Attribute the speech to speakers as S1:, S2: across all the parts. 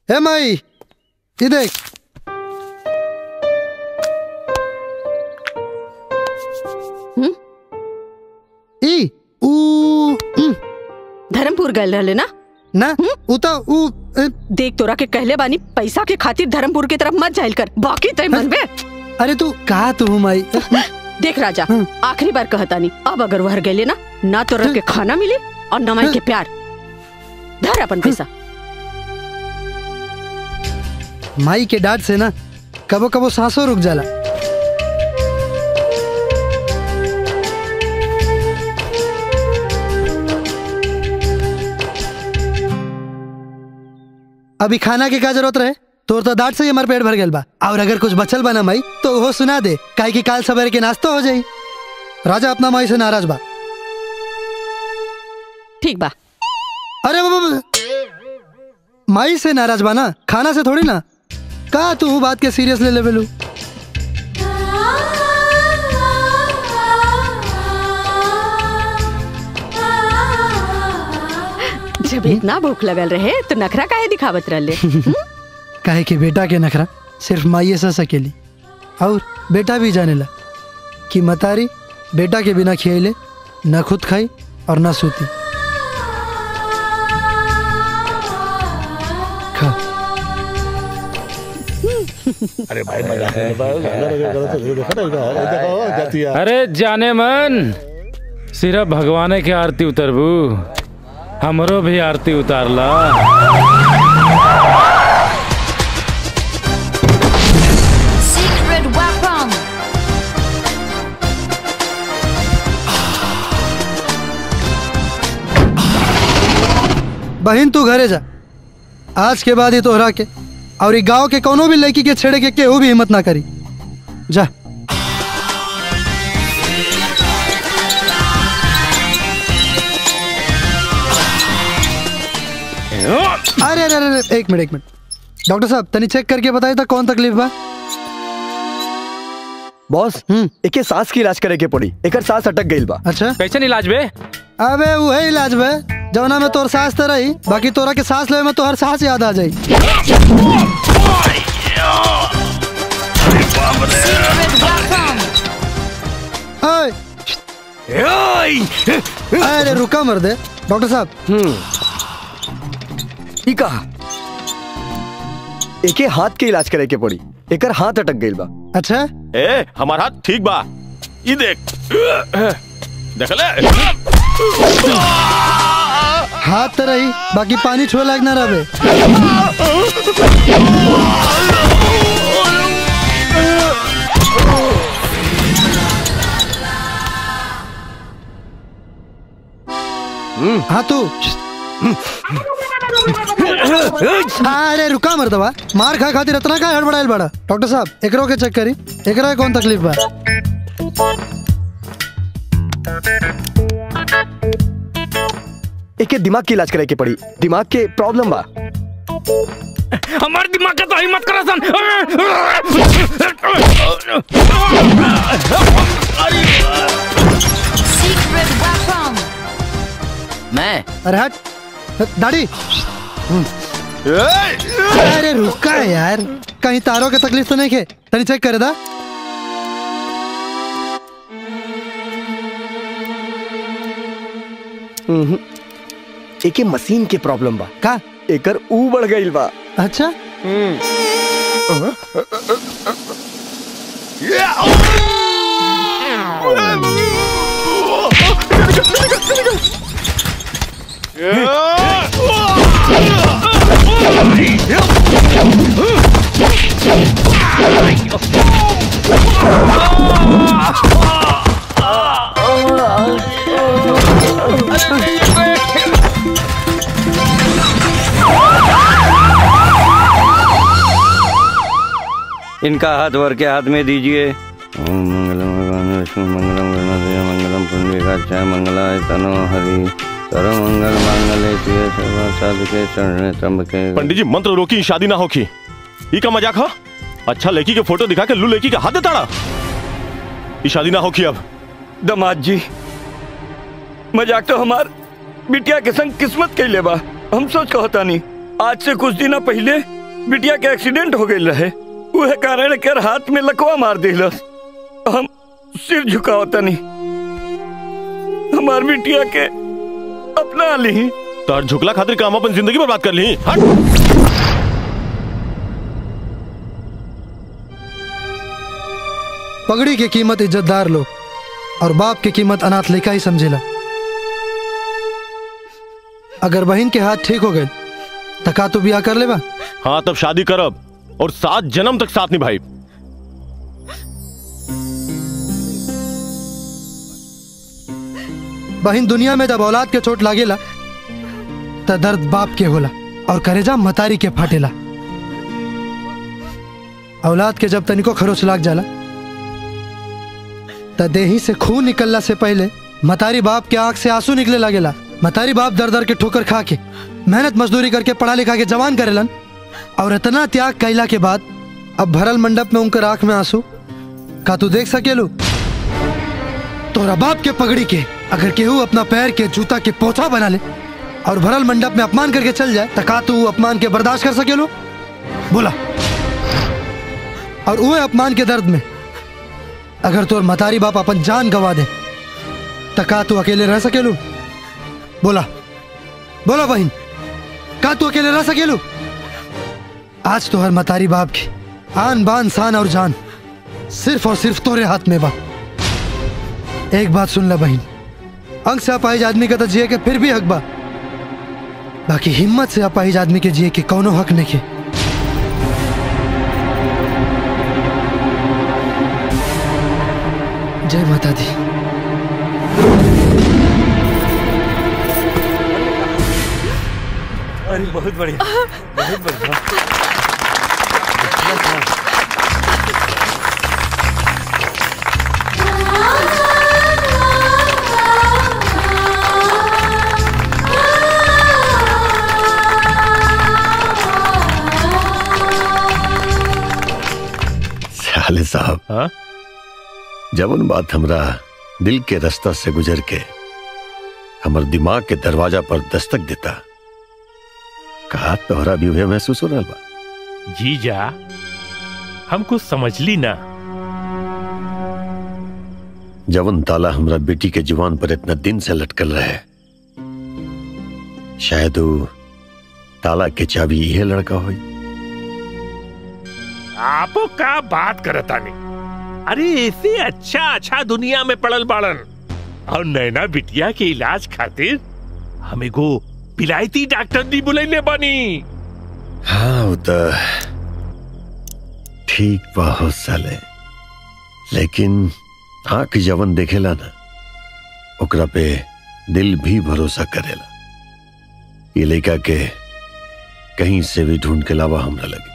S1: हे माई ये देख
S2: हम्म?
S1: ई ऊ उम,
S2: धर्मपुर गए रहले ना
S1: ना ऊ तो ऊ ए,
S2: देख तोरा के कहले बानी पैसा के खातिर धर्मपुर की तरफ मत जाइल कर बाकी तय मन में
S1: अरे तू कहा तू माई
S2: देख राजा
S1: हम्म।
S2: आखिरी बार कहता नहीं अब अगर वह गए ना ना तोरा के खाना मिले और न माई के प्यार धर अपन पैसा
S1: माई के डांट से ना कबो कबो सांसों रुक जाला अभी खाना के का जरूरत रहे तोर तो डांट से ही हमार पेट भर गेल बा और अगर कुछ बचल बा ना माई तो वो सुना दे काहे कि काल सवेरे के नाश्ता हो जाई राजा अपना माई से नाराज बा
S2: ठीक बा
S1: अरे बाबा बाबा। माई से नाराज बा ना खाना से थोड़ी ना का तू बात के सीरियस ले लेवलू
S2: जब इतना भूख लगल रहे तो नखरा काहे दिखावत रहले हम्म?
S1: काहे कि बेटा के नखरा सिर्फ माइए से सकेली और बेटा भी जानेला कि मतारी बेटा के बिना खियले न खुद खाई और न सूती खा
S3: अरे भाई मजा जाती है
S4: अरे जाने मन सिर्फ भगवान के आरती उतरबू हमरो भी आरती उतारला
S5: Secret weapon.
S1: बहन तू घरे जा आज के बाद ही तोहरा के और ई गांव के कोनो भी लड़की के छेड़े के केहू भी हिम्मत ना करी जा अरे अरे अरे अरे, एक मिनट एक मिनट डॉक्टर साहब तनी चेक करके बताई था कौन तकलीफ बा
S6: बॉस
S1: हम्म।
S6: एके सांस की इलाज करे के पड़ी एकर सांस अटक गईल बा
S1: अच्छा
S4: कैसे इलाज बे
S1: अबे वही इलाज बे जवना में तोर सांस तो रही बाकी तोरा के सांस लेवे में तो हर सांस याद आ जाई
S5: Secret weapon.
S1: ओए, अरे रुका मर दे डॉक्टर साहब
S6: ई कहा एके हाथ के इलाज करे के पड़ी एकर हाथ अटक गईल बा
S1: अच्छा
S3: ए हमारा हाथ ठीक बा ये देख देख ले
S1: हाथ तो रही बाकी पानी छुए लायक ना रहे हाँ तू अरे रुका मर दवा मार खा खातिर इतना का हड़बड़ाइल बड़ा डॉक्टर साहब एकरो के चेक करी एकरा के कौन तकलीफ बा
S6: एके दिमाग की इलाज करे के पड़ी दिमाग के प्रॉब्लम बा
S4: हमारे दिमाग का तो हिम्मत करा सन
S5: Secret weapon.
S7: मैं
S1: अरे हट दाढ़ी अरे रुका यार कहीं तारों के तकलीफ तो नहीं खे तनी चेक करे दा
S6: एके मशीन के प्रॉब्लम बा
S1: का
S6: एकर ऊ बढ़ गईल बा
S1: अच्छा
S8: इनका हाथ वर के हाथ में दीजिए ओम मंगलम भगवान विष्णु मंगलम गणपति मंगलम पुण्डिकाक्षाय मंगलाय तनो हरि सर्व मंगल मांगल्ये शिवे सर्व साधके शरणे त्र्यंबके
S3: पंडित जी मंत्र रोकी शादी ना होकी ये का मजाक हा अच्छा लड़की के फोटो दिखा के लू लड़की का हाथ देताड़ा ये शादी ना होकी अब
S6: दमाद जी मजाक तो हमार बिटिया के संग किस्मत कैले बा हम सोच कहता नहीं आज से कुछ दिन पहले
S8: बिटिया के एक्सीडेंट हो गई रहे वह कारण कर हाथ में लकवा मार दिलस हम सिर झुकाओ तनी हमार बिटिया के अपना ली
S3: तार झुकला खातिर काम अपन जिंदगी बर्बाद कर ली हट
S1: पगड़ी की कीमत इज्जतदार लोग और बाप की कीमत अनाथ लेखा ही समझेला अगर बहन के हाथ ठीक हो गए तो का तू ब्याह कर लेबा
S3: हाँ तब शादी करब और सात जन्म तक साथ निभाई
S1: बहन दुनिया में जब औलाद के चोट लागेला त दर्द बाप के होला और करेजा मतारी के फाटेला औलाद के जब तनिको खरोच लाग जाला त देही से खून निकलला से पहले मतारी बाप के आंख से आंसू निकले लागेला मतारी बाप दर दर के ठोकर खा के मेहनत मजदूरी करके पढ़ा लिखा के जवान करेलन और इतना त्याग कैला के बाद अब भरल मंडप में उनकर आंख में आंसू का तू देख सकेलू तोरा बाप के पगड़ी के अगर केहू अपना पैर के जूता के पोछा बना ले और भरल मंडप में अपमान करके चल जाए तो का तू अपमान के बर्दाश्त कर सकेलो बोला और वो अपमान के दर्द में अगर तोर मतारी बाप अपन जान गवा दे तो का तू अकेले रह सकेलू बोला बोला बहन का तू अकेले रह सकेलू आज तो हर मतारी बाप की आन बान शान और जान सिर्फ और सिर्फ तोरे हाथ में बा एक बात सुन ला बहन अंग से अपाहिज आदमी का तो जिए के फिर भी हक बा बाकी हिम्मत से अपाहिज आदमी के जिए के कौनो हक नहीं के जय माता दी
S8: अरे बहुत बढ़िया बहुत बढ़िया
S9: साले साहब
S3: हाँ?
S9: जवन बात हमरा दिल के रास्ता से गुजर के हमर दिमाग के दरवाजा पर दस्तक देता कहा तोहरा भी उहे महसूस हो रहा बा
S10: जीजा हम कुछ समझ ली ना
S9: जवन ताला हमरा बेटी के जुबान पर इतना दिन से लटकल रहे शायद वो ताला के चाबी यह लड़का होई
S10: आपो का बात करतानी अरे ऐसे अच्छा अच्छा दुनिया में पड़ल बाड़न और नैना बिटिया के इलाज खातिर हमें को पिलायती डॉक्टर दी बुलैले बानी
S9: हाँ वो तो ठीक बा हो साले लेकिन आंख जवन देखेला ना ओकरा पे दिल भी भरोसा करेला ये लड़का के कहीं से भी ढूंढ के लावा हमरा लगे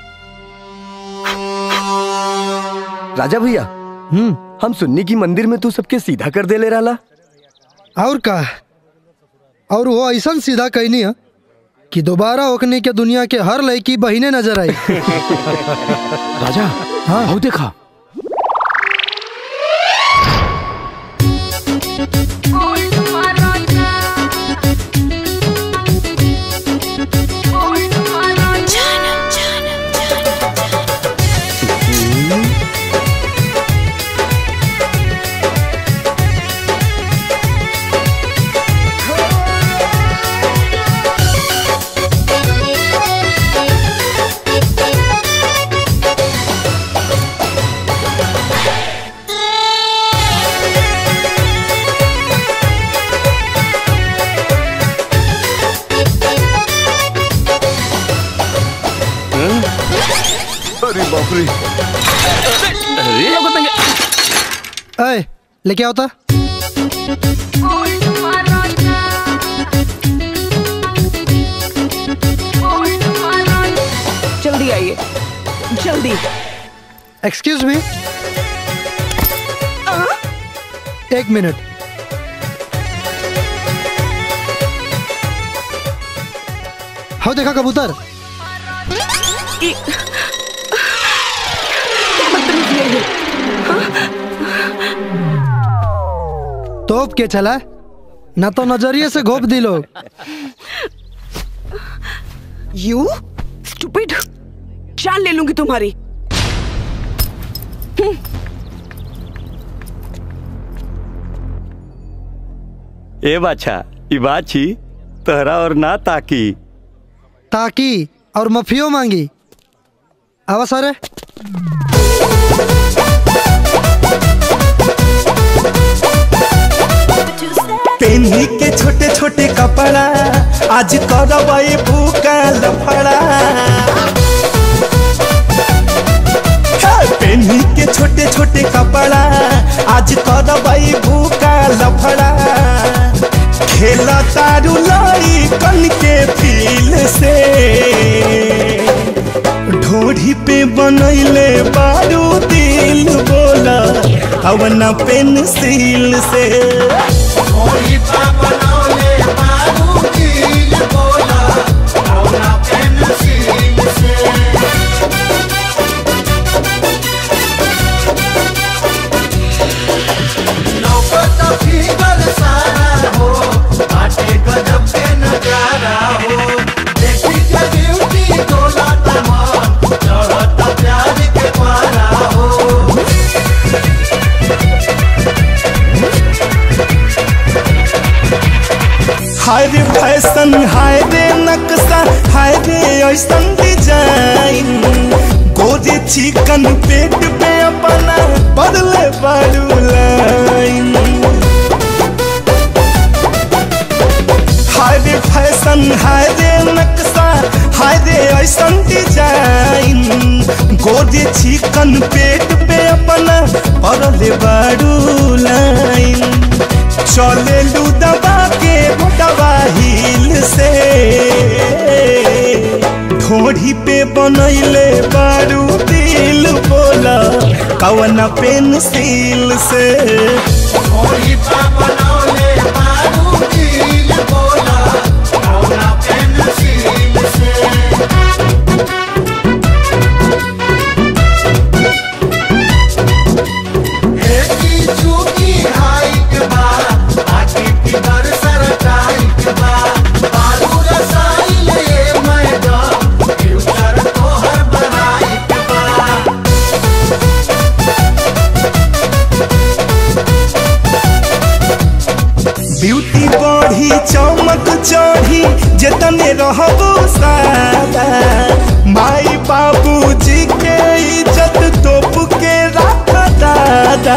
S6: राजा भैया
S1: हम्म
S6: हम सुन्नी की मंदिर में तू सबके सीधा कर दे ले रहा
S1: और का और वो ऐसा सीधा कहनी है कि दोबारा ओकने के दुनिया के हर लड़की बहिने नजर आई
S4: राजा
S1: हाँ
S4: आओ देखा
S6: अरे बाप रे
S1: अय लेके आओ ता
S2: जल्दी आइए जल्दी
S1: एक्सक्यूज मी एक मिनट हाँ देखा कबूतर तोप के चला ना तो नजरिए से घोप दी लोग
S2: यू स्टूपिड जान ले लूंगी तुम्हारी
S8: ए बाछा ई बात छी तहरा और ना ताकी
S1: ताकि और मफियो मांगी आवा सारे
S11: पेन्ही के छोटे छोटे कपड़ा आज करवाई भूका लफड़ा हे, पेन्ही के छोटे छोटे कपड़ा आज करवाई भूका लफड़ा खेला तारू लाई कन के फील से ढोढ़ी पे बनैले बारू दिल बोला अवना पेंसिल से हाय रे फैशन हाय रे नक्शा हाय रे ऐसन डिजाइन गोरे चिकन पेट पे अपना बदले बारू लाइन हाय रे फैशन हाय रे नक्शा हाय रे ऐसन डिजाइन गोरे चिकन पेट पे अपना बदले बारू लाइन चले लू दबा के दबा हिल से ढोढ़ी पे बनैले बारू दिल बोला कवन पेंसिल से ढोढ़ी पे बनौले बारू दिल बोला कवन पेंसिल से ब्यूटी बढ़ी चमक चढ़ी जतने रहबो सादा माई बाबू जी के इज्जत तोप के रख दादा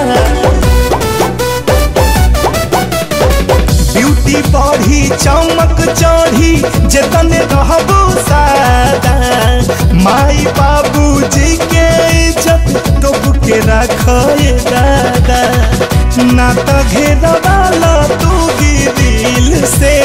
S11: ब्यूटी बढ़ी चमक चढ़ी जतने रहबो सादा माई बाबू जी के इज्जत तोप के रख दादा ना तो घेरवाला तू दिल से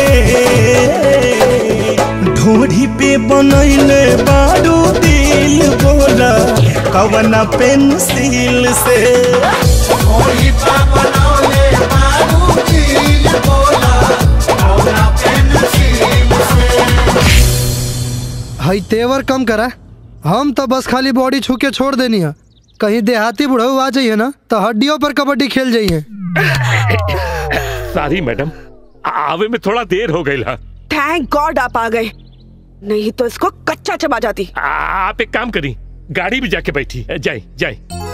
S11: ढोढ़ी पे बनैले बारू दिल बोला कवना पेंसिल से ढोढ़ी पे बनौले बारू दिल बोला कवना पेंसिल से
S1: हई तेवर कम करा हम तो बस खाली बॉडी छू के छोड़ देनी है कहीं देहाती बुढ़ऊ आ जाइए ना तो हड्डियों पर कबड्डी खेल जाइए
S10: सॉरी मैडम आवे में थोड़ा देर हो गई
S2: थैंक गॉड आप आ गए नहीं तो इसको कच्चा चबा जाती
S10: आप एक काम करी गाड़ी भी जाके बैठी जाए जाए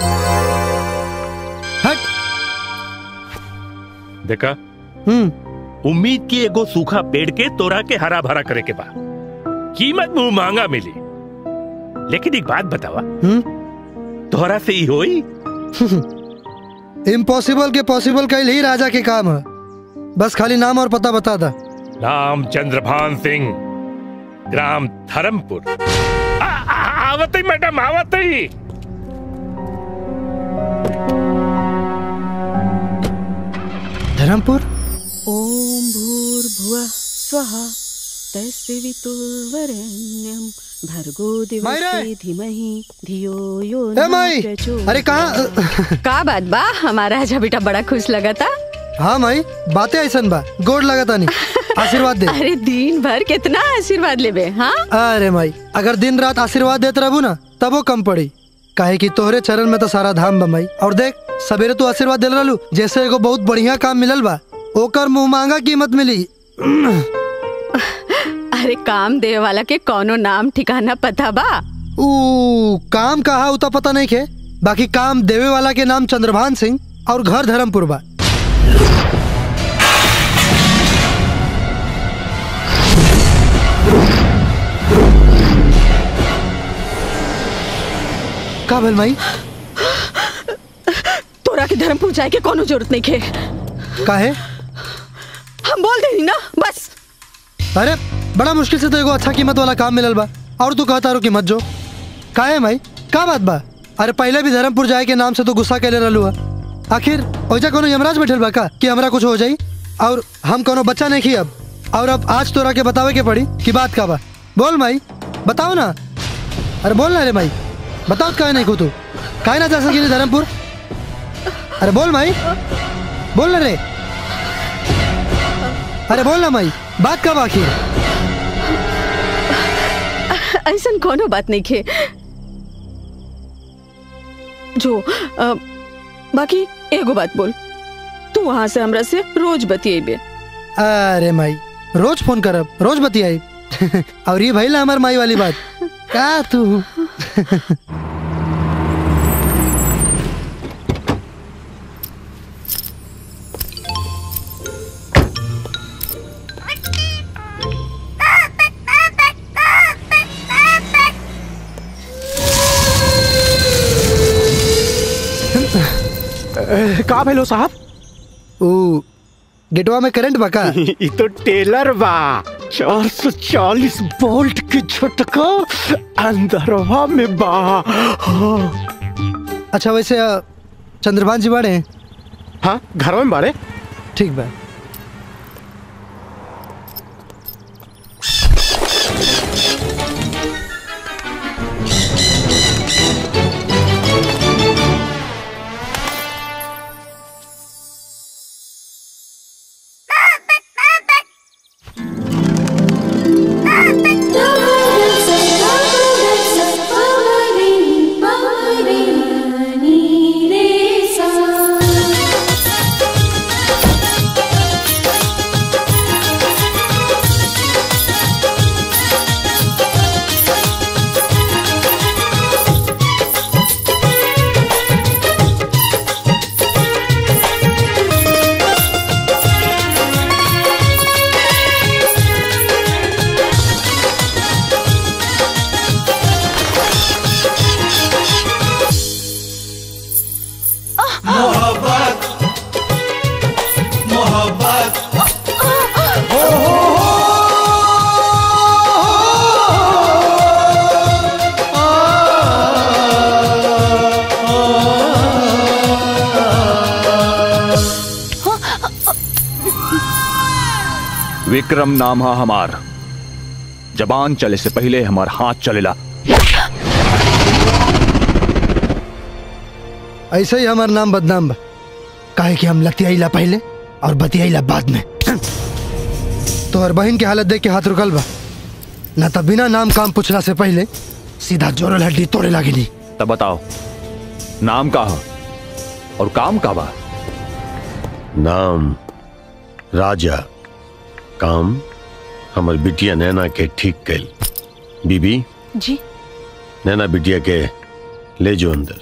S10: देखा
S1: हम्म
S10: उम्मीद की एगो सूखा पेड़ के तोरा के हरा भरा करे के बा कीमत मुंह मांगा मिली लेकिन एक बात बतावा तोहरा से ही होई
S1: इम्पॉसिबल के पॉसिबल कैल ही राजा के काम है बस खाली नाम और पता बता दा
S10: नाम चंद्रभान सिंह ग्राम धर्मपुर आ- आ- आवत ही मैडम आवत ही
S1: धर्मपुर
S2: ओम भूर्भुवः स्वः तस्वितुर्वरेण्यं भर्गो दिवसे धीमहि धियो यो
S1: ए
S2: न
S1: माई
S2: प्रचोदयात्।
S1: अरे कहाँ
S2: का बात बा हमारा राजा बेटा बड़ा खुश लगा था
S1: हाँ माई बातें ऐसन बा गोड़ लगा तानी आशीर्वाद दे
S2: अरे दिन भर कितना आशीर्वाद लेबे हाँ
S1: अरे माई अगर दिन रात आशीर्वाद देते रहू ना तब वो कम पड़ी काहे कि तोहरे चरण में तो सारा धाम बा माई और देख सवेरे तू आशीर्वाद दिल रहलू जैसे एगो बहुत बढ़िया काम मिलल बा ओकर मुंह मांगा कीमत मिली
S2: अरे काम दे वाला के कौनो नाम ठिकाना पता बा
S1: ऊ काम कहा उता पता नहीं खे बाकी काम देवे वाला के नाम चंद्रभान सिंह और घर धर्मपुर बा का भेल माई
S2: तोरा के धर्मपुर जाए के कोनो जरूरत नहीं खे
S1: काहे
S2: हम बोल देनी ना बस
S1: अरे बड़ा मुश्किल से तो एगो अच्छा कीमत वाला काम मिलल बा और तू कहता रो कीमत जो काहे माई का बात बा अरे पहले भी धर्मपुर जाए के नाम से तो गुस्सा कैले रहलू हा आखिर ओजा कोनो यमराज बैठल बा का कि हमरा कुछ हो जाई और हम कोनो बच्चा नहीं खी अब और अब आज तोरा के बतावे के पड़ी कि बात का बा बोल माई बताओ ना अरे बोल ना रे माई बताओ काहे नहीं को तू काहे ना जा सकी धर्मपुर अरे बोल माई बोल ना रे अरे बोल ना माई बात कब आखिर
S2: ऐसा कोनो बात नहीं खे जो अ, बाकी एगो बात बोल तू वहां से हमरा से रोज बतियेबे
S1: अरे माई रोज फोन करब रोज बतियाई और ये भइला हमार माई वाली बात का तू
S6: का भेलो साहब
S1: ओ गेटवा में करंट बका
S6: ई तो टेलर बा चार सौ चालीस वोल्ट के झटका अंदरवा में बा हाँ।
S1: अच्छा वैसे अ, चंद्रभान जी बाड़े
S6: हाँ घर में बाड़े
S1: ठीक बा
S11: मोहब्बत मोहब्बत
S12: विक्रम नाम है हमार जबान चले से पहले हमार हाथ चलेला
S1: ऐसे ही हमार नाम बदनाम बा काहे कि हम लतियाईला पहले और बतियाईला बाद में तोहर बहन के हालत देख के हाथ रुकल बा ना तो बिना नाम काम पूछला से पहले सीधा जोरल हड्डी तोड़े लागिनी
S12: तब बताओ नाम का है और काम का बा
S9: नाम राजा काम हमर बिटिया नैना के ठीक कैल बीबी
S2: जी
S9: नैना बिटिया के ले जो अंदर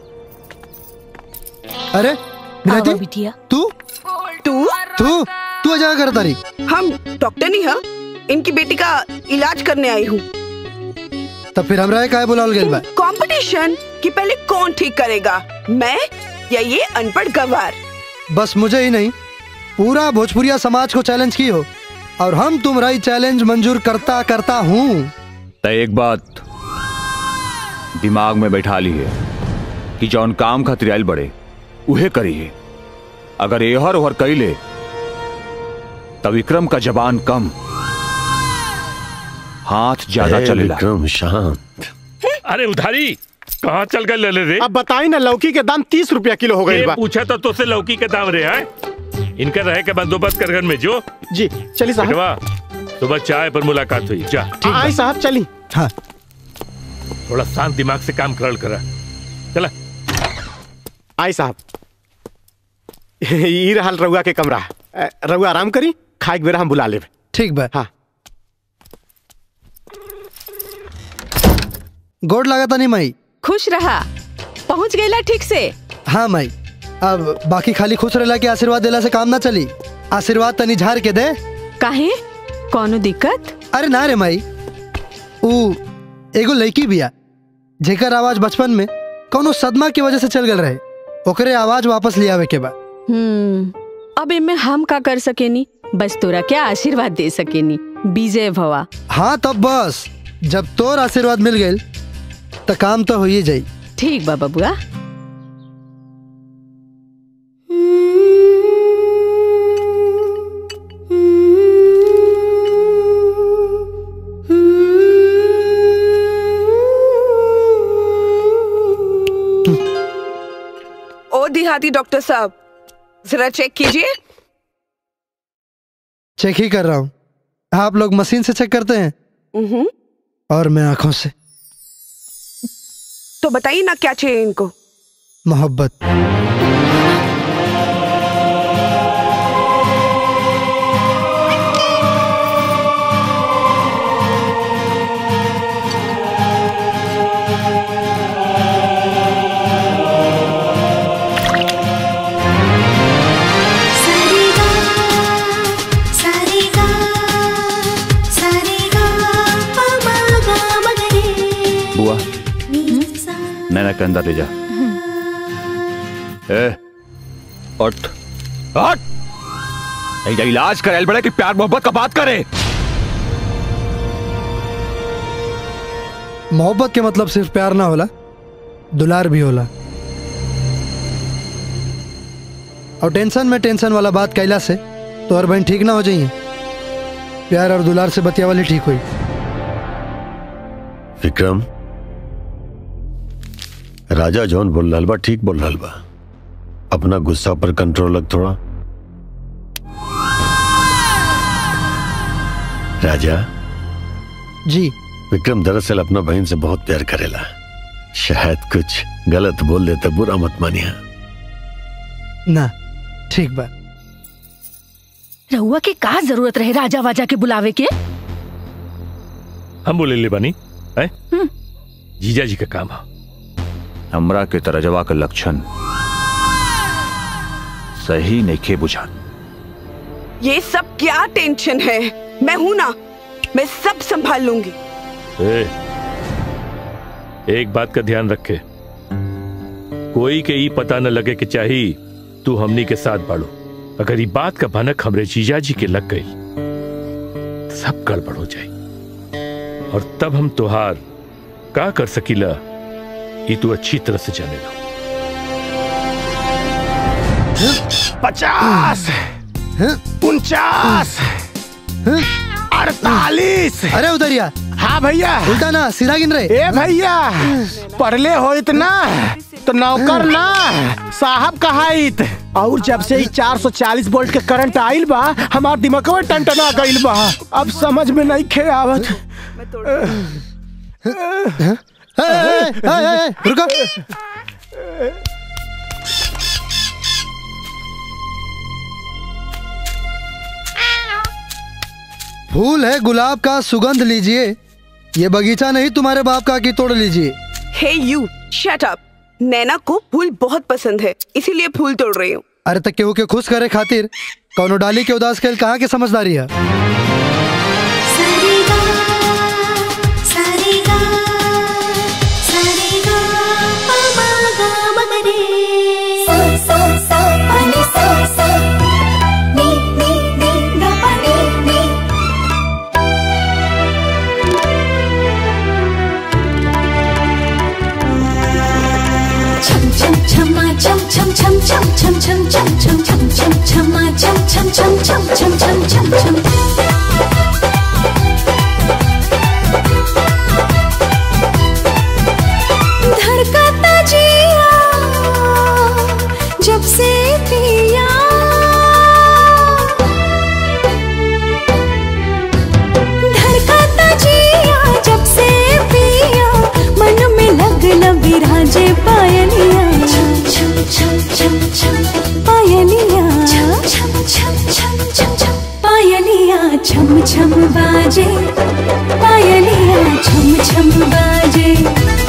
S1: अरे बिलाती
S2: बिटिया
S1: तू
S13: तू
S1: तू तू अजा कर तारी
S13: हम डॉक्टर नहीं है इनकी बेटी का इलाज करने आई हूँ
S1: तब फिर हमरा काहे बुलावल गेल बा
S13: कंपटीशन कि पहले कौन ठीक करेगा मैं या ये अनपढ़ गवार
S1: बस मुझे ही नहीं पूरा भोजपुरिया समाज को चैलेंज की हो और हम तुम्हारा ही चैलेंज मंजूर करता करता हूँ
S12: तो एक बात दिमाग में बैठा ली है कि जौन काम खातिर आयल बड़े उहे करिए अगर एहर ओहर कैले तो विक्रम का जबान कम हाथ ज्यादा
S9: ए,
S12: चलेला
S9: विक्रम शांत
S10: अरे उधारी कहाँ चल गए ले रे
S6: अब बताई ना लौकी के दाम तीस रुपया किलो हो गई
S10: ये
S6: बा
S10: पूछा तो तुझसे लौकी के दाम रे हैं इनका रहे के बंदोबस्त कर घर में जो
S6: जी चलिए साहब
S10: बेटवा सुबह चाय पर मुलाकात हुई जा
S6: आई साहब चली
S1: हाँ
S10: थोड़ा शांत दिमाग से काम करल करा चला
S6: आई साहब ई रहल रउआ के कमरा अ, रउआ आराम करी खाए के बेरा हम बुला लेब
S1: ठीक बा
S6: हाँ
S1: गोड लगा नहीं माई
S2: खुश रहा पहुंच गईला ठीक से
S1: हाँ माई अब बाकी खाली खुश रहला के आशीर्वाद देला से काम ना चली आशीर्वाद तनी झाड़ के दे
S2: काहे कौनो दिक्कत
S1: अरे ना रे माई ऊ एगो लड़की बिया जेकर आवाज बचपन में कौनो सदमा की वजह से चल गल रहे ओकरे आवाज वापस ले आवे के बा
S2: हम्म अब इनमें हम का कर सकेनी बस तोरा क्या आशीर्वाद दे सकेनी विजय भवा
S1: हाँ तब बस जब तोर आशीर्वाद मिल गई तो काम तो हो ही जाई
S2: ठीक बा बबुआ
S13: ओ देहाती डॉक्टर साहब जरा चेक कीजिए
S1: चेक ही कर रहा हूँ आप लोग मशीन से चेक करते हैं
S13: उहुं,
S1: और मैं आंखों से
S13: तो बताइए ना क्या चाहिए इनको
S1: मोहब्बत
S12: बुआ नैना के अंदर ले जा ए उठ उठ नहीं जा इलाज करे बड़े कि प्यार मोहब्बत का बात करे
S1: मोहब्बत के मतलब सिर्फ प्यार ना होला दुलार भी होला और टेंशन में टेंशन वाला बात कैला से तो और बहन ठीक ना हो जाइए प्यार और दुलार से बतिया वाली ठीक हुई
S9: विक्रम राजा जौन बोल रहा बा ठीक बोल रहा बा अपना गुस्सा पर कंट्रोल रख थोड़ा राजा
S1: जी
S9: विक्रम दरअसल अपना बहन से बहुत प्यार करेला शायद कुछ गलत बोल देता बुरा मत मानिया
S1: ना ठीक बा
S14: रहुआ के का जरूरत रहे राजा वाजा के बुलावे के
S10: हम बोले ले बनी है जीजा जी का काम है
S12: हमरा के तरजवा का लक्षण सही नेखे बुझा
S13: ये सब क्या टेंशन है मैं हूं ना मैं सब संभाल लूंगी
S10: ए, एक बात का ध्यान रखे कोई के ई पता न लगे कि चाही तू हमनी के साथ बाड़ो अगर ये बात का भनक हमरे जीजा जी के लग गई तो सब गड़बड़ हो जाई और तब हम तुहार का कर सकीला ये तू अच्छी तरह से जानेगा
S6: पचास उनचास अड़तालीस
S1: अरे उधरिया
S6: हाँ भैया
S1: उल्टा ना सीधा गिन रहे
S6: ए भैया पढ़ले हो इतना तो नौकर ना साहब कहाइत और जब से ही 440 वोल्ट के करंट आइल बा हमार दिमाग में टनटना गइल बा अब समझ में नहीं खे आवत
S1: ए, ए, ए, ए, रुको फूल है गुलाब का सुगंध लीजिए ये बगीचा नहीं तुम्हारे बाप का की तोड़ लीजिए
S13: हे यू शट अप नैना को फूल बहुत पसंद है इसीलिए फूल तोड़ रही हूँ
S1: अरे तक केहू के खुश करे खातिर कौनो डाली के उदास खेल कहाँ के समझदारी है
S11: धड़कता जिया जब से पिया धड़कता जिया जब से पिया मन में लगन विराजे पायलिया पायलिया पायलिया छम छम बाजे पायलिया छम छम बाजे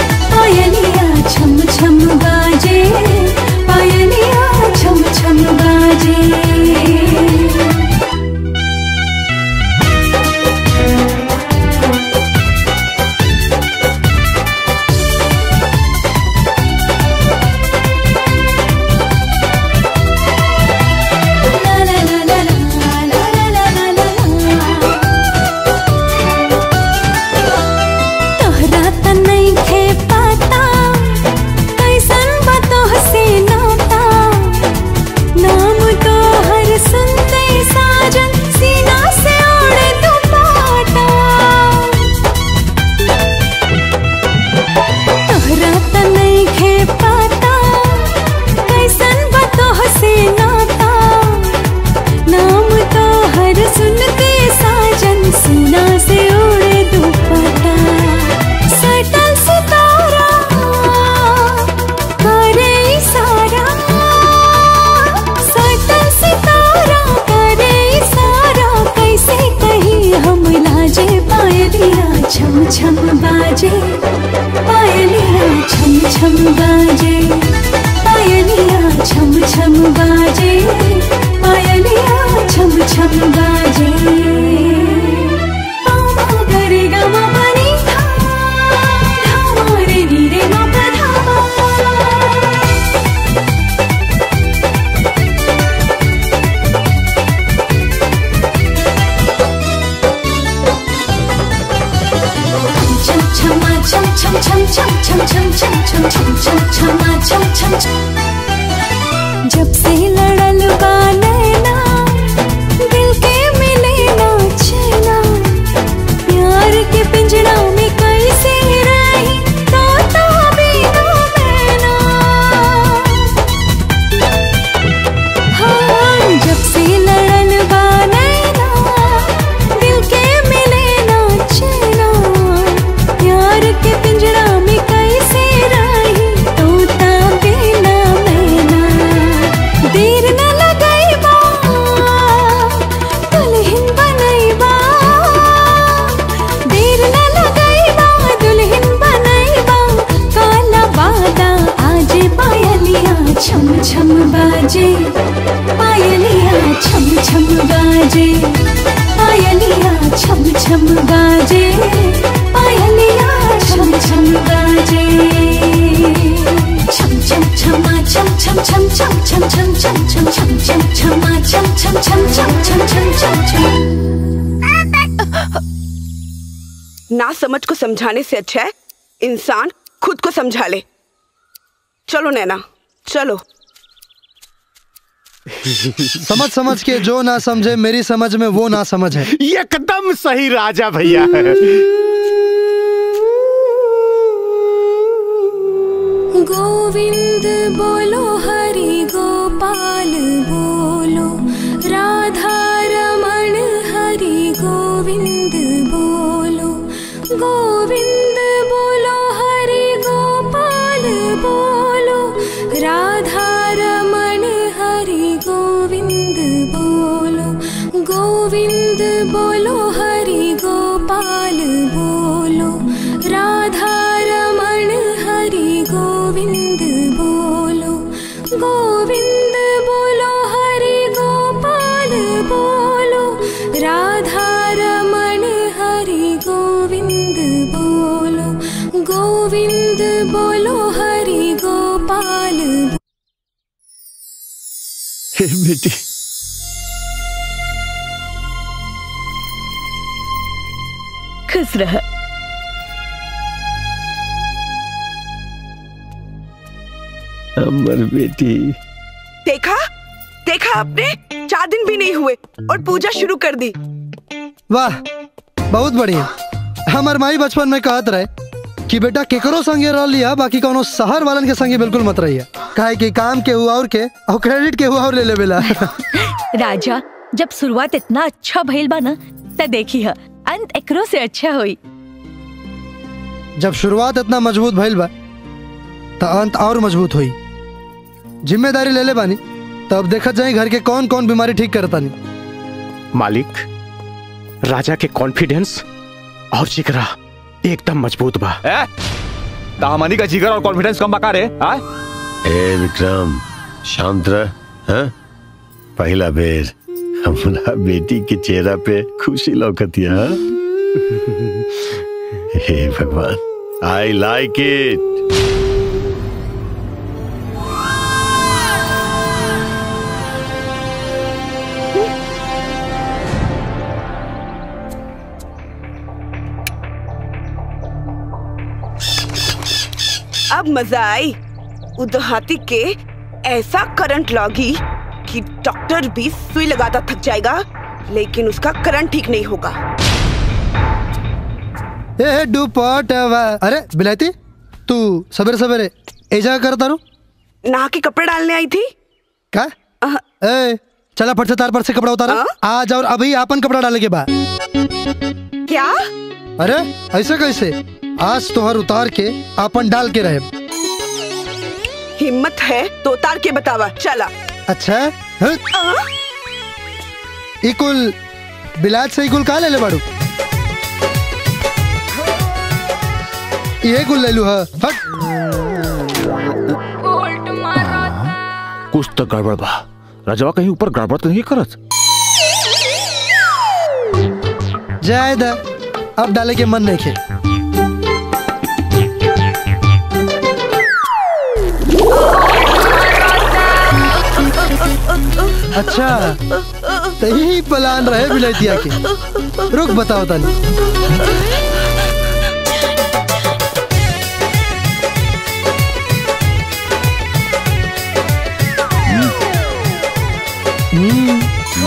S11: छम छम बाजे पायलिया छम छम बाजे पायलिया छम छम बाजे पायलिया छम छम बाजे पामा गरे गमा पनी धा धामा रे नी रे मा पा धामा chum chama chum chum chum chum chum chum chum chum chum chum chama chum chum chum जब से लड़ल बा नैना दिल के मिले ना चैना प्यार के पिंजरा में कैसे रही तोता बिना मैना हाँ जब से लड़ल बा नैना दिल के मिले ना चैना प्यार के पिंजरा में कैसे रही तोता बिना मैना देर न लगैबा दुल्हन बनैबा देर न लगैबा दुल्हन बनैबा काला वादा आज पायलिया छम छम बाजे पायलिया छम छम बाजे पायलिया छम छम बाजे पायलिया छम छम बाजे छम छम छमा छम छम छम छम छम छम छम छम छम छम छमा छम छम छम छम छम छम छम छम
S13: ना समझ को समझाने से अच्छा है इंसान खुद को समझा ले चलो नैना चलो
S1: समझ समझ के जो ना समझे मेरी समझ में वो ना समझ है
S6: एकदम सही राजा भैया
S11: गोविंद बोलो हरि गोपाल बोलो राधा रमण हरि गोविंद बोलो गोविंद बोलो हरि गोपाल बोलो राधा रमण हरि गोविंद बोलो गोविंद बोलो हरि गोपाल बोलो राधा रमण हरि गोविंद बोलो गोविंद बोलो हरि गोपाल बोलो राधा रमण हरि गोविंद बोलो गोविंद बोलो हरि गोपाल
S9: बेटी
S14: खुश रह
S9: अमर बेटी
S13: देखा देखा आपने चार दिन भी नहीं हुए और पूजा शुरू कर दी
S1: वाह बहुत बढ़िया हमार माई बचपन में कहत रहे कि बेटा केकरो संगे रह लिया बाकी कोनो शहर वालन के संगे बिल्कुल मत रहिया काहे कि काम के हुआ और के और क्रेडिट के हुआ और ले लेवेला
S14: राजा जब शुरुआत इतना अच्छा भइल बा ना त देखी ह अंत एकरो से अच्छा होई
S1: जब शुरुआत इतना मजबूत भइल बा तो अंत और मजबूत हुई जिम्मेदारी ले ले बानी तब देखत जाए घर के कौन कौन बीमारी ठीक करतानी
S6: मालिक राजा के कॉन्फिडेंस और जिगरा एकदम मजबूत बा
S12: ए दामनी का जिगर और कॉन्फिडेंस कम बका रे हाँ?
S9: ए विक्रम शांत रह हाँ? पहला बेर हमरा बेटी के चेहरा पे खुशी लौकतिया हाँ? हे भगवान आई लाइक इट
S13: अब मजा आई उदहाती के ऐसा करंट लगी कि डॉक्टर भी सुई लगाता थक जाएगा लेकिन उसका करंट ठीक नहीं होगा
S1: ए डुपट अरे बिलायती तू सवेरे सवेरे एजा कर तारू
S13: नहा के कपड़े डालने आई थी
S1: का ए चला फट से तार पर से कपड़ा उतारा आज और अभी आपन कपड़ा डाले के बाद
S13: क्या
S1: अरे ऐसे कैसे आज तोहर उतार के आपन डाल के रहे
S13: हिम्मत है तो उतार के बतावा चला
S1: अच्छा हैं? इकुल बिलाज से इकुल का ले ले बाड़ू ये कुल ले लू हा हट
S12: कुछ तो गड़बड़ बा राजवा कहीं ऊपर गड़बड़ तो नहीं करत
S1: जाए दा अब डाले के मन नहीं खे अच्छा तो यही प्लान रहे बिलैतिया के रुक बताओ तानी हम्म।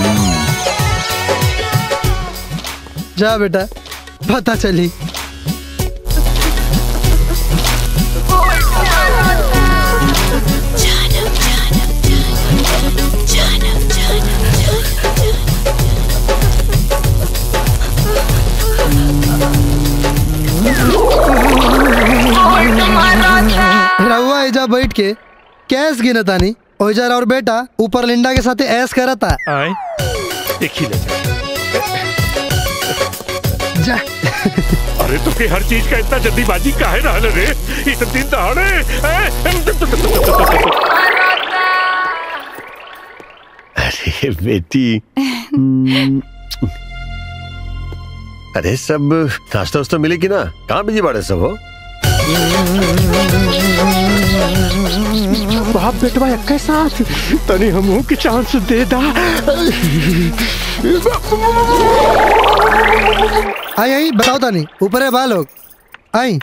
S1: जा बेटा पता चली रहुआ एजा बैठ के कैस गिनतानी ओइजा और बेटा ऊपर लिंडा के साथे ऐस करता
S10: आए देखी ले
S1: जा
S10: अरे तो के हर चीज का इतना जल्दीबाजी काहे रहल रे इतने दिन दहाड़े
S9: अरे बेटी हम्म, अरे सब नाश्ता वास्ता मिले कि ना कहाँ बिजी बाड़े सब हो
S6: बाप बेटवा एक साथ तनी हमहू के चांस दे दा
S1: आई आई बताओ तानी ऊपर है बा लोग आई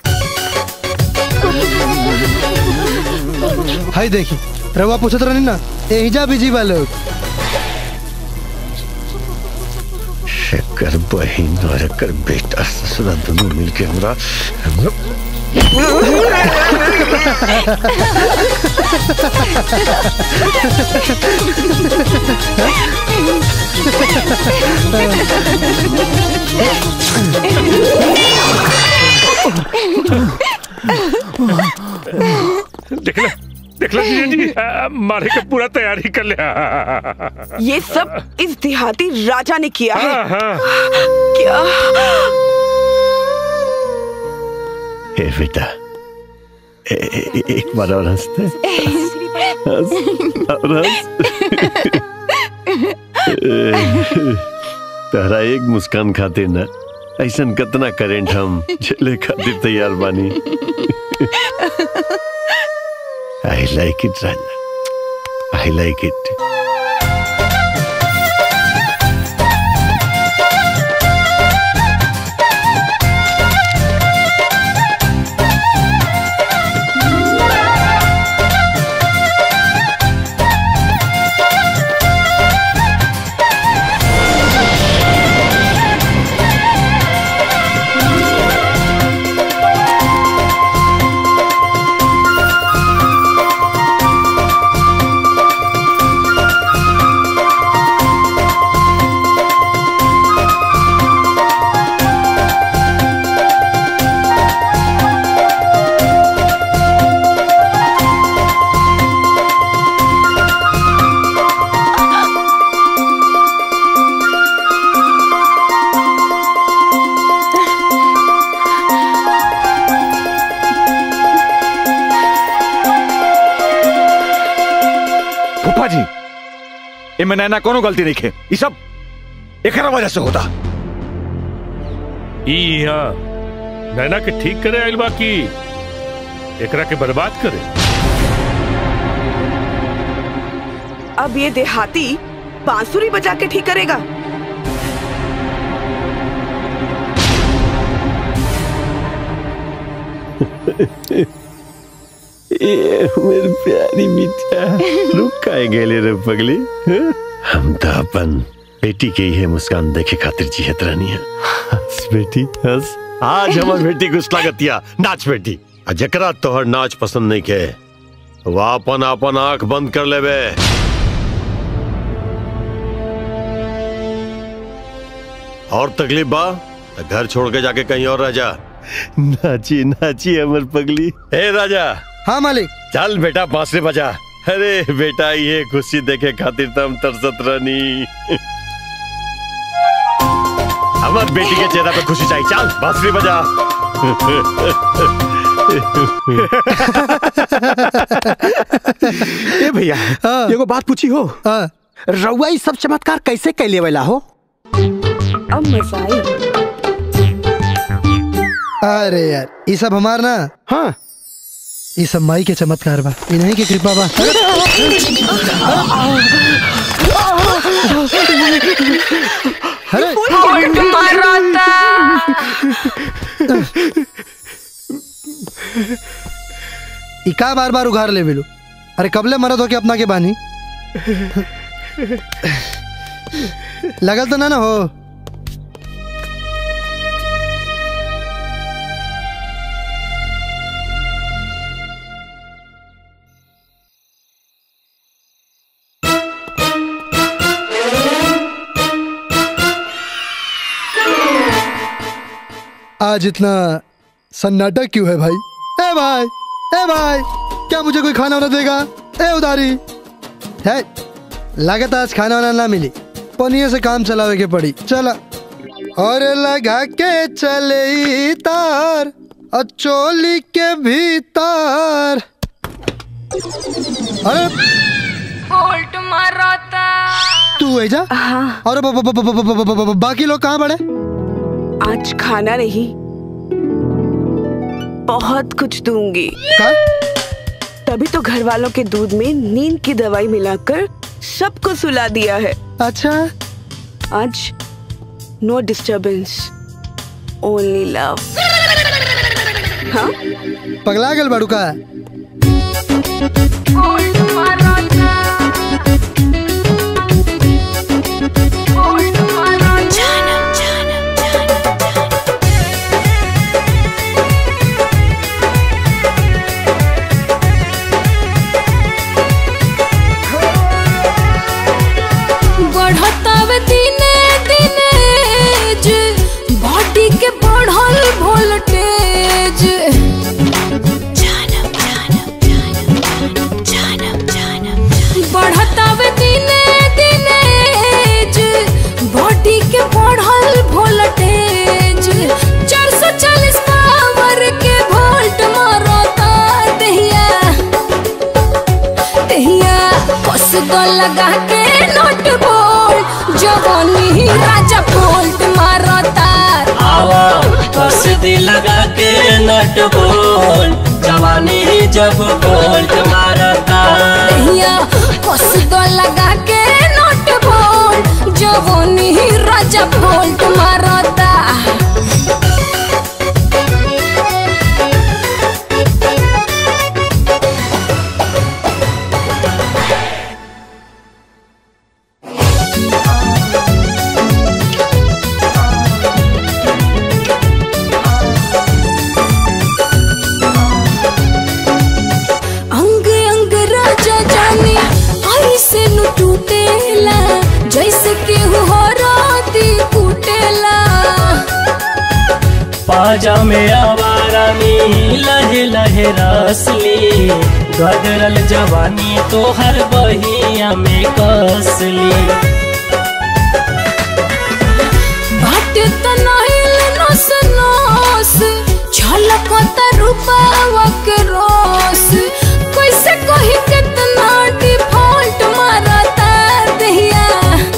S1: हाय देखी रहुआ पूछत रहनी ना एहिजा बिजी बा लोग
S9: एकर बहिन और एकर बेटा ससुरा दोनों मिलके हमरा
S10: देख ले देख ले जीजा जी आ, मारे का पूरा तैयारी कर लिया
S13: ये सब इस देहाती राजा ने किया है
S10: हाँ, हाँ।
S13: क्या
S9: ए बेटा ए, ए, एक बार और हंसते हंस और हंस तहरा एक मुस्कान खातिर ना ऐसन कितना करेंट हम झेले खातिर तैयार बानी आई like it Raja I like it
S12: फूफा जी इनमें नैना कोनो गलती नहीं खे ये सब एकरा वजह से होता
S10: ई यहाँ नैना के ठीक करे आइल बा की एकरा के बर्बाद करे
S13: अब ये देहाती बांसुरी बजा के ठीक करेगा
S9: ये मेरी प्यारी बिटिया रुक काहे गेले रे पगली हैं? हम तो अपन बेटी के ही मुस्कान देखे खातिर जियत रहनी है हंस बेटी हंस आज हमार बेटी को स्वागतिया नाच बेटी आ जकरा तोहर नाच पसंद नहीं के वो अपन अपन आंख बंद कर लेबे और तकलीफ बा तो घर छोड़ के जाके कहीं और रह जा नाची नाची अमर पगली हे राजा
S1: हाँ मालिक
S9: चल बेटा बांसुरी बजा अरे बेटा ये खुशी देखे खातिर तो हम तरसत रहनी हमार बेटी के चेहरा पे खुशी चाहिए चल बांसुरी बजा
S6: ए भैया एगो बात पूछी हो रउआ ई सब चमत्कार कैसे कैले वाला हो
S13: अब मजा आई
S1: अरे यार ये सब हमार ना
S6: हाँ
S1: ये सब माई के चमत्कार बा इन्हीं की कृपा बा अरे ई का बार बार उघार ले बिलू अरे कबले मरद हो के अपना के बानी लगल तो ना ना हो आज इतना सन्नाटा क्यों है भाई ए भाई ए भाई क्या मुझे कोई खाना वाना देगा ए उधारी है लागत आज खाना वाना ना मिली पनिया से काम चलावे के पड़ी चला और लगा के चले तार और चोली के भीतर अरे
S5: बोल्ट मारता
S1: तू है जा और ब- ब- ब- ब- ब- ब- ब- ब- बाकी लोग कहाँ बड़े
S13: आज खाना नहीं बहुत कुछ दूंगी तभी तो घर वालों के दूध में नींद की दवाई मिलाकर सबको सुला दिया है
S1: अच्छा
S13: आज नो डिस्टरबेंस ओनली लव हाँ
S1: पगला गल बाड़ू का
S5: बोल्ट मारता बोल्ट मारता जाना जाना बढ़तावे दिने दिने जे बॉडी के बढ़ल वोल्टेज बढ़तावे दिने दिने जे बॉडी के बढ़ल वोल्टेज 440 पावर के वोल्ट मारता दहिया दहिया कस दो लगा के नोट बोल जवानी राजा बोल्ट मारता
S15: आवा बस दिल लगा के नट बोल जवानी जब बोल्ट मारता
S5: दहिया कस दो लगा के नोट बोल जवानी राजा बोल्ट मारता अंग अंग राजा जाने ऐसे नु टूटेला जैसे केहू हो राती कुटेला
S15: पाजा में आवारा में लहे लहे रसली गदरल जवानी तो हर बहिया में कसली
S5: बाट तनाइल नस नस छलकत रूपावा के रोस कैसे कही कितना डिफॉल्ट मारता दहिया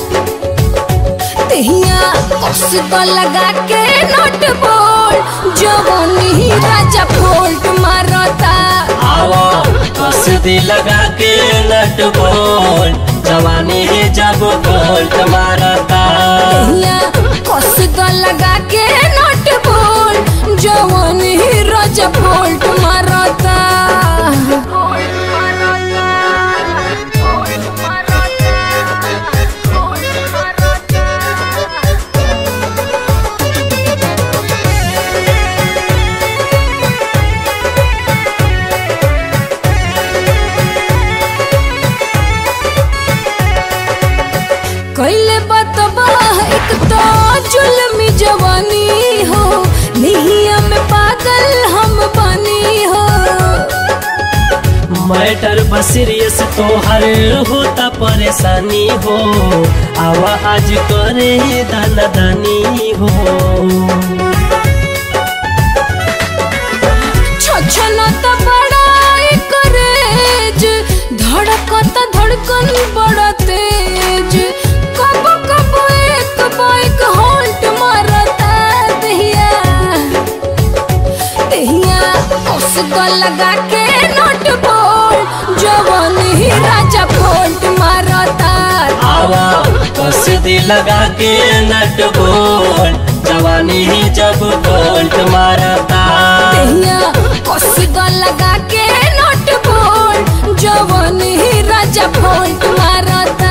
S5: दहिया कस तो लगा के नोट बोल जवानी राजा फोल्ट मारता
S15: आवा बस दिल लगा के नट बोल जवानी जब बोल्ट मारता
S5: दहिया कस तो लगा के नोट बोल जवानी राजा फोल्ट मारता कैले बतबा एक तो जुल्मी जवानी हो निहिया में पागल हम बनी हो
S15: मैटर बसीरियस तोहर होता परेशानी हो आवा आज करे दाना दानी हो
S5: छछ तो लगा के नोट बोल जवन ही राजा फोल्ट मारता
S15: आवा कसीदी लगा के नट बोल जवानी ही जब बोल्ट मारता
S5: दहिया कसी तो लगा के नोट बोल जवन ही राजा फोल्ट मारता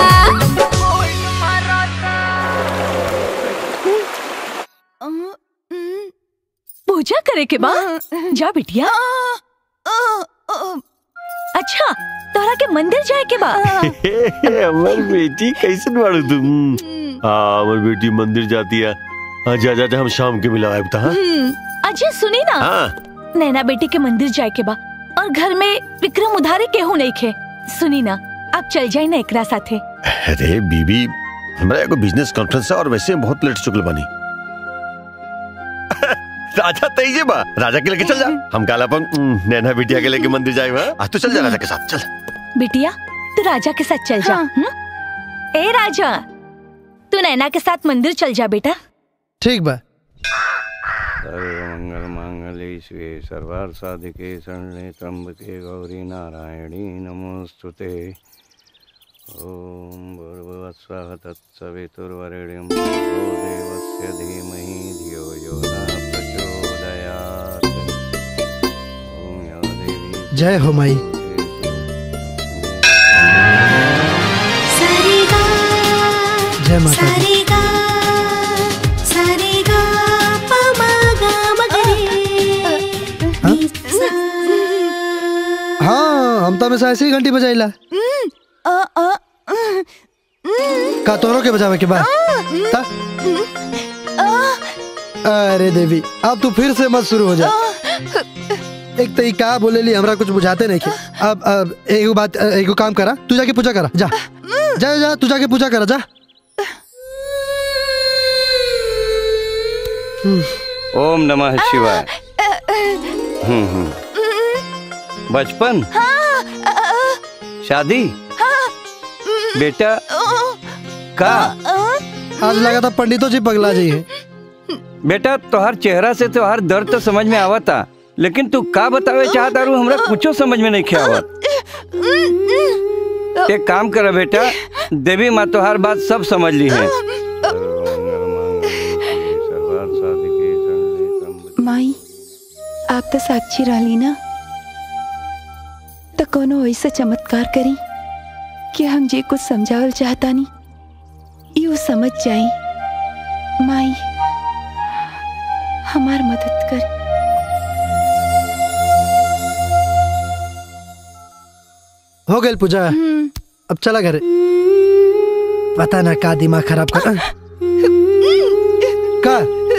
S14: पूजा करे के बा जा बिटिया अच्छा तोरा के मंदिर जाए के बा
S9: हमर बेटी कैसे बाड़ू तुम हाँ हमर बेटी मंदिर जाती है हाँ जा जा जा हम शाम के मिला आयब हाँ
S14: अजय सुनी ना
S9: हाँ
S14: नैना बेटी के मंदिर जाए के बा और घर में विक्रम उधारी केहू नहीं खे सुनी ना आप चल जाए ना एकरा साथे
S9: अरे बीबी हमरा एगो बिजनेस कॉन्फ्रेंस है और वैसे हम बहुत लेट चुकल बानी राजा तईजे बा राजा के लेके चल जा हम काल अपन उम, नैना बिटिया के लेके मंदिर जाए आज तो चल जा राजा के साथ चल
S14: बिटिया तू राजा के साथ चल जा हम्म? ए राजा तू नैना के साथ मंदिर चल जा बेटा
S1: ठीक बा
S8: सर्वमंगल मांगल्ये शिवे सर्वार्थ साधिके शरणे त्र्यंबके गौरी नारायणी नमोस्तुते ओम भूर्भुवस्वः तत्सवितुर्वरेण्यं भर्गो देवस्य धीमहि धियो यो न प्रचोदयात् ओम या देवी
S1: जय हो माई जय माता दी हाँ हम तो हमेशा ऐसे ही घंटी बजाइला का तोरो के बजावे के बाद ता? अरे देवी अब तू फिर से मत शुरू हो जा एक तो ई का बोले ली हमरा कुछ बुझाते नहीं के अब अब एगो बात एगो काम करा तू जाके पूजा करा जा जा जा तू जाके पूजा करा जा
S8: ओम नमः शिवाय हम्म हम्म बचपन शादी बेटा का
S1: आज लगा था पंडितों जी पगला जी है
S8: बेटा तोहर चेहरा से तोहर दर्द तो समझ में आवता लेकिन तू का बतावे चाहता रू हमरा कुछो समझ में नहीं खे आवत एक काम कर बेटा देवी माँ तोहर बात सब समझ ली है
S16: माई आप तो साक्षी रहली ना तो कोनो ऐसा चमत्कार करी कि हम जे कुछ समझावल चाहतानी यू समझ जाई माई हमार मदद कर
S1: हो गई पूजा अब चला घर पता ना का दिमाग खराब कर का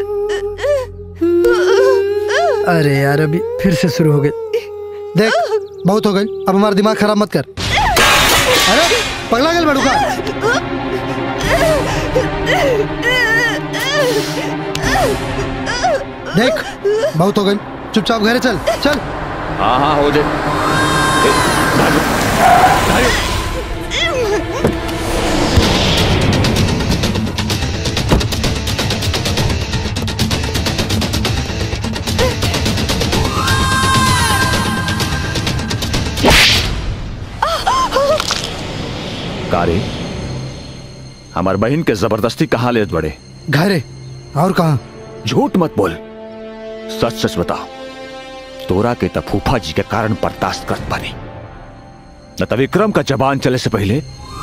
S1: अरे यार अभी फिर से शुरू हो गई देख बहुत हो गई अब हमारा दिमाग खराब मत कर अरे पगला गल बड़ू का देख बहुत हो गई चुपचाप घरे चल चल
S12: हाँ हाँ हो जाए कारे हमार बहन के जबरदस्ती कहाँ ले बड़े
S1: घरे और कहा
S12: झूठ मत बोल सच सच बता तोरा के त फूफा जी के कारण बर्दाश्त करत पानी न त विक्रम का जबान चले से पहले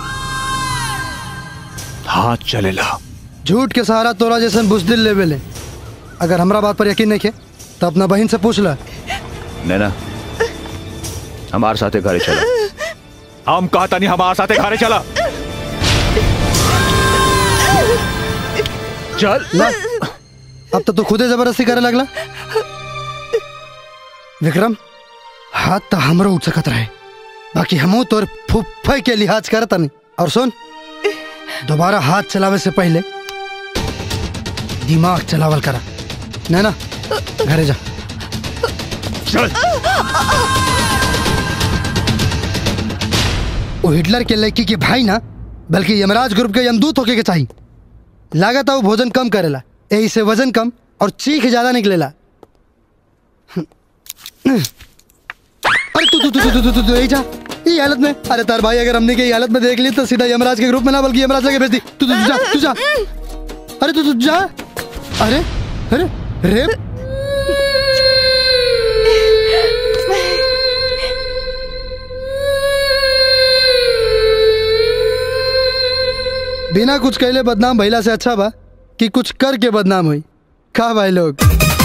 S12: हाथ चलेला
S1: झूठ के सहारा तोरा जैसन बुजदिल लेवे ले अगर हमरा बात पर यकीन नहीं के तो अपना बहन से पूछ ला
S12: नैना हमारे साथे घरे चला हम कहता नहीं हमारे साथे घरे चला चल
S1: ना अब तो तू खुदे जबरदस्ती करे लगला विक्रम हाथ तो हमरो उठ सकत रहे बाकी हमू तोर फुफ्फे के लिहाज करत नहीं और सुन दोबारा हाथ चलावे से पहले दिमाग चलावल करा नैना घरे जा
S12: चल
S1: वो हिटलर के लड़की के भाई ना बल्कि यमराज ग्रुप के यमदूत होके के चाहिए लागत है वो भोजन कम करेला यही से वजन कम और चीख ज्यादा निकलेला अरे तू तू तू तू तू तू तू यही जा ये हालत में अरे तार भाई अगर हमने के ये हालत में देख ली तो सीधा यमराज के ग्रुप में ना बल्कि यमराज लगे भेज दी तू तू तू जा तू जा अरे तू तू जा अरे अरे रे बिना कुछ कहले बदनाम भइला से अच्छा बा कि कुछ करके बदनाम हुई का भाई लोग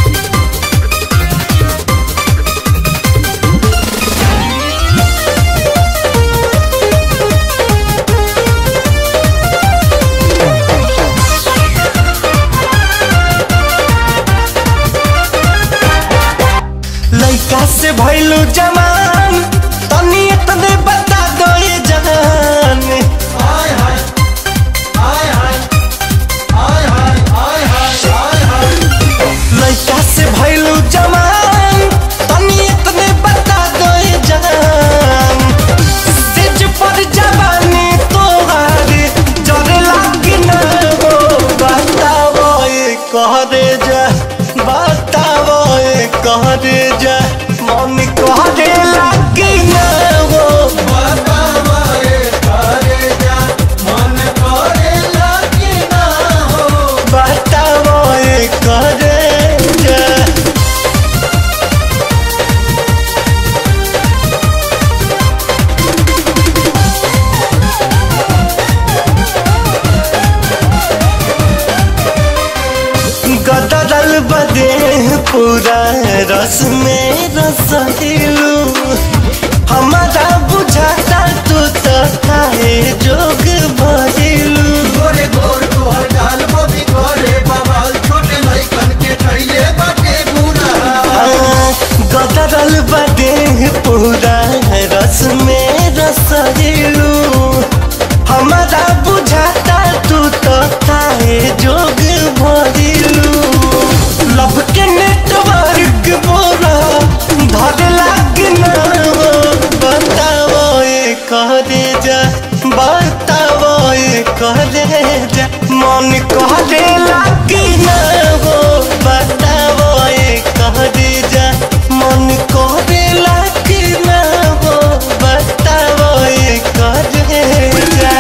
S17: लइका से भइलू जमान तनी इतने बता दो ये जान हाय हाय हाय हाय हाय हाय हाय हाय हाय लइका से भइलू जमान तनी इतने बता दो ये जान सिज पर जवानी तोहारे जरे लागी ना हो बताओ ये कह दे जा बताओ ये कह दे जा मन कह दे लागी ना हो बताओ ये कह दे जा मन कह दे लागी ना हो बताओ ये कह दे जा गदरल बदे पूरा रस में रसलू हमारा बुझाता तू तो काहे जोग भरिलू गोरे गोर तोहर गाल बबी गोरे बवाल छोटे लइकन के ठइले बाटे पूरा गदरल बदे पूरा रस में रसलू हमारा बुझाता तू तो काहे जोग भरिलू लब के नेटवर्क बोला धर लाग ना हो बताओ ये कह दे जा बताओ ये कह दे जा मन कह दे लाग ना हो बताओ ये कह दे जा मन कह दे लाग ना हो बताओ ये कह दे जा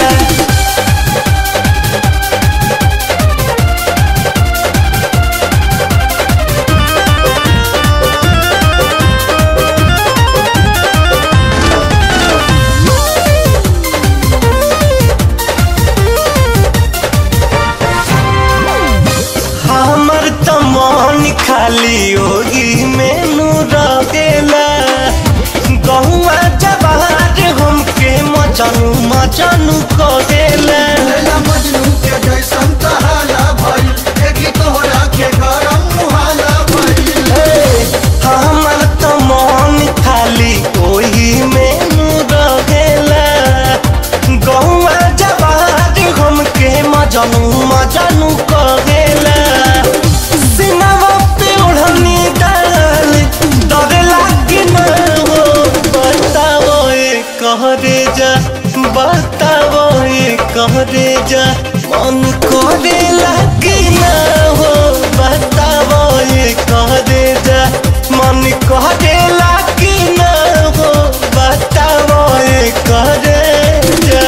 S17: हमर त मन खाली होगी मेनू रहेला गहुआ जवार हमके मचनू मचनू करेला मजनू के जैसन तहाला भइल देखी तोहरा के गरम मुहाला भइल हमर त मन खाली ओही मेनू रहेला गहुआ जवार हमके मजनू मजनू करेला सिनवा पे ओढ़नी डाल डर लागे ना हो बताओ ये कह दे जा बताओ ये कह दे जा मन करे लागे ना हो बताओ ये कह दे जा मन कह दे लागे ना हो बताओ ये कह दे जा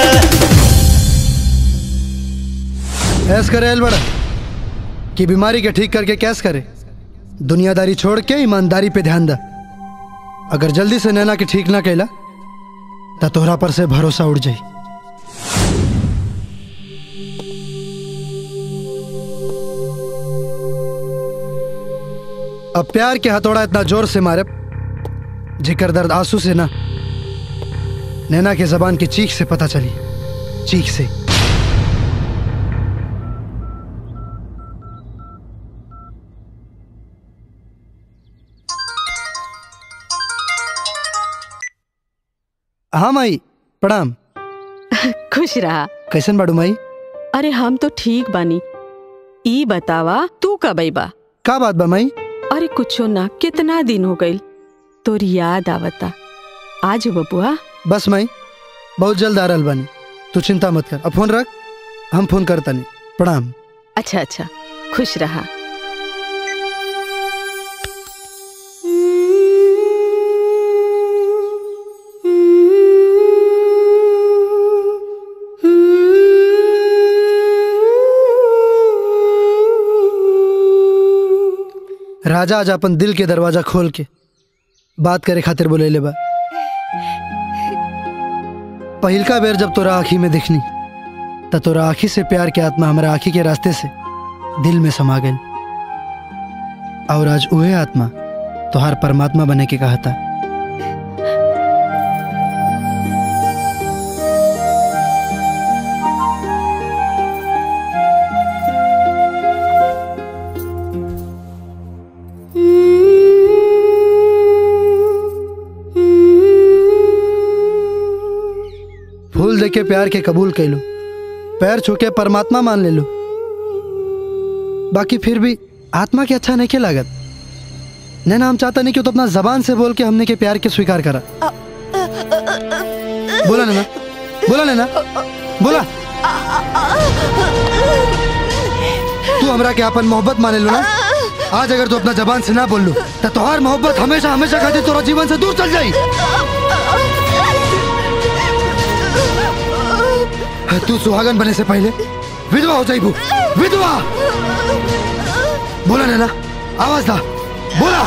S1: ऐस करे एल बड़ा कि बीमारी के ठीक करके कैस करे दुनियादारी छोड़ के ईमानदारी पे ध्यान दा अगर जल्दी से नैना के ठीक ना कैला तो तोहरा पर से भरोसा उड़ जाई अब प्यार के हथौड़ा इतना जोर से मारे जिकर दर्द आंसू से ना नैना के जबान की चीख से पता चली चीख से हाँ माई प्रणाम
S2: खुश रहा
S1: कैसन बाड़ू माई
S2: अरे हम तो ठीक बानी ई बतावा तू कब बा
S1: का बात बा माई
S2: अरे कुछो ना कितना दिन हो गइल तोर याद आवता आज बबुआ
S1: बस माई बहुत जल्द आ रहल बानी तू चिंता मत कर अब फोन रख हम फोन करता नहीं प्रणाम
S2: अच्छा अच्छा खुश रहा
S1: राजा आज अपन दिल के दरवाजा खोल के बात करे खातिर बोले बा पहिलका बेर जब तोरा आँखी में दिखनी त तोरा आँखी से प्यार के आत्मा हमारा आँखी के रास्ते से दिल में समा गई और आज उहे आत्मा तोहार परमात्मा बने के कहा था फूल दे के प्यार के कबूल कैलो पैर छू के परमात्मा मान ले लो बाकी फिर भी आत्मा के अच्छा नहीं के लागत नैना हम चाहता नहीं कि तो अपना जबान से बोल के हमने के प्यार के स्वीकार करा बोला नैना बोला नैना बोला तू हमरा के अपन मोहब्बत माने लो ना आज अगर तू अपना जबान से ना बोल लो तो तोहार मोहब्बत हमेशा हमेशा खातिर तोरा जीवन से दूर चल जाई तू सुहागन बने से पहले विधवा हो जाइबू विधवा बोला नैना आवाज दा बोला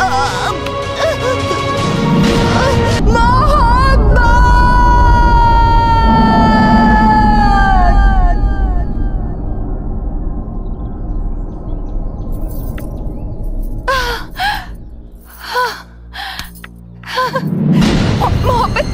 S16: मोहब्बत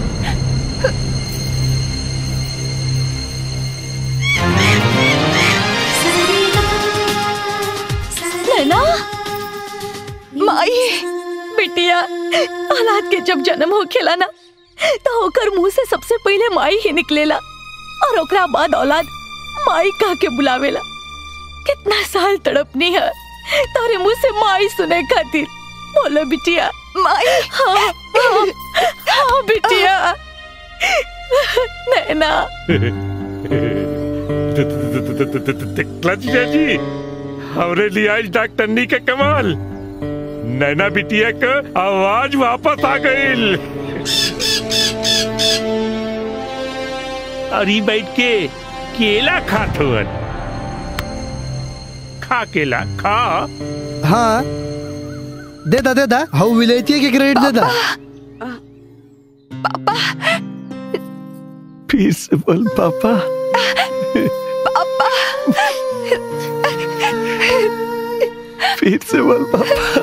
S16: नैना माई बिटिया औलाद के जब जन्म हो खेला ना तो ओकर मुंह से सबसे पहले माई ही निकलेला और ओकरा बाद औलाद माई कह के बुलावेला कितना साल तड़पनी है तारे मुंह से माई सुने खातिर बोलो बिटिया माई हाँ हाँ, हाँ बिटिया नैना
S10: क्लच जी हमरे लिए आज डॉक्टरनी के कमाल नैना बिटिया का आवाज वापस आ गई अरे बैठ के केला खात हुअन खा केला खा
S1: हाँ दे दा दे दा हाउ विलेती के क्रेडिट दे दा
S9: फिर से बोल पापा फिर से बोल पापा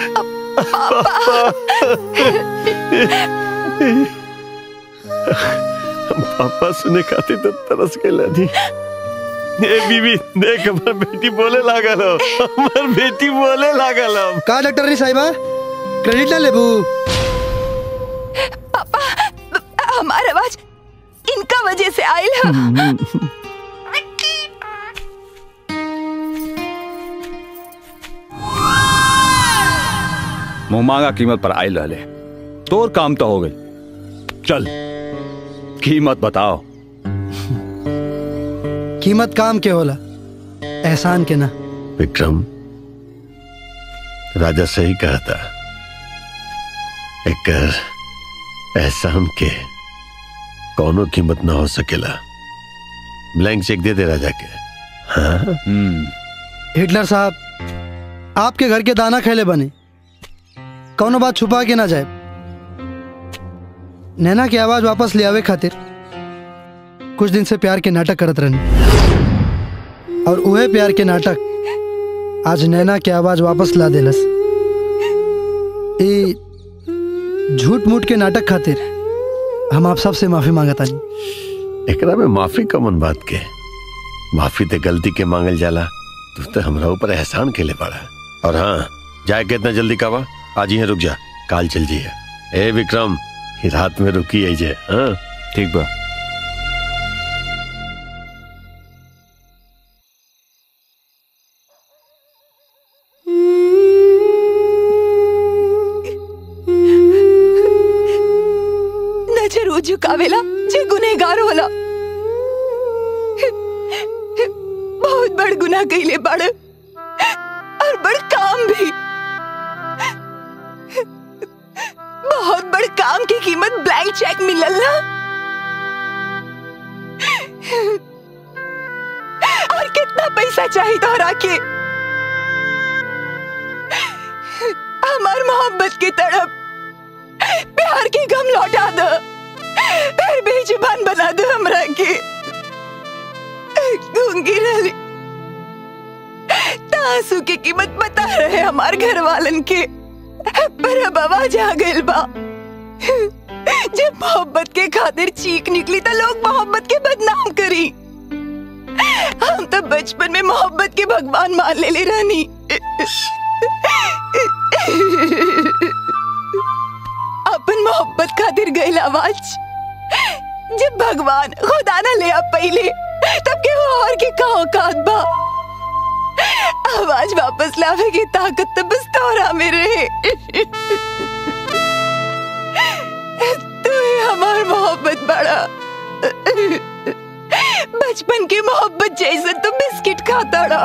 S9: पापा सुने खातिर तो तरस गए जी ए बीबी देख हमर बेटी बोले लागल हो हमर बेटी बोले लागल हो
S1: का डॉक्टर नी साहिबा क्रेडिट ना लेबू
S16: हमारा आवाज इनका वजह से आयल है
S12: मुंह मांगा कीमत पर आयल रहले तोर काम तो हो गई चल कीमत बताओ
S1: कीमत काम के होला एहसान के ना
S9: विक्रम राजा सही कहा था एक एहसान के कौनो कीमत ना हो सकेला ब्लैंक चेक दे दे राजा के हाँ
S1: हिटलर साहब आपके घर के दाना खेले बने कौनो बात छुपा के ना जाए नैना की आवाज वापस ले आवे खातिर कुछ दिन से प्यार के नाटक करत रहनी और उहे प्यार के नाटक आज नैना की आवाज वापस ला देलस ई झूठ मूठ के नाटक खातिर हम आप सबसे माफी मांगता नहीं
S9: एकरा में माफी कमन बात के माफी ते गलती के मांगल जाला तू तो हमरा ऊपर एहसान के ले पड़ा और हाँ जाए के इतना जल्दी कावा आज ही रुक जा काल चल जी ए विक्रम ही रात में रुकी है जे हाँ
S12: ठीक बा
S16: नजर वो झुकावेला जे गुनेगार होला बहुत बड़ गुनाह कइले बड़ और बड़ काम भी बहुत बड़ काम की कीमत ब्लैंक चेक मिलल ना और कितना पैसा चाहिए तोहरा के
S18: हमार मोहब्बत की तड़प प्यार की गम लौटा दो फिर बेजुबान बना दो हमरा के गूंगी रही तासू की कीमत बता रहे हमार घर वालन के पर अब आवाज आ गइल बा जब मोहब्बत के खातिर चीख निकली तो लोग मोहब्बत के बदनाम करी हम तो बचपन में मोहब्बत के भगवान मान ले ले रानी अपन मोहब्बत खातिर गइल आवाज जब भगवान खुदा ना ले आ पहले तब के वो और के का औकात बा आवाज वापस लावे की ताकत तो बस तोरा में रहे तू ही हमार मोहब्बत बड़ा बचपन की मोहब्बत जैसे तो बिस्किट खाता रहा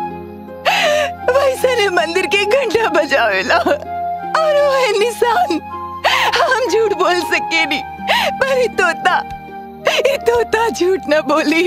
S18: वैसे ने मंदिर के घंटा बजावेला और वो है निशान हम झूठ बोल सके नहीं पर ये तोता ये तोता झूठ न बोली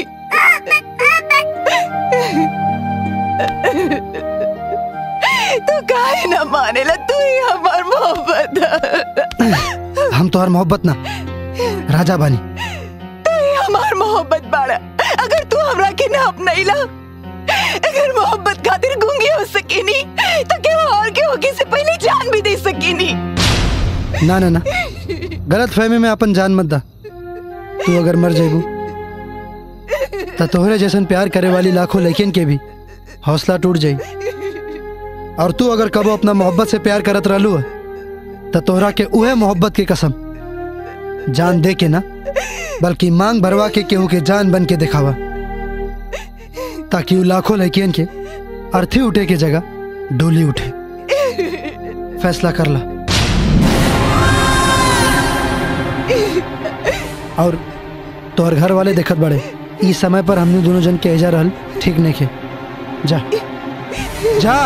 S18: तू काहे न मानेला तू ही हमार मोहब्बत है।
S1: हम तो हर मोहब्बत ना राजा बानी
S18: तू ही हमार मोहब्बत बाड़ा अगर तू हमरा के ना अपनाइला अगर मोहब्बत खातिर गूंगी हो सकेनी तो क्या और के होके से पहले जान भी दे सकेनी
S1: ना ना ना गलत फहमी में अपन जान मत दा तू अगर मर जेबू तो तोहरे जैसन प्यार करे वाली लाखों लड़कियन के भी हौसला टूट जाई और तू अगर कबो अपना मोहब्बत से प्यार करत रहलू तो तोहरा के उहे मोहब्बत की कसम जान दे के ना बल्कि मांग भरवा के केहू के जान बन के दिखावा ताकि उ लाखों लड़कियन के अर्थी उठे के जगह डोली उठे फैसला कर ला और तोहर घर वाले देखत बड़े इस समय पर हमने दोनों जन के एजा रहल ठीक नहीं खे जा जा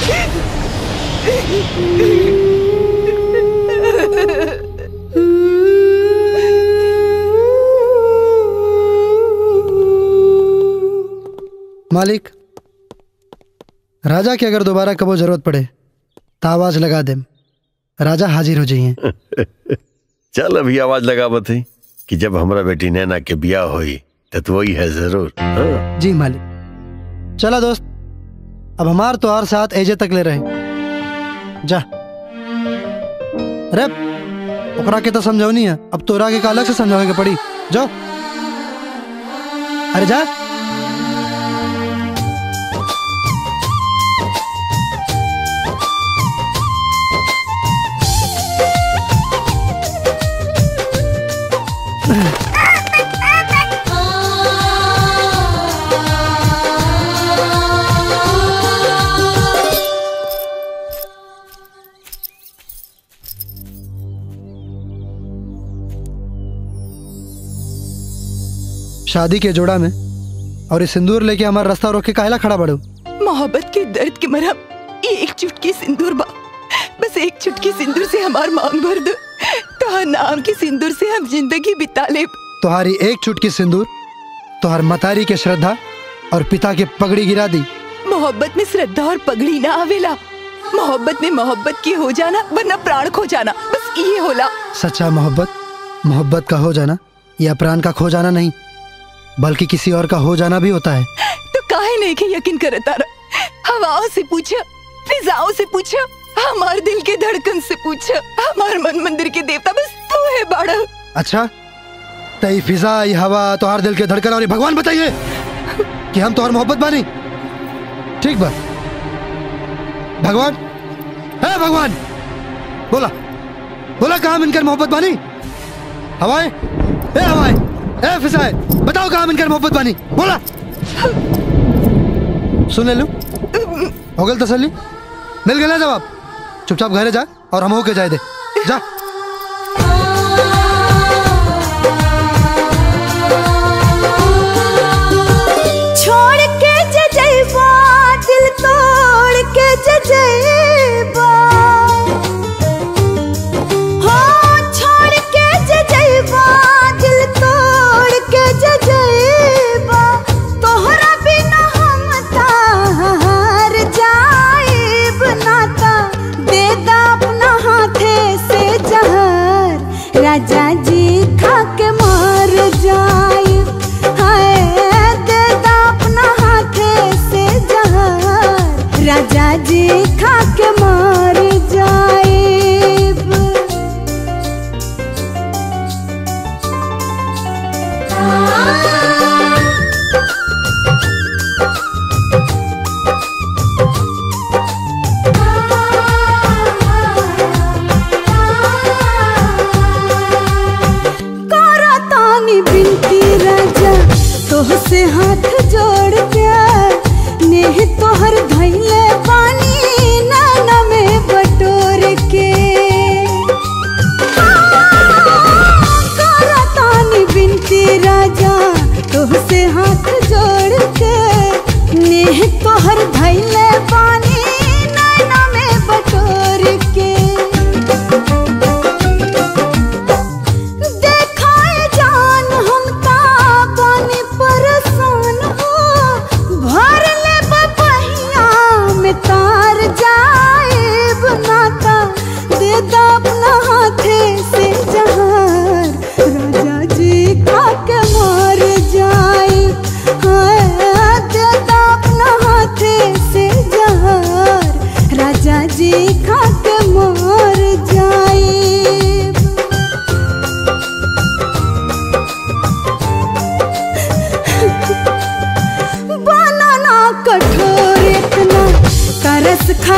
S1: मालिक राजा के अगर दोबारा कबो जरूरत पड़े तो आवाज लगा दे राजा हाजिर हो जाइए
S9: चल अभी आवाज लगावत है कि जब हमरा बेटी नैना के बियाह होई तो तू वही है जरूर हाँ।
S1: जी मालिक चला दोस्त अब हमार तो हर साथ एजे तक ले रहे जा रे ओकरा के तो समझौनी है अब तोरा के का अलग से समझावे के पड़ी जाओ अरे जा शादी के जोड़ा में और ये सिंदूर लेके हमारा रास्ता रोक के काहला खड़ा बड़ो
S18: मोहब्बत के दर्द के मरहम ये एक चुटकी सिंदूर बा बस एक चुटकी सिंदूर से हमार मांग भर दो तो नाम के सिंदूर से हम जिंदगी बिता ले
S1: तुम्हारी एक चुटकी सिंदूर तुम्हार मतारी के श्रद्धा और पिता के पगड़ी गिरा दी
S18: मोहब्बत में श्रद्धा और पगड़ी ना आवेला मोहब्बत में मोहब्बत की हो जाना वरना प्राण खो जाना बस ये होला
S1: सच्चा मोहब्बत मोहब्बत का हो जाना या प्राण का खो जाना नहीं बल्कि किसी और का हो जाना भी होता है
S18: तो काहे नहीं के यकीन करता रहा हवाओं से पूछा फिजाओं से पूछा हमार दिल के धड़कन से पूछा हमार मन मंदिर के देवता बस तू है बाड़ा
S1: अच्छा तई फिजा ये हवा तुम्हार दिल के धड़कन और ये भगवान बताइए कि हम तुम्हार मोहब्बत बानी ठीक बा भगवान है भगवान बोला बोला कहा मिनकर मोहब्बत बानी हवाएं ए हवाएं ए फिजाएं बताओ कहा मिनकर मोहब्बत बानी बोला सुन ले लू हो गल तसल्ली मिल गया जवाब चुपचाप घरे जा और हम होके जाए दे जा
S11: छोड़ के जे जइबा दिल तोड़ के जे जइबा हो छोड़ के जे जइबा दिल तोड़ के जे जइबा तोहरा बिना हम तार जाइब नाता देदा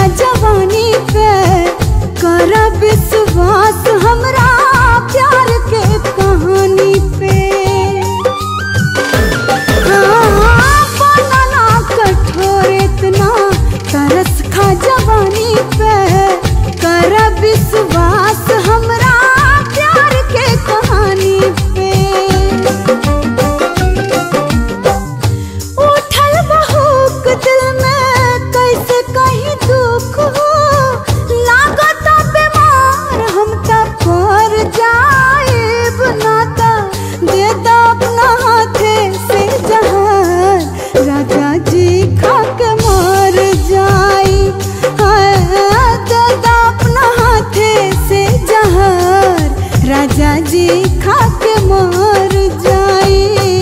S11: जवानी पे कर विश्वास हमरा प्यार के कहानी पे हाँ, बनना कठोर इतना तरस खा जवानी पे कर विश्वास हमरा प्यार के कहानी पे उठल बहुक दिल में कैसे कहीं दुख हो लागत बीमार हम तब पर जाएब नाता दे दो अपना हाथे से जहान राजा जी खा के मर जाई हाँ, दे दो अपना हाथे से जहान राजा जी खा के मर जाई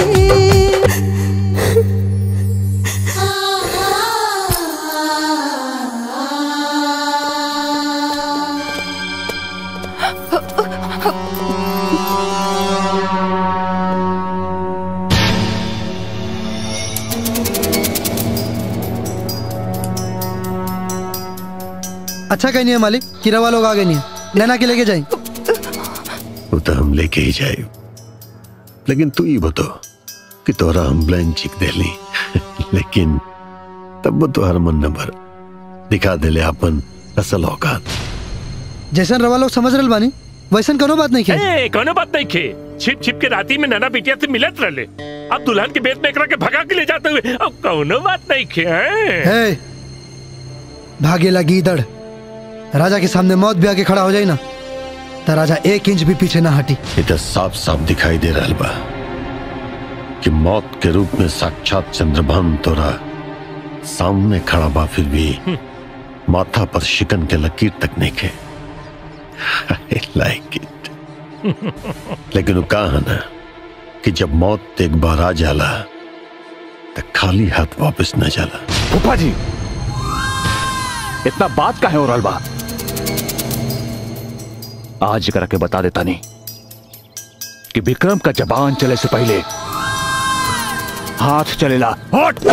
S1: अच्छा कहीं नहीं है मालिक किरावा लोग आगे नहीं है नैना के लेके जाए
S9: वो तो हम लेके ही जाए लेकिन तू ही बतो कि तोरा हम ब्लैंक चिक दे ली लेकिन तब वो तो हर मन न भर दिखा देले अपन असल औकात
S1: जैसन रवा लोग समझ रहे बानी वैसन कोनो बात नहीं किया
S10: ए, कोनो बात नहीं खे छिप छिप के राती में नाना बिटिया से मिलत रहले अब दुल्हन के बेत में एकरा के भगा के ले जाते हुए अब कोनो बात नहीं खे हैं?
S1: हे भागेला गीदड़ राजा के सामने मौत भी आके खड़ा हो जाए ना तो राजा एक इंच भी पीछे ना हटी
S9: ये तो साफ साफ दिखाई दे रहा बा कि मौत के रूप में साक्षात चंद्रभान तोरा सामने खड़ा बा फिर भी माथा पर शिकन के लकीर तक नहीं खे लाइक इट लेकिन वो कहा है ना कि जब मौत एक बार आ जाला तो खाली हाथ वापस न जाला
S12: फूफा जी इतना बात का है और बा आज करा के बता देता नहीं कि विक्रम का जबान चले से पहले हाथ चलेला हट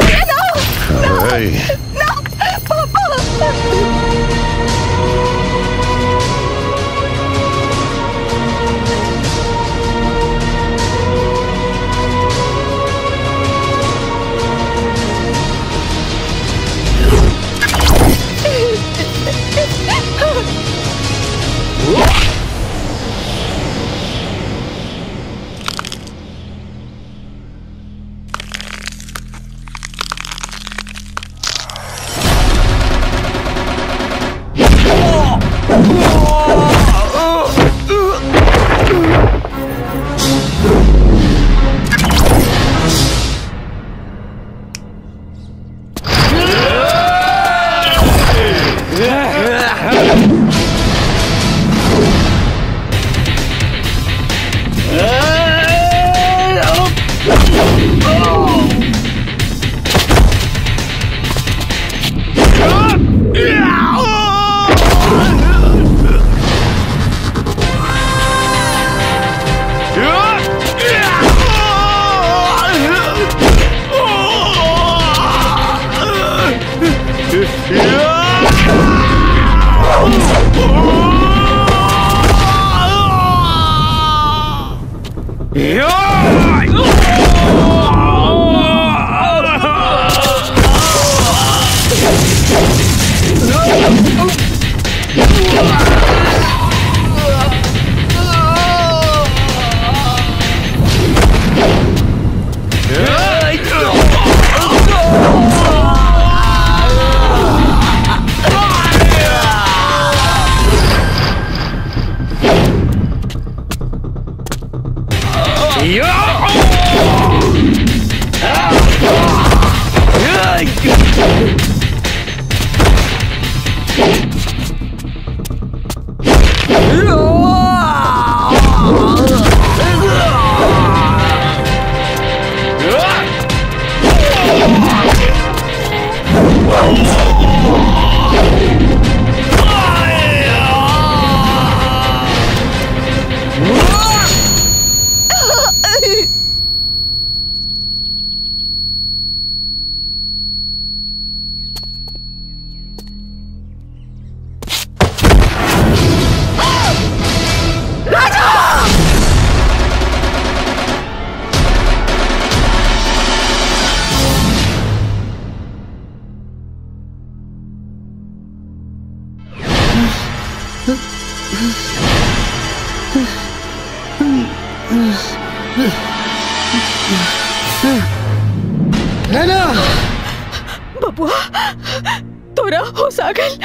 S1: नैना
S16: बबुआ तोरा होश आ गइल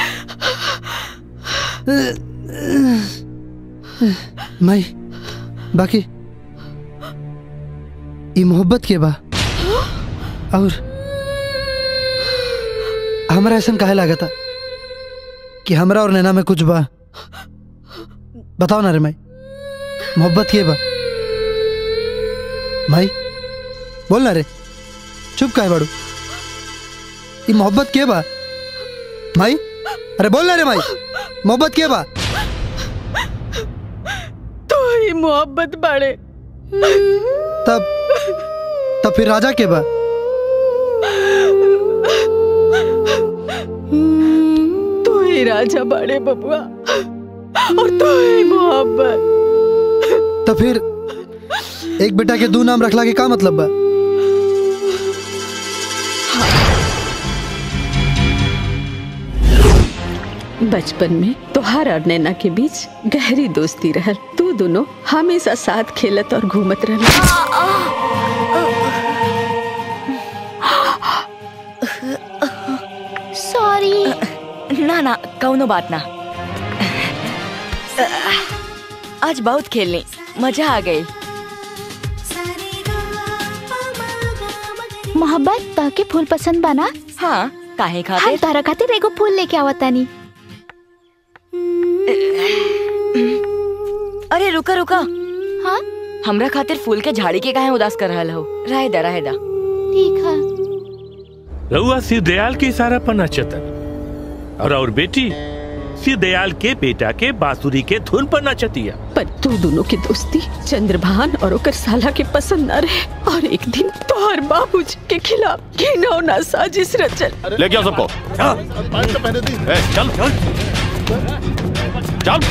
S1: माई बाकी ई मोहब्बत के बा और हमरा ऐसा काहे लागता कि हमरा और नैना में कुछ बा बताओ ना रे माई मोहब्बत के बा माई बोल ना रे चुप काहे बाड़ू ई मोहब्बत के बा माई अरे बोल ना रे माई मोहब्बत के बा
S16: तो ही मोहब्बत बाड़े
S1: तब तब फिर राजा के बा
S16: तू ही राजा बाड़े बबुआ और तू ही मोहब्बत
S1: तो फिर एक बेटा के दो नाम रखला के का मतलब बा
S2: बचपन में तोहार और नैना के बीच गहरी दोस्ती रहल तू दोनों हमेशा साथ खेलत और घूमत रहल
S14: सॉरी
S19: ना ना कौनो बात ना आज बहुत खेलनी मजा आ गई
S20: मोहब्बत ताके फूल पसंद बना
S19: हाँ काहे
S20: हम
S19: खातिर
S20: तारा खातिर एगो फूल लेके आवतानी
S19: अरे रुका रुका
S20: हाँ
S19: हमरा खातिर फूल के झाड़ी के काहे उदास कर रहल हो रहे दा रहे दा
S20: ठीक है
S10: रउआ सिर दयाल के इशारा पर नचतन और और बेटी सिर दयाल के बेटा के बांसुरी के धुन पर नचतिया
S2: पर तू दोनों की दोस्ती चंद्रभान और ओकर साला के पसंद न रहे और एक दिन तोहर बाबूजी के खिलाफ घिनौना साजिश रचल
S3: लेके आओ सबको ए, चल चल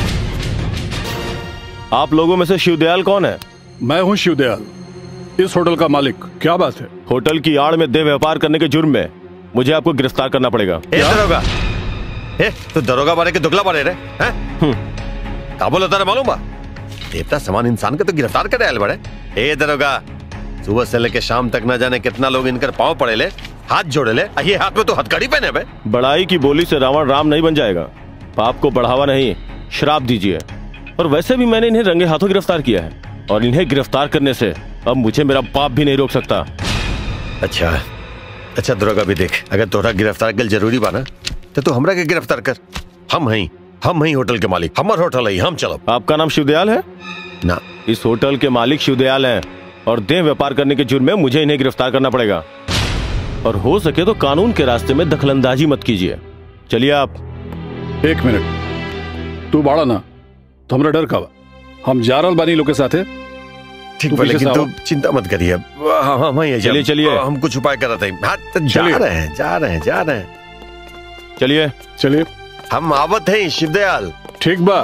S3: आप लोगों में से शिवदयाल कौन है
S21: मैं हूँ शिवदयाल इस होटल का मालिक क्या बात है
S3: होटल की आड़ में देह व्यापार करने के जुर्म में मुझे आपको गिरफ्तार करना पड़ेगा
S9: ए दरोगा ए तू दरोगा बारे के दुगला बारे रे हैं का बोला तारा मालूम बा देवता समान इंसान के तो गिरफ्तार करे आयल बड़े ए दरोगा सुबह से लेके शाम तक ना जाने कितना लोग इनकर पांव पड़े ले हाथ जोड़े ले आ ये हाथ में तो हथकड़ी पहने बे
S3: बड़ाई की बोली से रावण राम नहीं बन जाएगा पाप को बढ़ावा नहीं श्राप दीजिए और वैसे भी मैंने इन्हें रंगे हाथों गिरफ्तार किया है और इन्हें गिरफ्तार करने से अब मुझे मेरा पाप भी नहीं रोक सकता
S9: अच्छा अच्छा दरोगा भी देख अगर तोहरा गिरफ्तार कर जरूरी बा ना तो तू हमरा के गिरफ्तार कर हम हई हम हई होटल के मालिक हमर होटल है हम चलो
S3: आपका नाम शिवदयाल है
S9: ना
S3: इस होटल के मालिक शिवदयाल हैं और देह व्यापार करने के जुर्म में मुझे इन्हें गिरफ्तार करना पड़ेगा और हो सके तो कानून के रास्ते में दखलंदाजी मत कीजिए चलिए आप
S21: एक मिनट तू बाड़ा ना तो हमरा डर का बा हम जा रहल बानी लोग के साथे
S9: ठीक
S21: तू
S9: बा
S21: पीछे
S9: लेकिन
S21: से
S9: तू
S21: आवा।
S9: चिंता मत करिए अब हम हम ही
S3: चलिए, चलिए।
S9: हम कुछ उपाय कर रहे थे हाँ, तो जा
S21: चलिए।
S9: रहे हैं जा रहे हैं जा रहे हैं
S3: चलिए
S21: चलिए
S9: हम आवत हैं शिवदयाल
S21: ठीक बा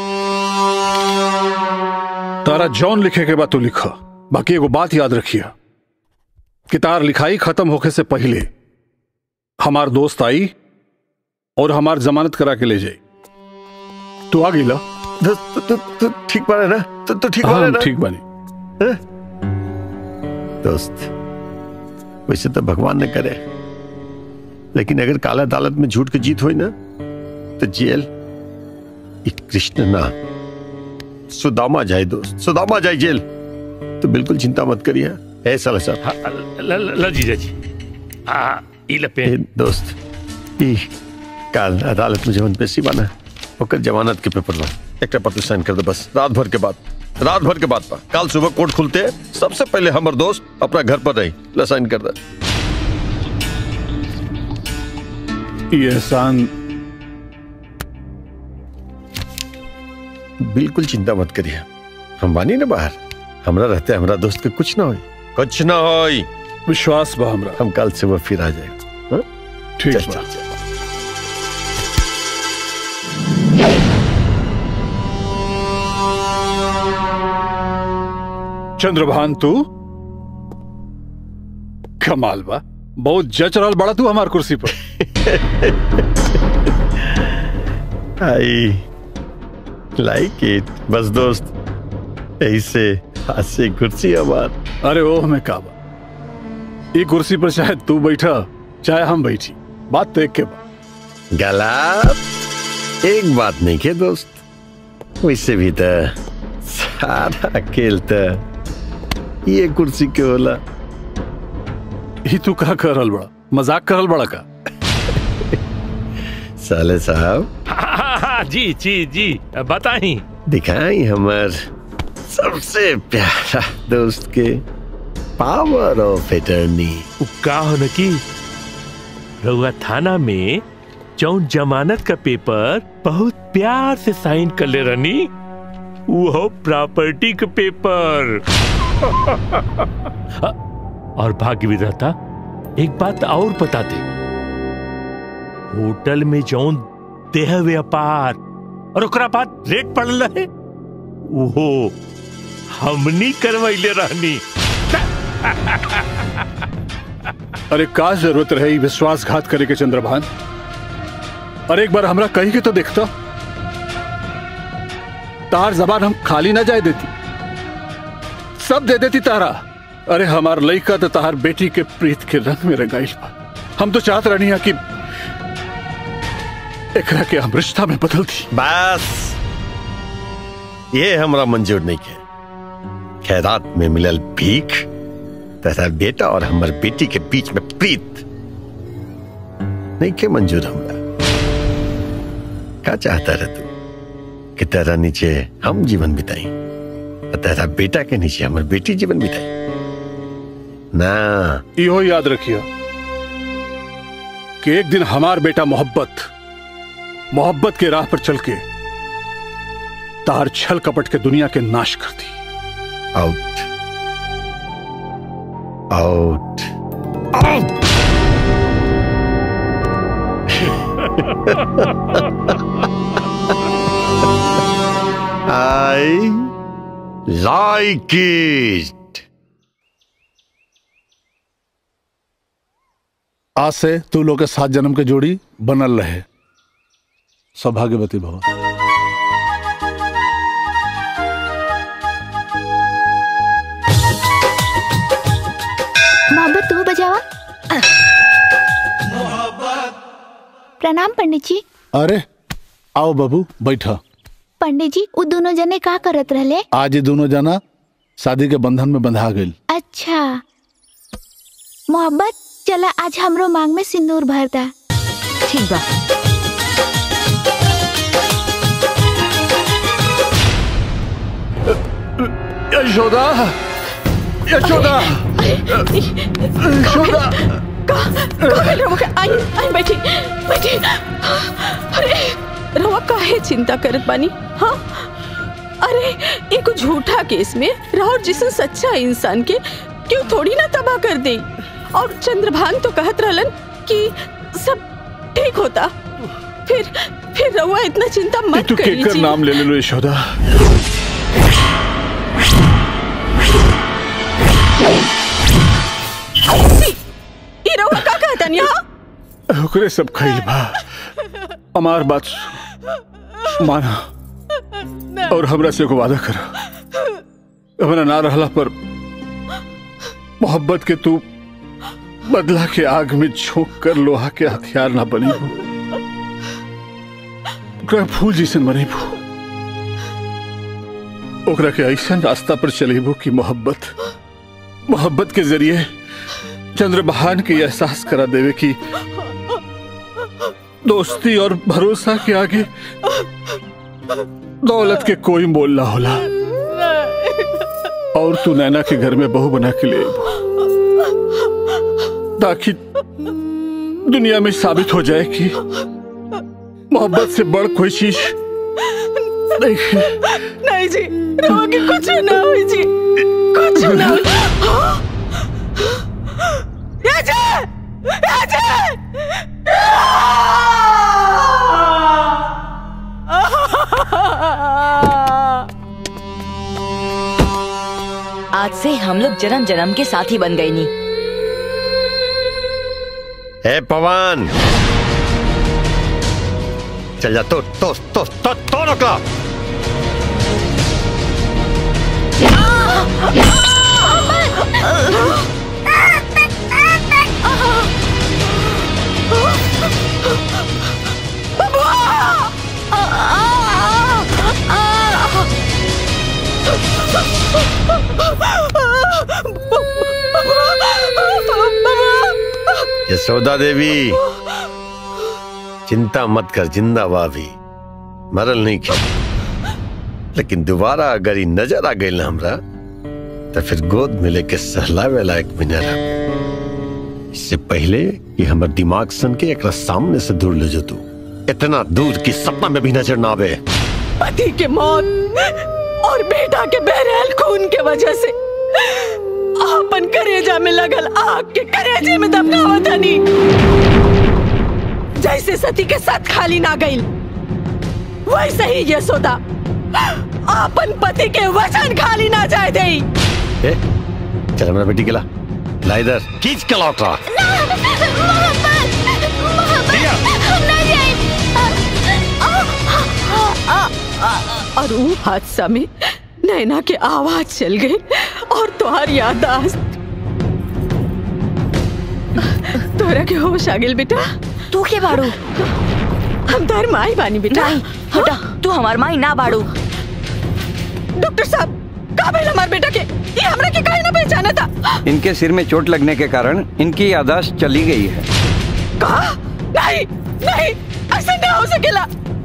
S21: तारा जॉन लिखे के बाद तू लिखा बाकी एगो बात याद रखिया कि तार लिखाई खत्म होके से पहले हमार दोस्त आई और हमार जमानत करा के ले जाई तू आ गईला
S9: दोस्त तू तू ठीक बा ना तू तू ठीक बा
S21: हाँ,
S9: ना
S21: ठीक बानी
S9: दोस्त वैसे तो भगवान ने करे लेकिन अगर काला अदालत में झूठ की जीत हुई ना तो जेल ये कृष्ण ना सुदामा जाए दोस्त सुदामा जाए जेल तो बिल्कुल चिंता मत करिए ऐसा सर
S10: हाँ, ल ल- ल जीजा जी आ ई लपे
S9: ए, दोस्त ई काल अदालत में जवन पेशी बना ओकर जमानत के पेपर ला एक पर तू साइन कर दे बस रात भर के बाद रात भर के बाद पा कल सुबह कोर्ट खुलते सबसे पहले हमर दोस्त अपना घर पर रही ला साइन कर दे
S21: ये एहसान
S9: बिल्कुल चिंता मत करिए हम बानी ना बाहर हमरा रहते हमरा दोस्त के कुछ ना होई कुछ ना होई
S21: विश्वास बा हमरा
S9: हम कल सुबह फिर आ जाएगा हाँ?
S21: ठीक
S9: चल,
S21: बा।
S9: चल, चल।
S21: चंद्रभान तू कमाल बा बहुत जच रहल बड़ा तू हमार कुर्सी पर
S9: आई लाइक इट बस दोस्त ऐसे हाथ से कुर्सी हमार
S21: अरे ओह मैं काबा ये कुर्सी पर चाहे तू बैठा चाहे हम बैठी बात तो एक के बाद
S9: गलत एक बात नहीं के दोस्त वैसे भी तो सारा खेल तो ये कुर्सी के होला
S21: ही तू का करल बड़ा मजाक करल बड़ा का
S9: साले साहब
S10: हाँ, हाँ, जी जी जी बताई
S9: दिखाई हमार सबसे प्यारा दोस्त के पावर ऑफ एटर्नी
S10: का हो न की रउआ थाना में जौन जमानत का पेपर बहुत प्यार से साइन कर ले रनी वो प्रॉपर्टी का पेपर और भाग्य विधाता एक बात और बता दे होटल में जौन देह व्यापार और ओकरा बाद रेट पड़ल रहे वो हमनी करवैले रहनी
S21: अरे का जरूरत रही विश्वासघात करे के चंद्रभान अरे एक बार हमरा कही के तो देखता तार जबान हम खाली ना जाए देती सब दे देती तारा अरे हमार लइका तो तार बेटी के प्रीत के रंग में रंगाइल बा हम तो चाहत रहनी कि एकरा के हम रिश्ता में बदल दी
S9: बस ये हमरा मंजूर नहीं के खैरात में मिलल भीख तथा बेटा और हमर बेटी के बीच में प्रीत नहीं के मंजूर हमरा का चाहता रह तू कि तेरा नीचे हम जीवन बिताई और तेरा बेटा के नीचे हमर बेटी जीवन बिताई ना
S21: इहो याद रखियो कि एक दिन हमार बेटा मोहब्बत मोहब्बत के राह पर चल के तार छल कपट के दुनिया के नाश कर दी
S9: out out out I like it
S21: आज से तू लोग के सात जन्म के जोड़ी बनल रहे सौभाग्यवती भव
S20: मोहब्बत तू बजावा प्रणाम पंडित जी
S21: अरे आओ बाबू बैठा
S20: पंडित जी वो दोनों जने का करत रहले
S21: आज ये दोनों जना शादी के बंधन में बंधा गई
S20: अच्छा मोहब्बत चला आज हमरो मांग में सिंदूर भरता
S14: ठीक बा
S21: यशोदा यशोदा यशोदा
S2: आई आई बैठी बैठी अरे रवा काहे चिंता करत बानी हाँ अरे एक झूठा केस में राहुल जिसन सच्चा इंसान के क्यों थोड़ी ना तबाह कर दे और चंद्रभान तो कहत रहलन कि सब ठीक होता फिर फिर रवा इतना चिंता मत
S21: तू
S2: करी
S21: केकर
S2: जी
S21: नाम ले ले लो यशोदा
S2: ई रवा का कहता यहाँ
S21: ओकरे सब खइल बा हमार बात सु- माना और हमरा से एगो वादा कर हमरा ना रहला पर मोहब्बत के तू बदला के आग में झोंक कर लोहा के हथियार ना बनी हो ओकरा फूल जैसन बनेबू ओकरा के ऐसा रास्ता पर चलेबू कि मोहब्बत मोहब्बत के जरिए चंद्रबहान के एहसास करा देवे कि दोस्ती और भरोसा के आगे दौलत के कोई मोल ना होला और तू नैना के घर में बहू बना के ले आइबू। ताकि दुनिया में साबित हो जाए कि मोहब्बत से बड़ कोई चीज नहीं है।
S2: नहीं जी रवा के कुछ ना हुई जी कुछ ना हुई हाँ? राजा राजा
S19: आज से हम लोग जन्म जन्म के साथी बन गए नी
S9: ए पवन चल जा तो तो तो तो तो रखला यशोदा देवी चिंता मत कर जिंदा भी मरल नहीं की लेकिन दोबारा अगर ही नजर आ गई ना हमरा तो फिर गोद में लेके सहलावे लायक भी न रह इससे पहले कि हमर दिमाग सन के एक सामने से दूर ले जो तू इतना दूर कि सपना में भी नजर ना आवे
S2: पति के मौत और बेटा के बहरहाल खून के वजह से आपन करेजा में लगल आग के करेजे में दबकावत हनी जैसे सती के साथ खाली ना गई वैसे ही यशोदा आपन पति के वचन खाली ना जाए दे
S9: ए, चल हमारा बेटी के ला ला इधर खींच के लौट रहा
S2: और वो हादसा में नैना के आवाज चल गई और तुहार यादाश्त तोरा के होश आ गेल बेटा
S19: तू के बाड़ू
S2: हम तार माई बानी बेटा
S19: नहीं हटा तू हमार माई ना बाड़ू
S2: डॉक्टर साहब का भेल हमार बेटा के ये हमरा के काहे ना पहचाना था
S8: इनके सिर में चोट लगने के कारण इनकी यादाश्त चली गई है
S2: का नहीं नहीं ऐसा ना हो सकेला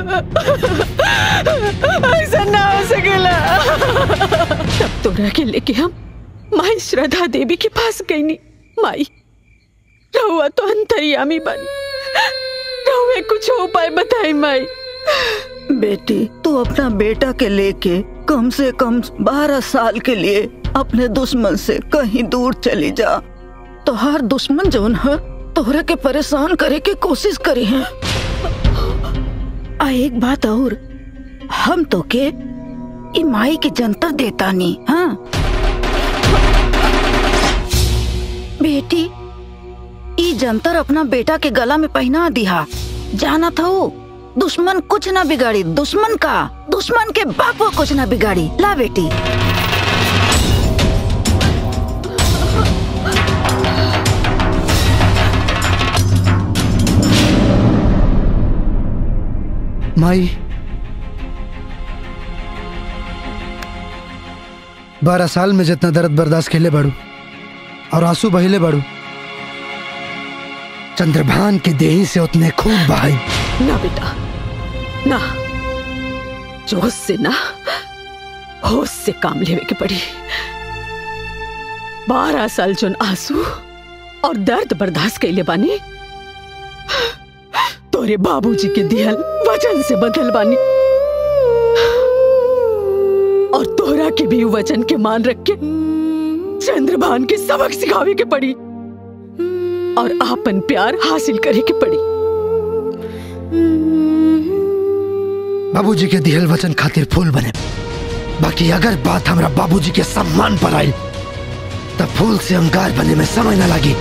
S2: ऐसा ना हो सकेला तब तोरा के लेके हम माई श्रद्धा देवी के पास गई नी माई रहुआ तो अंतर्यामी बनी रहुए कुछ उपाय बताई माई
S7: बेटी तू अपना बेटा के लेके कम से कम बारह साल के लिए अपने दुश्मन से कहीं दूर चली जा तो हर दुश्मन जौन है तोहरा के परेशान करे के कोशिश करी है आ एक बात और हम तो के ई माई के जंतर देता नहीं हाँ बेटी ई जंतर अपना बेटा के गला में पहना दिया जाना था वो दुश्मन कुछ ना बिगाड़ी दुश्मन का दुश्मन के बाप को कुछ ना बिगाड़ी ला बेटी
S1: माई बारह साल में जितना दर्द बर्दाश्त खेले बाड़ू और आंसू बहिले बाड़ू चंद्रभान के देही से उतने खूब बहाई
S2: ना बेटा ना जोश से ना होश से काम लेवे के पड़ी बारह साल जोन आंसू और दर्द बर्दाश्त कैले बानी तोरे बाबूजी के दिहल वचन से बदल बानी और तोरा के भी वचन के मान रख के चंद्रभान के सबक सिखावे के पड़ी और आपन प्यार हासिल करे के पड़ी
S1: बाबूजी के दिहल वचन खातिर फूल बने बाकी अगर बात हमरा बाबूजी के सम्मान पर आई तब फूल से अंगार बने में समय न लगी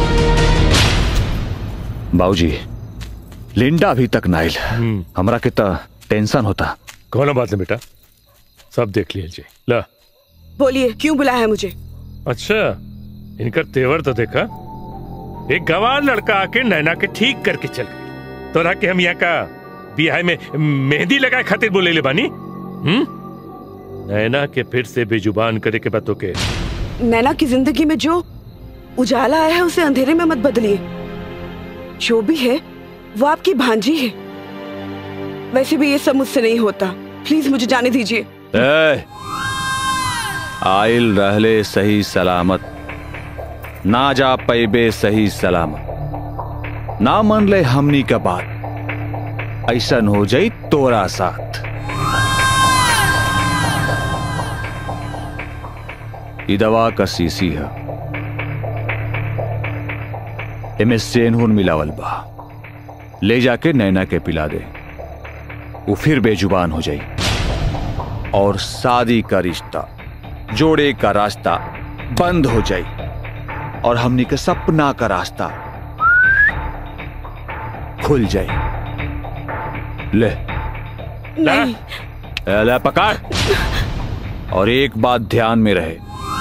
S12: बाबूजी लिंडा अभी तक नाइल हमरा के तो टेंशन होता
S10: कौन बात है बेटा सब देख लीजिए ला
S13: बोलिए क्यों बुलाया है मुझे
S10: अच्छा इनका तेवर तो देखा एक गवार लड़का आके नैना के ठीक करके चल गई तोरा के हम यहाँ का बिहार में मेहंदी लगाए खातिर बोले ले बानी हम्म नैना के फिर से बेजुबान करे के बातों के
S13: नैना की जिंदगी में जो उजाला आया है उसे अंधेरे में मत बदलिए जो भी है वो आपकी भांजी है वैसे भी ये सब मुझसे नहीं होता प्लीज मुझे जाने दीजिए
S12: ए, आइल रहले सही सलामत ना जा पैबे सही सलामत ना मन ले हमनी का बात ऐसन हो जाई तोरा साथ ई दवा का सीसी है एमे सेनहुन मिलावल बा ले जाके नैना के पिला दे वो फिर बेजुबान हो जाई और शादी का रिश्ता जोड़े का रास्ता बंद हो जाए और हमनी के सपना का रास्ता खुल जाए ले
S13: नहीं
S12: ले पकड़ और एक बात ध्यान में रहे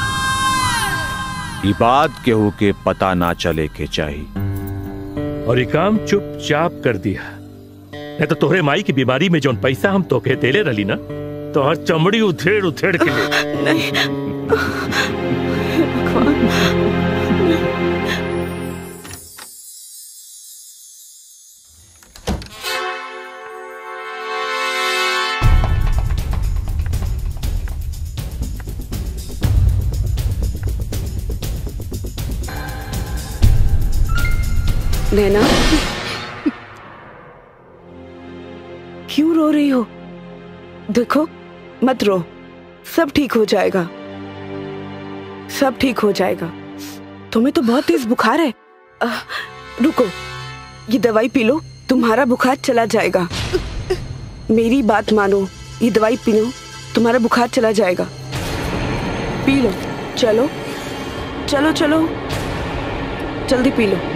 S12: ये बात केहू के पता ना चले के चाहिए
S10: और ये काम चुपचाप कर दिया नहीं तो तोहरे माई की बीमारी में जौन पैसा हम तोके देले रही ना तो हर चमड़ी उथेड़ उथेड़ के ले
S13: नैना क्यों रो रही हो देखो मत रो सब ठीक हो जाएगा सब ठीक हो जाएगा तुम्हें तो बहुत तेज बुखार है अह, रुको ये दवाई पी लो तुम्हारा बुखार चला जाएगा मेरी बात मानो ये दवाई पी लो तुम्हारा बुखार चला जाएगा पी लो चलो चलो चलो जल्दी पी लो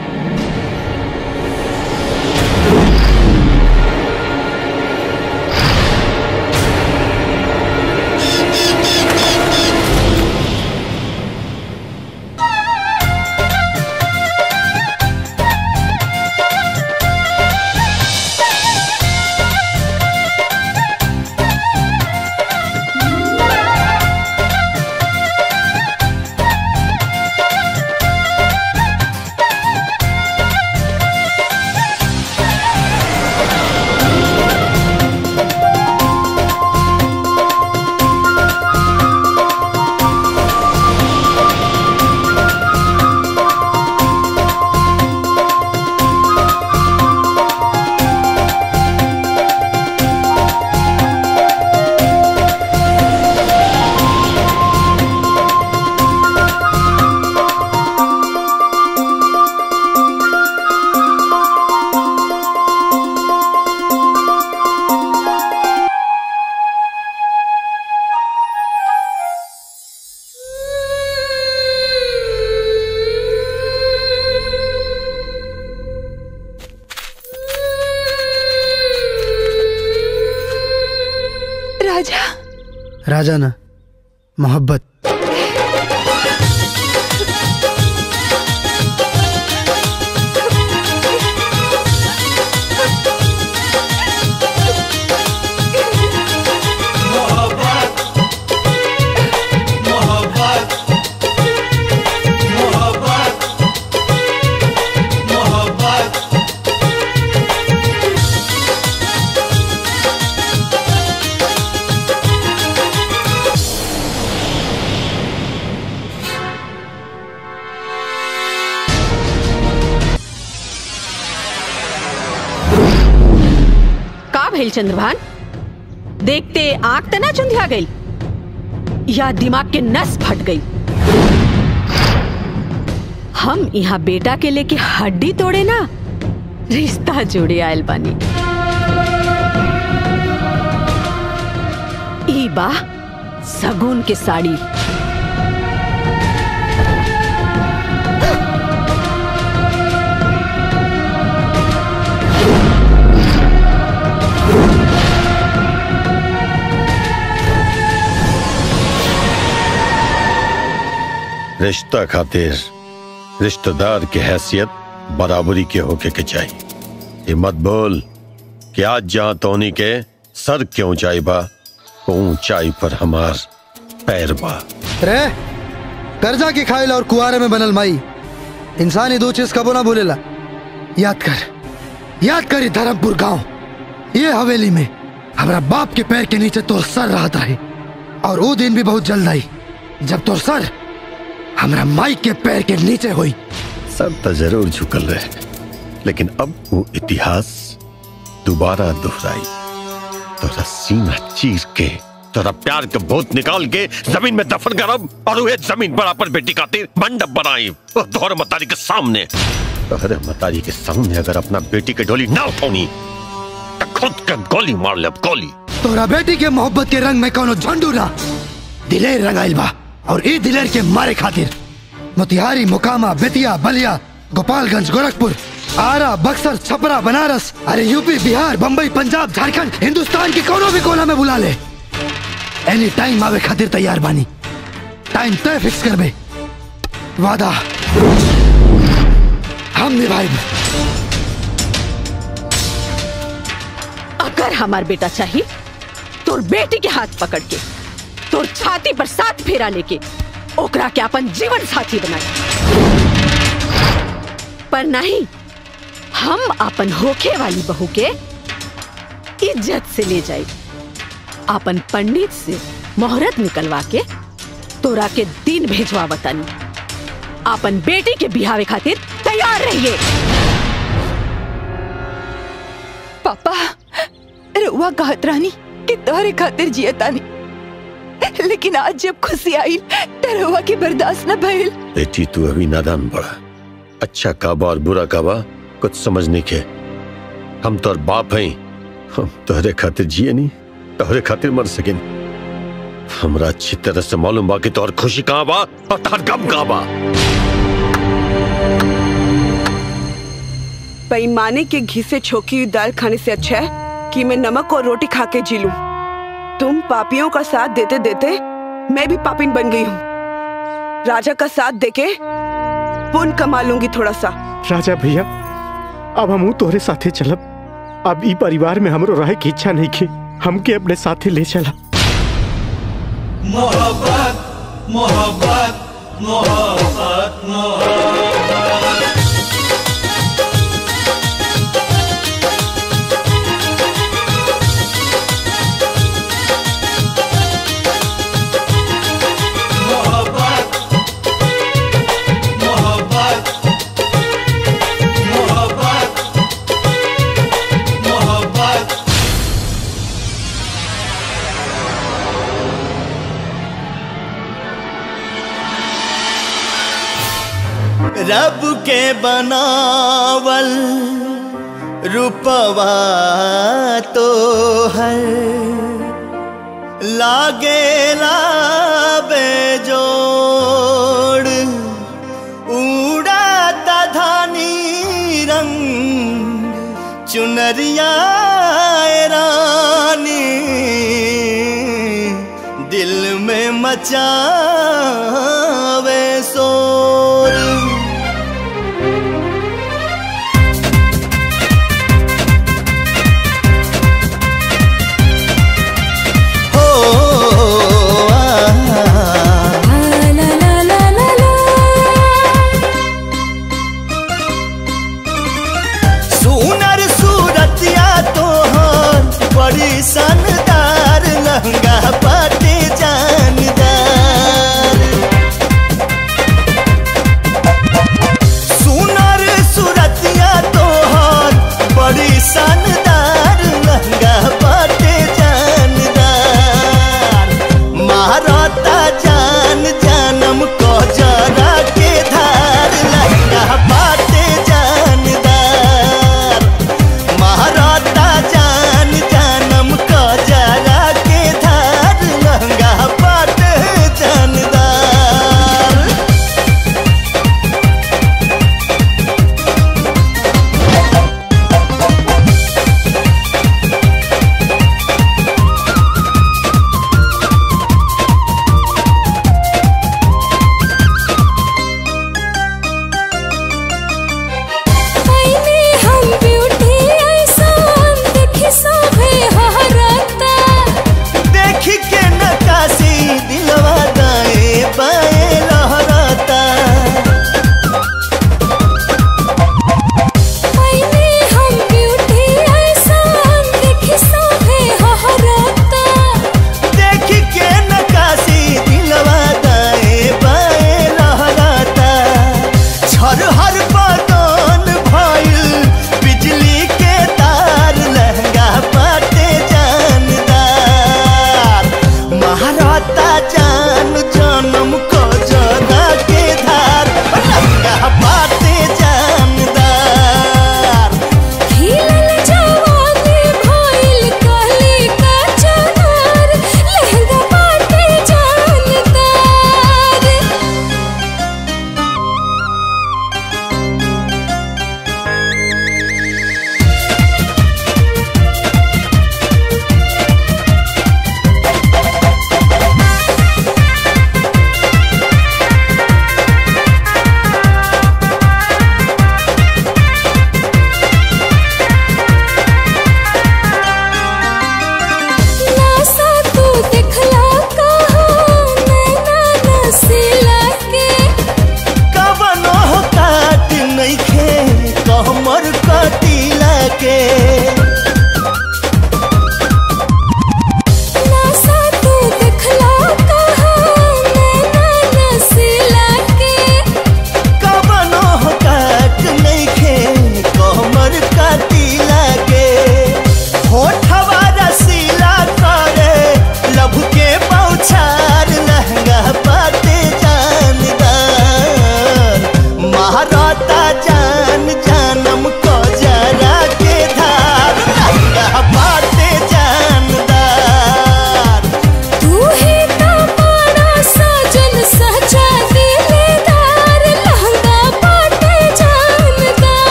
S18: राजा
S1: राजा ना मोहब्बत
S2: का भेल चंद्रभान देखते आंख तना चुंधिया गई या दिमाग के नस फट गई हम यहाँ बेटा के लेके हड्डी तोड़े ना रिश्ता जोड़े आयल बानी ई बा सगुन के साड़ी
S9: रिश्ता खातिर रिश्तेदार की हैसियत बराबरी के होके के चाहिए ये मत बोल कि आज जहां तोनी के सर के ऊंचाई बा वो ऊंचाई पर हमार पैर बा
S1: रे कर्जा की खाइल और कुआरे में बनल माई इंसानी दो चीज कबो ना बोलेला याद कर याद कर ये धर्मपुर गांव ये हवेली में हमारा बाप के पैर के नीचे तो सर रहा था और वो दिन भी बहुत जल्द आई जब तो सर हमारा माई के पैर के नीचे हुई
S9: सर तो जरूर झुकल रहे लेकिन अब वो इतिहास दोबारा दोहराई तोरा सीना चीर के तोरा प्यार के भूत निकाल के जमीन में दफन करब और वह जमीन पर अपन बेटी खातिर मंडप बनाई वो तोहर मतारी के सामने तोहरे मतारी के सामने अगर अपना बेटी के डोली ना उठौनी तो खुद के गोली मार ले गोली
S1: तोरा बेटी के मोहब्बत के रंग में कोनो झंडू ना दिलेर रंगाइल बा और ई दिलेर के मारे खातिर मोतिहारी मोकामा बेतिया बलिया गोपालगंज गोरखपुर आरा बक्सर छपरा बनारस अरे यूपी बिहार बम्बई पंजाब झारखंड हिंदुस्तान की कोनो भी कोना में बुला ले एनी टाइम आवे खातिर तैयार बानी टाइम तय फिक्स करबे वादा हम निभाइब
S2: अगर हमार बेटा चाहिए तोर बेटी के हाथ पकड़ के तोर छाती पर साथ फेरा लेके ओकरा के अपन जीवन साथी बनाए पर नहीं हम अपन होखे वाली बहू के इज्जत से ले जाए अपन पंडित से मोहरत निकलवा के तोरा के दिन भेजवा बतानी अपन बेटी के बिहावे खातिर तैयार रहिए
S18: पापा रुआ कहत रानी कि तोहरे खातिर जियतानी लेकिन आज जब खुशी आई तो रुआ की बर्दाश्त न भइल
S9: बेटी तू अभी नादान बड़ा अच्छा काबा और बुरा काबा कुछ समझ नहीं के हम तोर बाप हैं हम तोहरे खातिर जिए नहीं तोहरे खातिर मर सके हमरा अच्छी तरह से मालूम बा कि तोहर खुशी कहाँ बा और तोहर गम कहाँ बा
S13: बेईमाने के घी से छोकी हुई दाल खाने से अच्छा है कि मैं नमक और रोटी खा के जी लूं। तुम पापियों का साथ देते देते मैं भी पापिन बन गई हूँ राजा का साथ देके पुण्य कमा लूंगी थोड़ा सा
S6: राजा भैया अब हम तोहरे साथे चलब अब ई परिवार में हमरो रहे की इच्छा नहीं की हमके अपने साथे ले चला
S17: मोहब्बत मोहब्बत मोहब्बत मोहब्बत मोहब्बत मोहब्बत मोहब्बत रब के बनावल रूपवा तो है लागे लाबे जोड़ उड़ाता धानी रंग चुनरिया रानी दिल में मचावे शोर हो सुनर सूरतिया तोहर बड़ी शानदार लहंगा पाटे जानदार सुनर सूरतिया तोहर बड़ी शानदार लहंगा पाटे जानदार महारता जान जानम को जरा के धार लहंगा पाटे जानदार महाराता जान जानम को जरा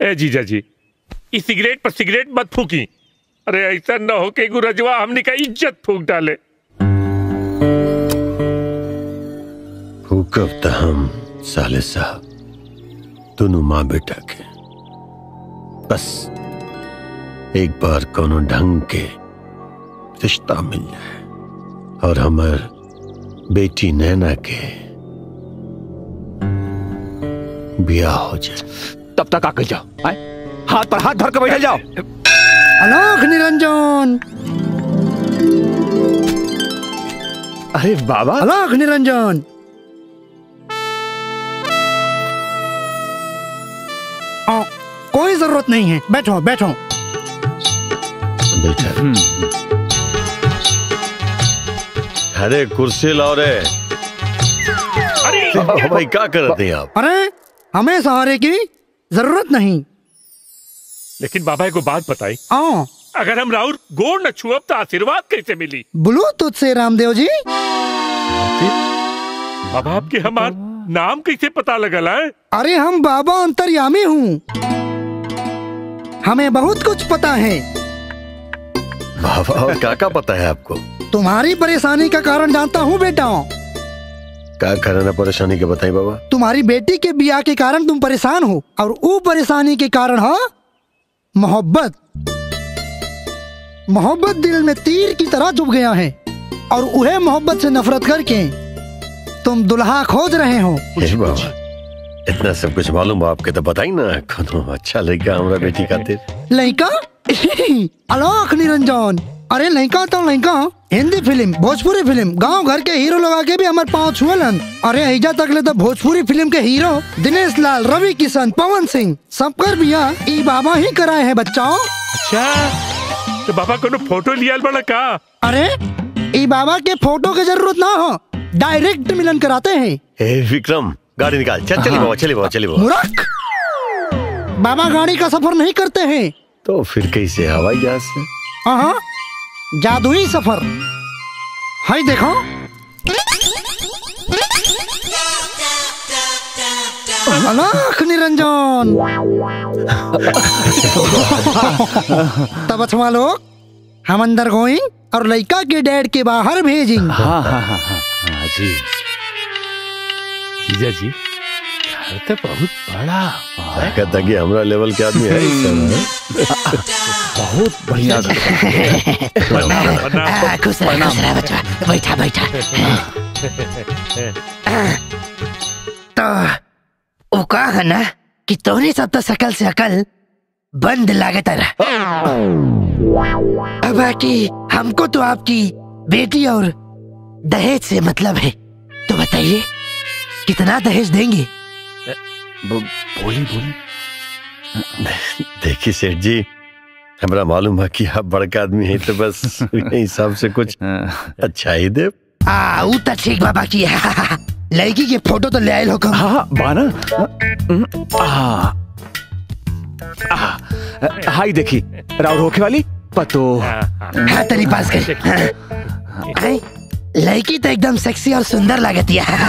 S10: ए जीजा जी इस सिगरेट पर सिगरेट मत फूकी अरे ऐसा न हो कि गुरजवा हमने का इज्जत फूक डाले
S9: हुकब त हम साले साहब दोनों माँ बेटा के बस एक बार कोनो ढंग के रिश्ता मिल जाए और हमार बेटी नैना के ब्याह हो जाए
S12: तब तक आकर जाओ आए? हाथ पर हाथ धर के बैठ जाओ
S1: अलोक निरंजन
S12: अरे बाबा
S1: अलोक निरंजन आ, कोई जरूरत नहीं है बैठो बैठो
S9: बेटा अरे कुर्सी लाओ रे अरे भाई क्या कर रहे हैं आप
S1: अरे हमें सहारे की जरूरत नहीं
S10: लेकिन बाबा को बात बताई
S1: आओ
S10: अगर हम राउर गोड़ न छुअब तो आशीर्वाद कैसे मिली
S1: बोलो तुझसे रामदेव जी
S10: बाबा आपके हमार नाम कैसे पता लगल है
S1: अरे हम बाबा अंतर्यामी हूँ हमें बहुत कुछ पता है
S9: बाबा और क्या क्या पता है आपको
S1: तुम्हारी परेशानी का कारण जानता हूँ बेटा
S9: क्या करना परेशानी के बताई बाबा
S1: तुम्हारी बेटी के बिया के कारण तुम परेशान हो और वो परेशानी के कारण है मोहब्बत मोहब्बत दिल में तीर की तरह चुभ गया है और वह मोहब्बत से नफरत करके तुम दुल्हा खोज रहे हो
S9: हे बाबा इतना सब कुछ मालूम है आपके तो बताई ना कोनो अच्छा लड़का हमारा बेटी खातिर
S1: लड़का अलोक निरंजन अरे लड़का तो लड़का हिंदी फिल्म भोजपुरी फिल्म गांव घर के हीरो लोग आके भी हमारे पाँव छुअलन अरे ऐजा तक ले तो भोजपुरी फिल्म के हीरो दिनेश लाल रवि किशन पवन सिंह सबकर बिया ई बाबा ही कराए हैं बच्चाओं
S10: अच्छा तो बाबा को फोटो लिया बड़ा का
S1: अरे ई बाबा के फोटो की जरूरत ना हो डायरेक्ट मिलन कराते हैं
S9: हे विक्रम गाड़ी निकाल चल चली बाबा चली बाबा चली बाबा
S1: मूर्ख बाबा गाड़ी का सफर नहीं करते हैं
S9: तो फिर कैसे हवाई जहाज से
S1: हाँ जादुई सफर हाय देखो अलाख निरंजन तब अथवा लोग हम अंदर गोइंग और लड़का के डैड के बाहर भेजिंग
S12: हाँ हाँ हाँ हाँ हाँ जी
S10: जीजा जी घर तो बहुत बड़ा
S9: कहता कि हमारा लेवल के आदमी है इस समय
S12: बहुत बढ़िया
S4: आ, खुश रह खुश रह बच्चा बैठा बैठा तो वो कहा है ना कि तोहनी सब तो सकल से अकल बंद लागत रहा अब बाकी हमको तो आपकी बेटी और दहेज से मतलब है तो बताइए कितना दहेज देंगे
S12: बोली बोली
S9: देखिए सेठ जी हमारा मालूम है कि आप बड़का आदमी है तो बस उसी हिसाब से कुछ अच्छा ही दे
S4: आ ऊ तो ठीक बाबा की है लड़की के फोटो तो ले आयल हो
S12: हाँ हाँ बाना हाँ हाई देखी राउर होके वाली पतो
S4: हाँ तेरी पास कर हाँ। लड़की तो एकदम सेक्सी और सुंदर लगती है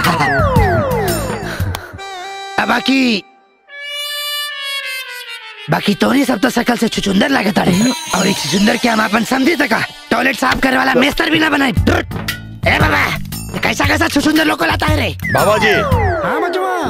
S4: अब बाकी बाकी तोरी सब तो शकल से छुचुंदर लगता है और एक छुचुंदर के हम अपन समझी तका टॉयलेट साफ करे वाला मेस्तर भी ना बनाए ए बाबा ये कैसा कैसा छुचुंदर लोग को लाता है रे
S9: बाबा जी
S1: हाँ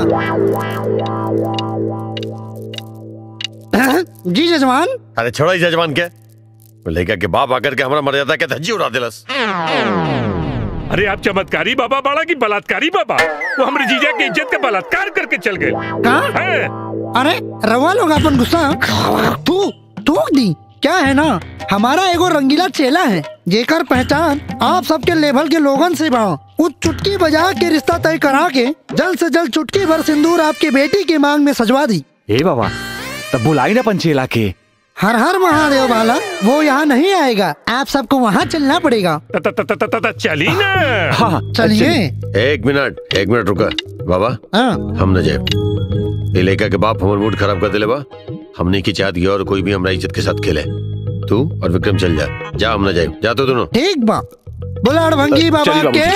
S1: बचवा जी जजमान
S9: अरे छोड़ो ही जजमान के वो लड़का के बाप आकर के हमारा मर्यादा के धज्जी उड़ा दिलस
S10: अरे आप चमत्कारी बाबा बाड़ा की बलात्कारी बाबा वो हमारे जीजा की इज्जत का बलात्कार करके चल गए हैं?
S1: अरे रवा लोग अपन गुस्सा तू थूक दी क्या है ना हमारा एगो रंगीला चेला है जेकर पहचान आप सबके लेवल के लोगन से बा उस चुटकी बजा के रिश्ता तय करा के जल्द से जल्द चुटकी भर सिंदूर आपके बेटी के मांग में सजवा दी
S12: ए बाबा तब बुलाई ना पंचेला के
S1: हर हर महादेव वाला वो यहाँ नहीं आएगा आप सबको वहाँ चलना पड़ेगा
S10: चली ना
S12: हाँ
S1: चलिए
S9: एक मिनट एक मिनट रुका बाबा
S1: हाँ
S9: हम न जाए ये लड़का के बाप हमारे मूड खराब कर दिले बा हमने की चाहत और कोई भी हमारा इज्जत के साथ खेले तू और विक्रम चल जा जा हम न जाए जा तो दोनों
S1: ठीक बा बुलाड़ भंगी बाबा
S9: चलिए बाबू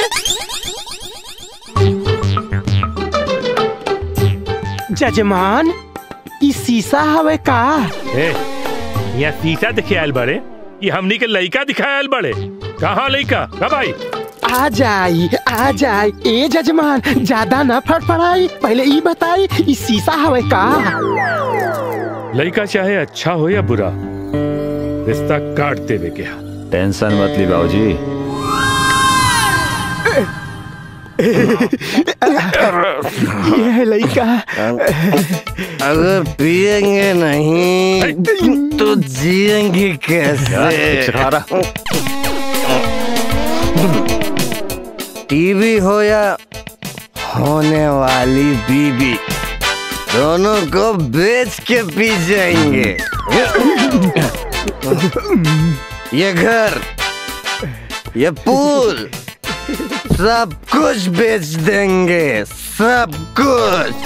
S1: के
S6: जजमान इस शीशा हवे का
S10: ए, यहाँ शीशा दिखे आयल बड़े ये हमनी के लइका दिखायल बड़े कहाँ लइका कब आई
S6: आ जाई आ जाई ए जजमान ज्यादा ना फड़फड़ाई पहले ई बताई ई शीशा हवे का
S10: लइका चाहे अच्छा हो या बुरा रिश्ता काट देवे के हा
S12: टेंशन मत ली बाबूजी
S6: ये है लड़का
S8: अगर पिएंगे नहीं तो जिएंगे कैसे टीवी हो या होने वाली बीबी दोनों को बेच के पी जाएंगे ये घर ये पूल सब कुछ बेच देंगे सब कुछ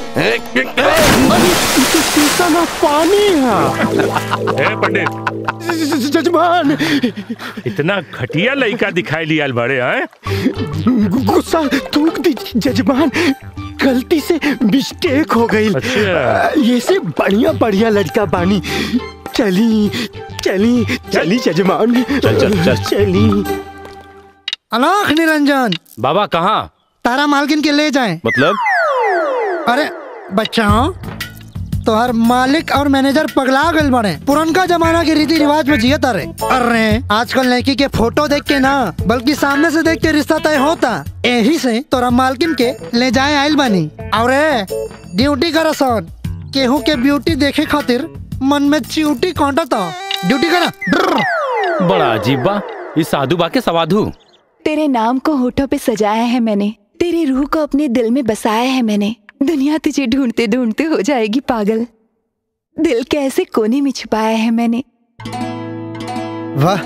S6: शीशा ना पानी
S10: ए पंडित
S6: जजमान
S10: इतना घटिया लइका दिखाई लिया बड़े हैं
S6: गुस्सा थूक दी जजमान गलती से मिस्टेक हो गई
S10: अच्छा।
S6: ये से बढ़िया बढ़िया लड़का बानी चली चली चली जजमान
S3: चल, चल, चल।
S6: चली
S1: अलाख निरंजन
S3: बाबा कहाँ
S1: तारा मालकिन के ले जाएं
S3: मतलब
S1: अरे बच्चाओं तोहर मालिक और मैनेजर पगला गल बड़े पुरनका जमाना के रीति रिवाज में जियत अरे अरे आजकल लड़की के फोटो देख के ना बल्कि सामने से देख के रिश्ता तय होता यही से तोरा मालकिन के ले जाए आइल बानी और ड्यूटी कर सन केहू के ब्यूटी देखे खातिर मन में च्यूटी कांटता ड्यूटी करा
S3: बड़ा अजीब बा ये साधु बा के सवाधु
S18: तेरे नाम को होठों पे सजाया है मैंने तेरी रूह को अपने दिल में बसाया है मैंने दुनिया तुझे ढूंढते ढूंढते हो जाएगी पागल दिल के ऐसे कोने में छुपाया है मैंने
S1: वाह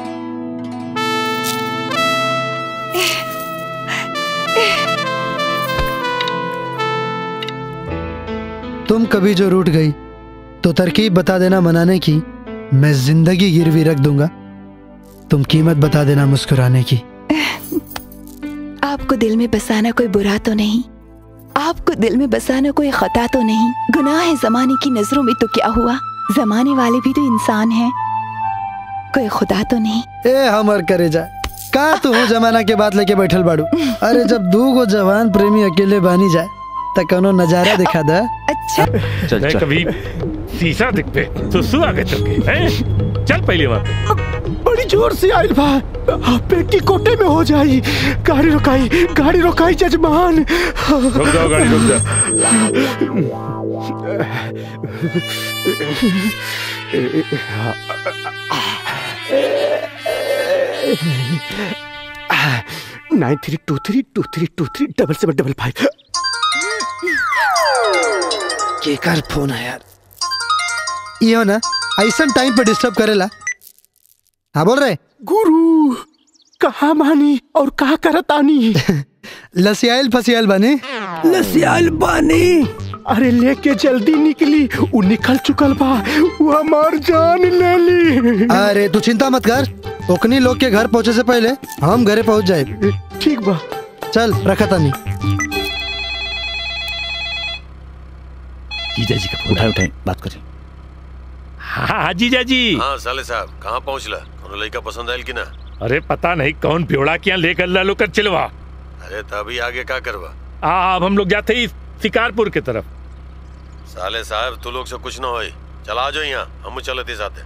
S1: तुम कभी जो रूठ गई तो तरकीब बता देना मनाने की मैं जिंदगी गिरवी रख दूंगा तुम कीमत बता देना मुस्कुराने की
S18: आपको दिल में बसाना कोई बुरा तो नहीं आपको दिल में बसाना कोई खता तो नहीं गुनाह है जमाने की नजरों में तो क्या हुआ जमाने वाले भी तो इंसान हैं कोई खुदा तो नहीं
S1: ए हमर करे जा का तू हो जमाना के बात लेके बैठल बाड़ू अरे जब दू गो जवान प्रेमी अकेले बानी जाए त कोनो नजारा दिखा दा
S18: अच्छा
S3: चल,
S10: मैं
S3: चल।
S10: कभी शीशा दिख पे तो सु आगे चल के हैं? चल पहले वहाँ पे
S6: बड़ी जोर से आइल बा पेटी कोटे में हो जाई गाड़ी रोकाई गाड़ी रोकाई जजमान
S10: रुक जाओ गाड़ी रुक जाओ
S6: nine three two three two three two three double seven double five
S1: केकर फोन है यार यो ना ऐसा टाइम पे डिस्टर्ब करेला हाँ बोल रहे
S6: गुरु कहा मानी और कहा करतानी
S1: लसियाल फसियाल बने
S6: लसियाल बानी अरे लेके जल्दी निकली वो निकल चुकल बा वो हमार जान ले ली
S1: अरे तू चिंता मत कर ओकनी लोग के घर पहुंचे से पहले हम घरे पहुंच जाए
S6: ठीक बा
S1: चल रखा तानी
S10: जीजा जी का फोन
S12: उठाए उठाए बात करें
S10: हाँ हाँ जीजा जी
S9: हाँ साले साहब कहाँ पहुँचला कोनो लड़का पसंद आयल कि ना
S10: अरे पता नहीं कौन प्योड़ा क्या लेकर लालो कर चिलवा
S9: अरे तभी आगे का करवा
S10: आ, अब हम लोग जाते ही शिकारपुर की तरफ
S9: साले साहब तू लोग से कुछ ना होई चला जाओ यहाँ हम चलते साथे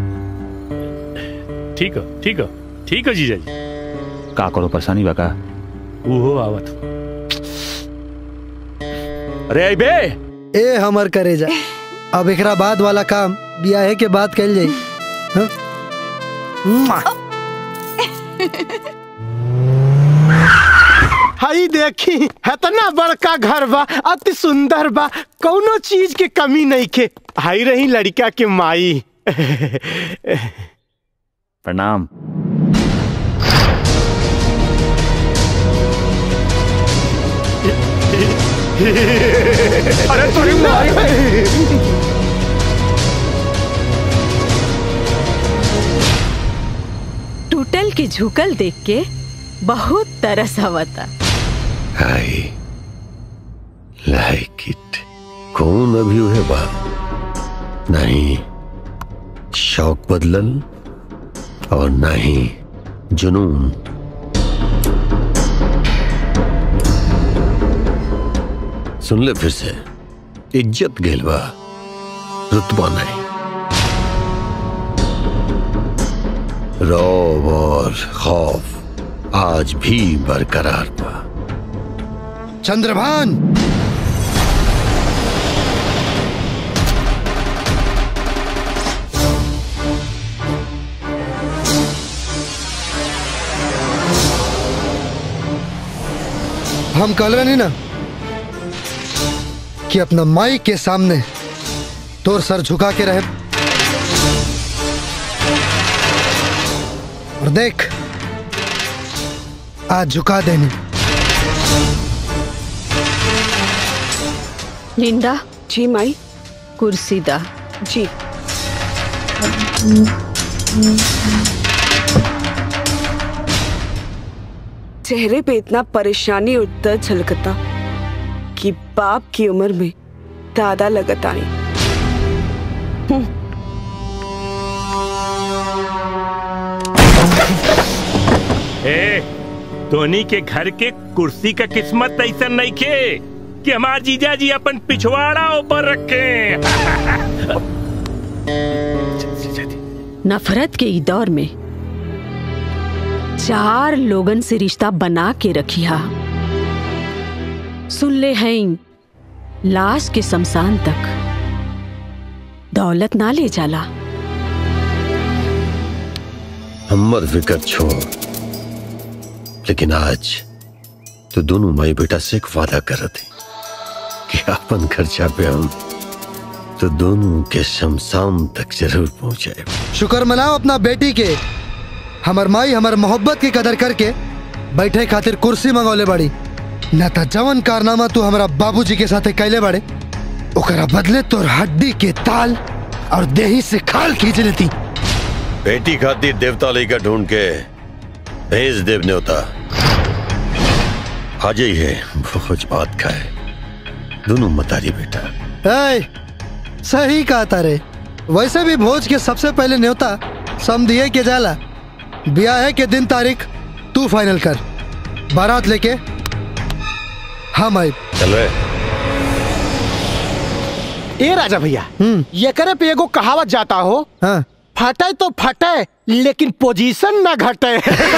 S10: ठीक है ठीक है ठीक है जीजा जी
S12: का करो परेशानी बा का
S10: ओहो आवत
S12: अरे बे
S1: ए हमर करे जा अब एकरा बाद वाला काम ब्याहे के बाद कल जाई हाँ? मुआ।
S6: हई देखी इतना बड़का घर बा अति सुंदर बा कौनो चीज के कमी नहीं के हाई रही लड़का के माई
S12: प्रणाम
S6: अरे थोड़ी मारी
S2: टूटल के झुकल देख के बहुत तरस आवता
S9: आई लाइक इट कौन अभी हुए बा नहीं शौक बदलल और ना ही जुनून सुन ले फिर से इज्जत गेलवा रुतबा नहीं रौब और खौफ आज भी बरकरार बा
S1: चंद्रभान हम कल रहे नहीं ना कि अपना माई के सामने तोर सर झुका के रहे और देख आज झुका देनी
S2: लिंडा
S13: जी माई
S2: कुर्सी दा
S13: जी चेहरे पे इतना परेशानी और दर्द झलकता कि बाप की उम्र में दादा लगत आई
S10: ए धोनी के घर के कुर्सी का किस्मत ऐसा नहीं के कि हमार जीजा जी अपन पिछवाड़ा ऊपर रखे
S2: नफरत के ई दौर में चार लोगन से रिश्ता बना के रखिया सुन ले हैं लाश के शमशान तक दौलत ना ले जाला
S9: हमर फिकर छोड़ लेकिन आज तो दोनों माई बेटा से एक वादा कर थे कि अपन खर्चा पे हम तो दोनों के शमशान तक जरूर पहुंचाए
S1: शुक्र मनाओ अपना बेटी के हमर माई हमर मोहब्बत की कदर करके बैठे खातिर कुर्सी मंगौले बड़ी न त जवन कारनामा तू हमारा बाबूजी के साथे कैले बड़े ओकरा बदले तोर हड्डी के ताल और देही से खाल खींच लेती
S9: बेटी खातिर देवता लेकर ढूंढ के भेज देव न्योता आज ही है भोज भात खाए दोनों मतारी बेटा
S1: ए, सही कहा तारे वैसे भी भोज के सबसे पहले न्योता समझिए के जाला ब्याह के दिन तारीख तू फाइनल कर बारात लेके हम आई
S9: चल रहे
S6: ए राजा भैया ये करे पे एगो कहावत जाता हो
S1: हाँ।
S6: फटे तो फटे लेकिन पोजीशन ना घटे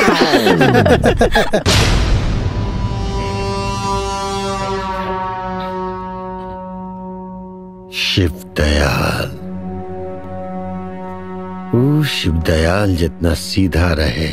S9: शिव दयाल वो शिव दयाल जितना सीधा रहे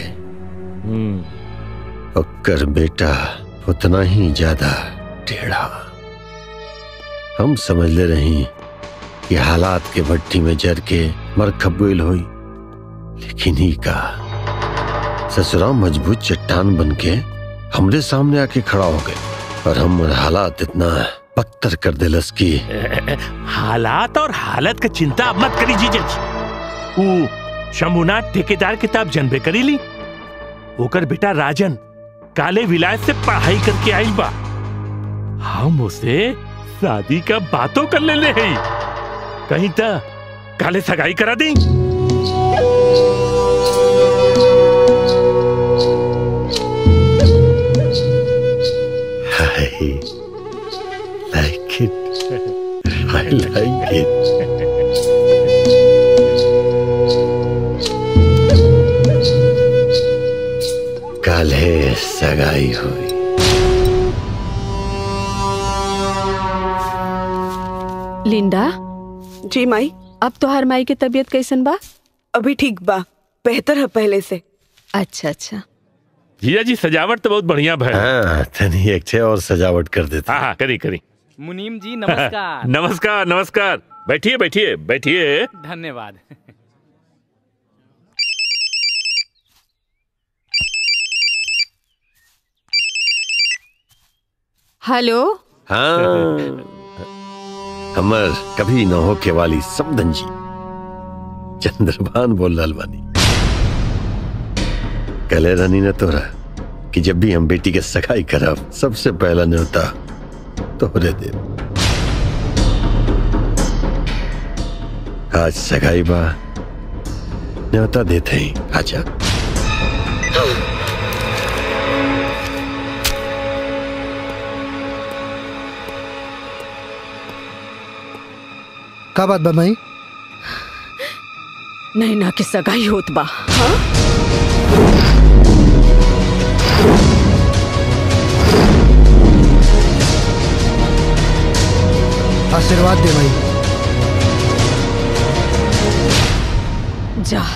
S9: ओकर बेटा उतना ही ज्यादा टेढ़ा हम समझ ले रही कि हालात के भट्टी में जर के मर खबुल हुई लेकिन ही का ससुरा मजबूत चट्टान बन के हमरे सामने आके खड़ा हो गए और हम हालात इतना पत्थर कर दिलस की
S10: हालात और हालत का चिंता अब मत करी जीजा जी ऊ शंभुनाथ ठेकेदार किताब जनबे करी ली ओकर बेटा राजन काले विलायत से पढ़ाई करके आइल बा हम उसे शादी का बातों कर ले ले हैं कहीं तो काले सगाई करा दी
S9: I like it. I like it. कल है सगाई हुई
S2: लिंडा
S13: जी माई
S2: अब तो हर माई की तबीयत कैसन बा
S13: अभी ठीक बा बेहतर है पहले से
S2: अच्छा अच्छा
S10: जीजा जी सजावट तो बहुत बढ़िया भय
S9: हाँ तनी एक छे और सजावट कर देते
S10: हाँ हाँ करी करी
S15: मुनीम जी नमस्कार
S10: नमस्कार नमस्कार बैठिए बैठिए बैठिए
S15: धन्यवाद
S2: हेलो
S9: हाँ हमर कभी न होके वाली समदन जी चंद्रभान बोल रहल बानी कले रानी ने तोरा कि जब भी हम बेटी के सगाई करब सबसे पहला न्योता तोहरे देव आज सगाई बा न्योता देते ही आजा
S1: का बात बा माई
S2: नैना के सगाई होत बा हाँ?
S1: आशीर्वाद दे माई
S2: जा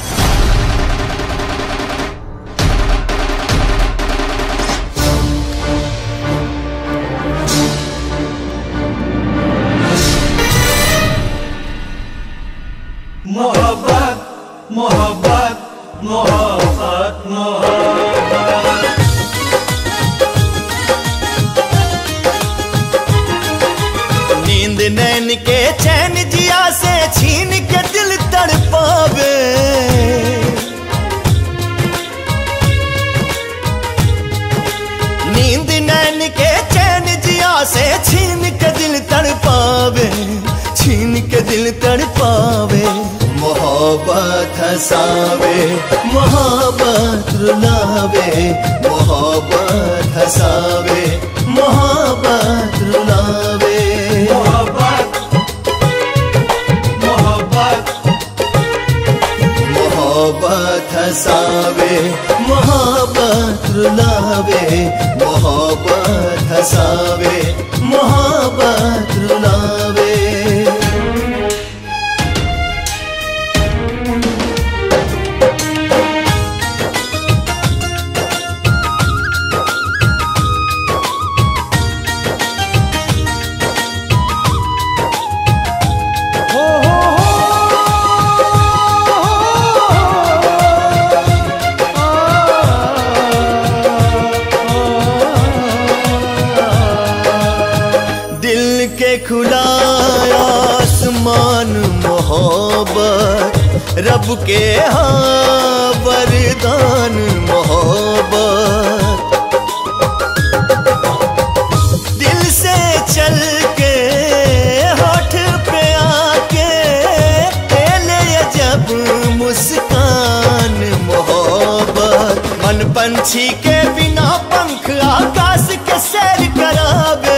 S17: मोहब्बत मोहब्बत मोहब्बत मोहब्बत
S5: नींद नैन के चैन जिया से छीन के दिल तड़पावे नींद नैन के चैन जिया से छीन के दिल तड़पावे छीन के दिल तड़पावे मोहब्बत हसावे मोहब्बत रुलावे मोहब्बत हसावे मोहब्बत रुलावे
S17: मोहब्बत मोहब्बत
S5: मोहब्बत हसावे मोहब्बत रुलावे मोहब्बत हसावे मोहब्बत रुलावे दिल के खुला आसमान मोहब्बत रब के हाँ वरदान मोहब्बत दिल से चल के होठ पे आके पहले जब मुस्कान मोहब्बत मन पंछी के बिना पंख आकाश के सैर करावे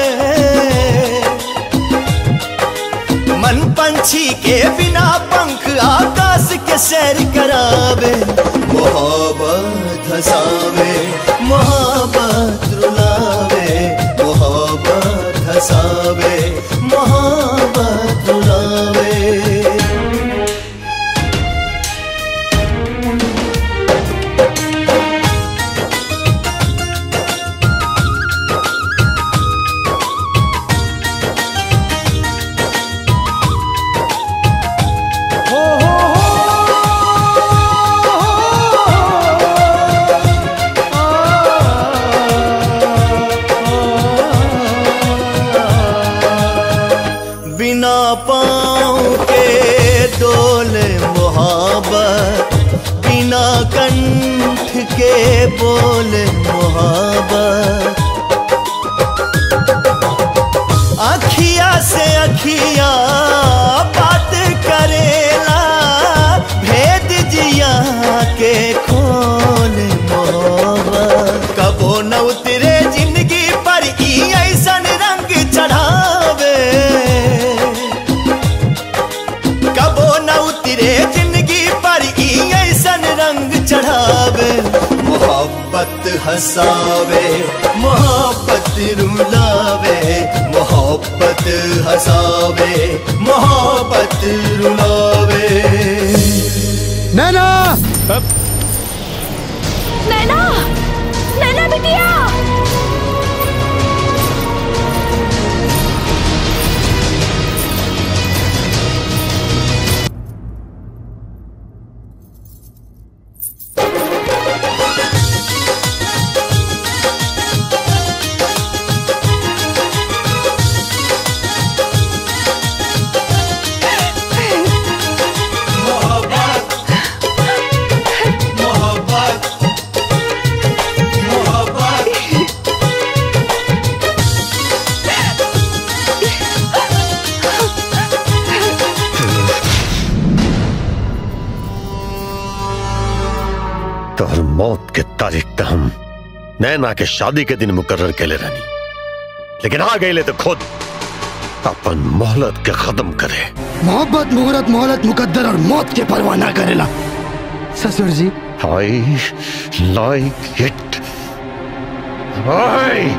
S5: मन पंछी के बिना पंख आकाश के सैर करावे मोहब्बत हसावे मोहब्बत रुलावे मोहब्बत हसावे मोहब्बत रुलावे बिना पाँव के डोले मोहब्बत बिना कंठ के बोले मोहब्बत अखिया से अखिया बात करेला भेद जिया के खोल मोहब्बत कबो न उतरे जिंदगी पर ई ऐसन रंग चढ़ावे कबो न उतरे जिंदगी पर ई ऐसन रंग चढ़ावे मोहब्बत हसावे मोहब्बत रुलावे मोहब्बत हसावे मोहब्बत रुलावे
S1: नैना
S16: नैना नैना बिटिया
S9: मौत के तारीख तो हम नैना के शादी के दिन मुकर्र के ले रहनी लेकिन आ गए तो खुद अपन मोहलत के खत्म करे
S1: मोहब्बत मुहूर्त मोहलत मुकद्दर और मौत के परवाह ना करेला ससुर जी
S9: आई लाइक इट आई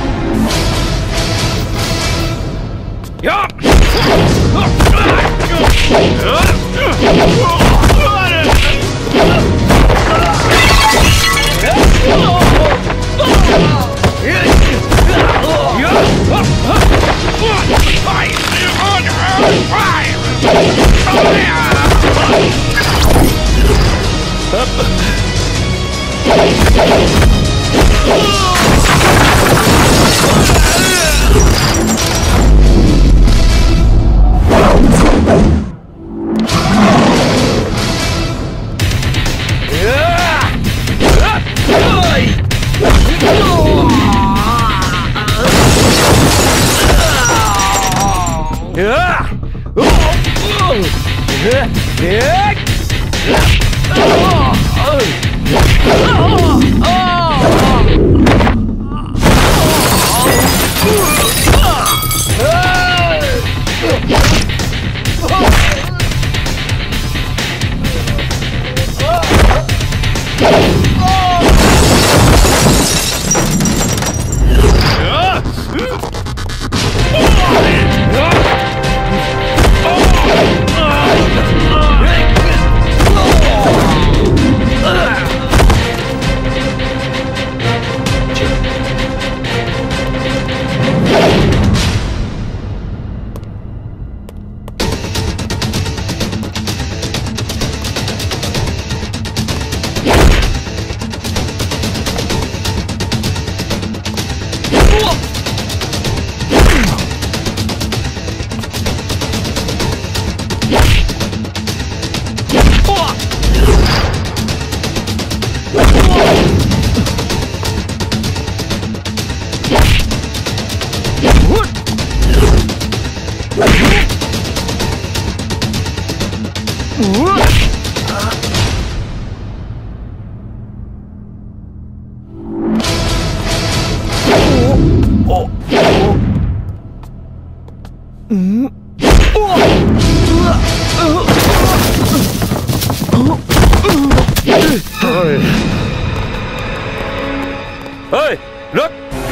S12: ओए, रुक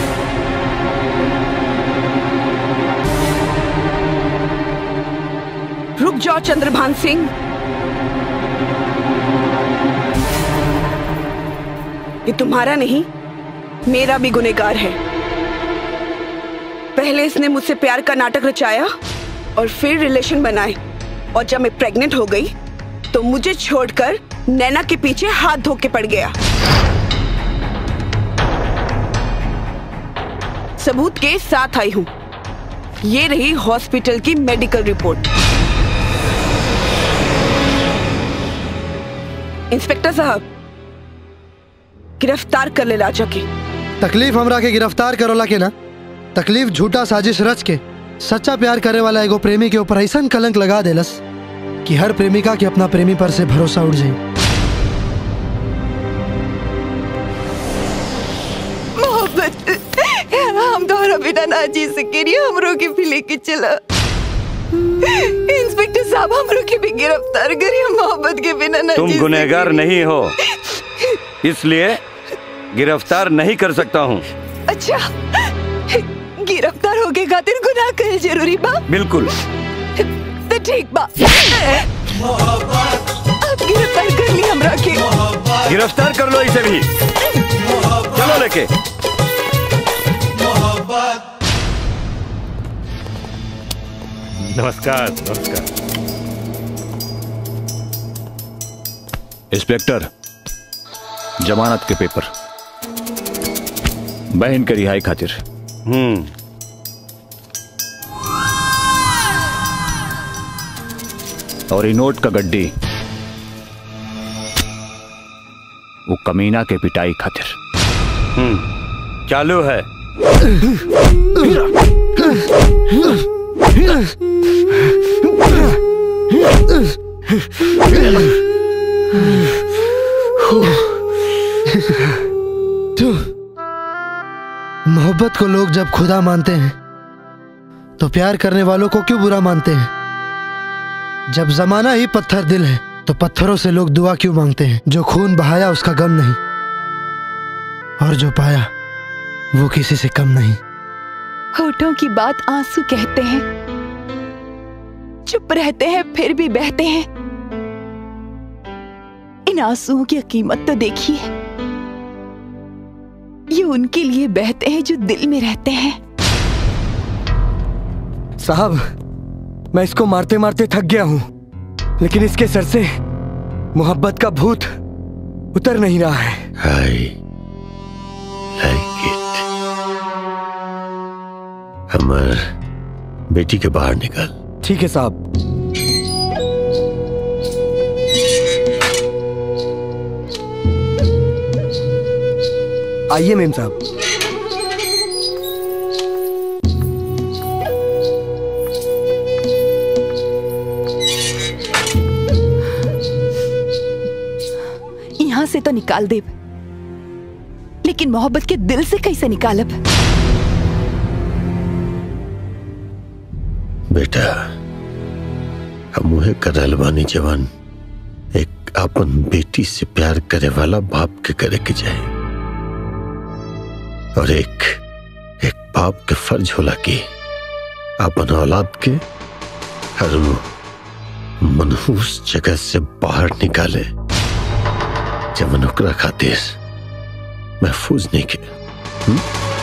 S13: रुक जाओ चंद्रभान सिंह ये तुम्हारा नहीं मेरा भी गुनेगार है पहले इसने मुझसे प्यार का नाटक रचाया और फिर रिलेशन बनाए और जब मैं प्रेग्नेंट हो गई तो मुझे छोड़कर नैना के पीछे हाथ धो के पड़ गया सबूत के साथ आई हूं ये रही हॉस्पिटल की मेडिकल रिपोर्ट इंस्पेक्टर साहब गिरफ्तार कर ले लाचा के
S1: तकलीफ हमरा के गिरफ्तार करोला के ना तकलीफ झूठा साजिश रच के सच्चा प्यार करे वाला एगो प्रेमी के ऊपर ऐसा कलंक लगा देलस कि हर प्रेमिका के अपना प्रेमी पर से भरोसा उड़ जाए
S18: मोहब्बत हम दोनों बिना ना जी सके रही हमरो के भी लेके चला इंस्पेक्टर साहब हमरो के भी गिरफ्तार करिए मोहब्बत के बिना ना
S8: तुम
S18: जी
S8: गुनहगार
S18: सकेनी।
S8: नहीं हो इसलिए गिरफ्तार नहीं कर सकता हूँ
S18: अच्छा गिरफ्तार होके खातिर गुनाह करे जरूरी बा
S8: बिल्कुल
S18: तो ठीक बा अब गिरफ्तार कर ली हमरा के
S8: गिरफ्तार कर लो इसे भी चलो लेके
S10: नमस्कार नमस्कार
S12: इंस्पेक्टर जमानत के पेपर बहन के रिहाई खातिर
S8: हम्म
S12: और ये नोट का गड्डी वो कमीना के पिटाई खातिर
S8: हम्म चालू है
S1: तू मोहब्बत को लोग जब खुदा मानते हैं तो प्यार करने वालों को क्यों बुरा मानते हैं जब जमाना ही पत्थर दिल है तो पत्थरों से लोग दुआ क्यों मांगते हैं जो खून बहाया उसका गम नहीं और जो पाया वो किसी से कम नहीं
S18: होठों की बात आंसू कहते हैं चुप रहते हैं फिर भी बहते हैं इन आंसुओं की कीमत तो देखिए ये उनके लिए बहते हैं जो दिल में रहते हैं
S11: साहब मैं इसको मारते मारते थक गया हूं लेकिन इसके सर से मोहब्बत का भूत उतर नहीं रहा है
S9: I like it. अमर बेटी के बाहर निकल
S11: ठीक है साहब आइए मेम साहब
S18: यहाँ से तो निकाल दे लेकिन मोहब्बत के दिल से कैसे निकालब
S9: बेटा हम उहे करल बानी जवान एक अपन बेटी से प्यार करे वाला बाप के करे के जाए और एक एक बाप के फर्ज होला कि अपन औलाद के हर वो मनहूस जगह से बाहर निकाले जवन ओकरा खातिर महफूज नहीं के हुँ?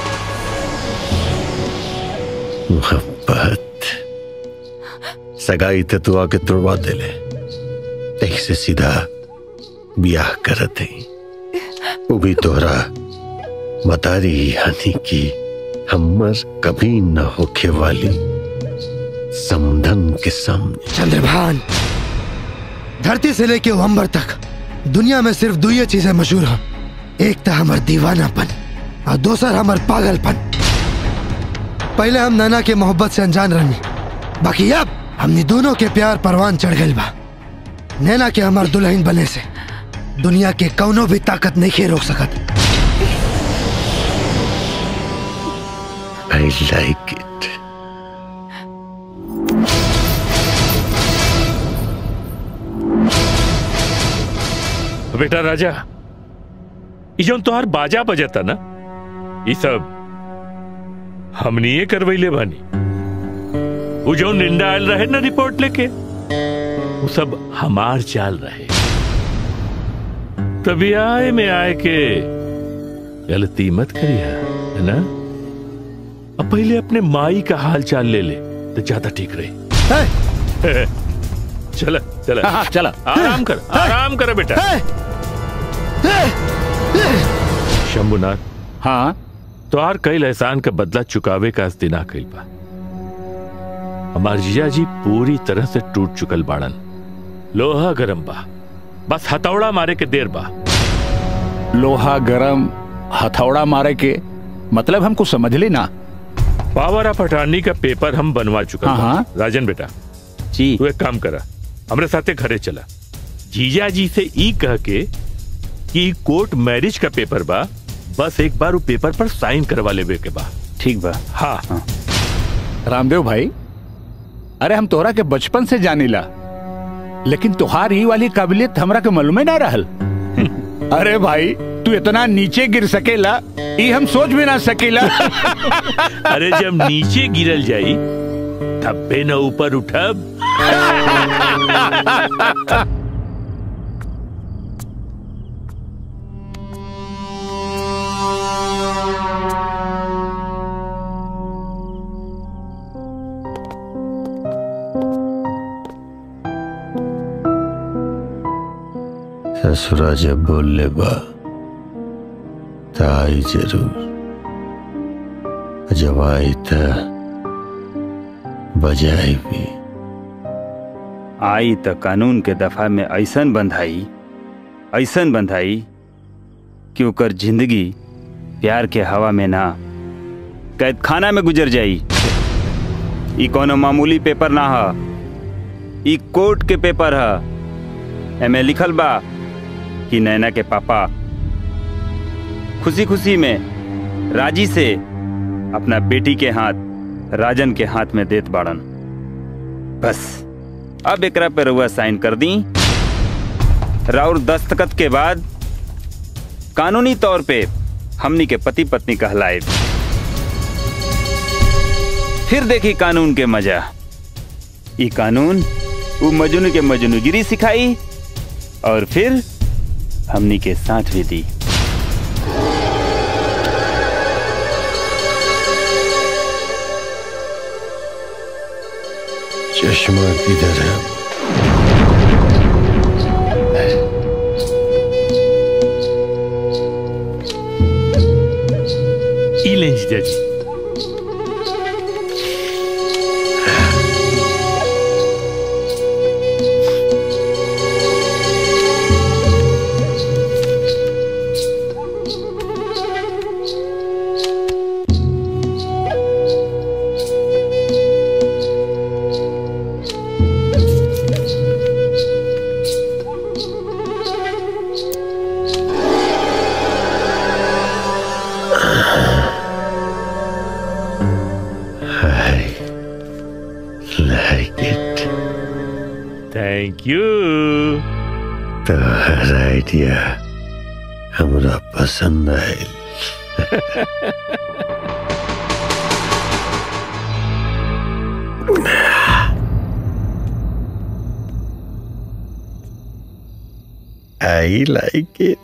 S9: मोहब्बत सगाई ते तू आके तुड़वा दे ले तही से सीधा ब्याह करत है वो भी तोहरा मतारी यानी कि हमर कभी न होखे वाली समधन के सामने
S1: चंद्रभान धरती से लेके अंबर तक दुनिया में सिर्फ दो ही चीजें मशहूर हैं एक तो हमार दीवानापन और दूसर हमार पागलपन पहले हम नैना के मोहब्बत से अनजान रहनी बाकी अब हमने दोनों के प्यार परवान चढ़ गए बा नैना के हमार दुल्हन बने से दुनिया के कौनो भी ताकत नहीं खे रोक सकत
S9: आई लाइक इट
S10: बेटा राजा ये जो तोहार बाजा बजता ना ये सब हमनी ये करवैले बानी वो जो निंदा आयल रहे ना रिपोर्ट लेके वो सब हमार चाल रहे तभी आए में आए के गलती मत करिया है ना अब पहले अपने माई का हाल चाल ले ले तो ज्यादा ठीक रही चला चला
S12: हाँ, हाँ, चला।
S10: आराम कर आराम कर बेटा शंभुनाथ
S12: हाँ
S10: तोहार कई एहसान का बदला चुकावे का दिन आ गई बा हमार जीजा जी पूरी तरह से टूट चुकल बाड़न लोहा गरम बा बस हथौड़ा मारे के देर बा
S12: लोहा गरम हथौड़ा मारे के मतलब हमको समझ ली ना
S10: पावर ऑफ अटॉर्नी का पेपर हम बनवा चुका
S12: हाँ,
S10: बा।
S12: हाँ।
S10: राजन बेटा
S12: जी
S10: तू एक काम करा हमरे साथे घरे चला जीजा जी से ई कह के कि कोर्ट मैरिज का पेपर बा बस एक बार वो पेपर पर साइन करवा लेवे के बा
S12: ठीक बा
S10: हाँ,
S12: हाँ। रामदेव भाई अरे हम तोहरा के बचपन से जानीला लेकिन तुहार ही वाली काबिलियत हमरा के मालूम ना रहल अरे भाई तू इतना नीचे गिर सकेला ये हम सोच भी ना सकेला
S10: अरे जब नीचे गिरल जाई धब्बे न ऊपर उठब
S9: ससुरा जब बोल ले बा त आई जरूर जब आई त बजाई भी
S8: आई त कानून के दफा में ऐसन बंधाई ऐसन बंधाई कि ओकर जिंदगी प्यार के हवा में ना कैद खाना में गुजर जाई ई कोनो मामूली पेपर ना ह ई कोर्ट के पेपर ह एमे लिखल बा कि नैना के पापा खुशी खुशी में राजी से अपना बेटी के हाथ राजन के हाथ में देत बाड़न बस अब एकरा पे रउआ साइन कर दी राउर दस्तखत के बाद कानूनी तौर पे हमनी के पति पत्नी कहलाए फिर देखी कानून के मजा ई कानून वो मजनू के मजनूगिरी सिखाई और फिर हमनी के साथ भी दी
S9: चश्मा किधर है
S10: ई लें जीजा जी
S9: I like it.
S10: Thank you
S9: तोहर आइडिया हमरा पसंद आयल आई लाइक इट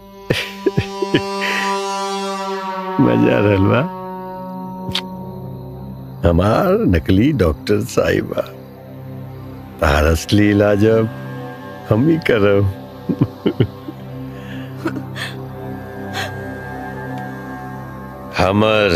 S9: मजा रहल बा हमार नकली डॉक्टर साहिबा तार असली इलाज अब हम ही करब हमर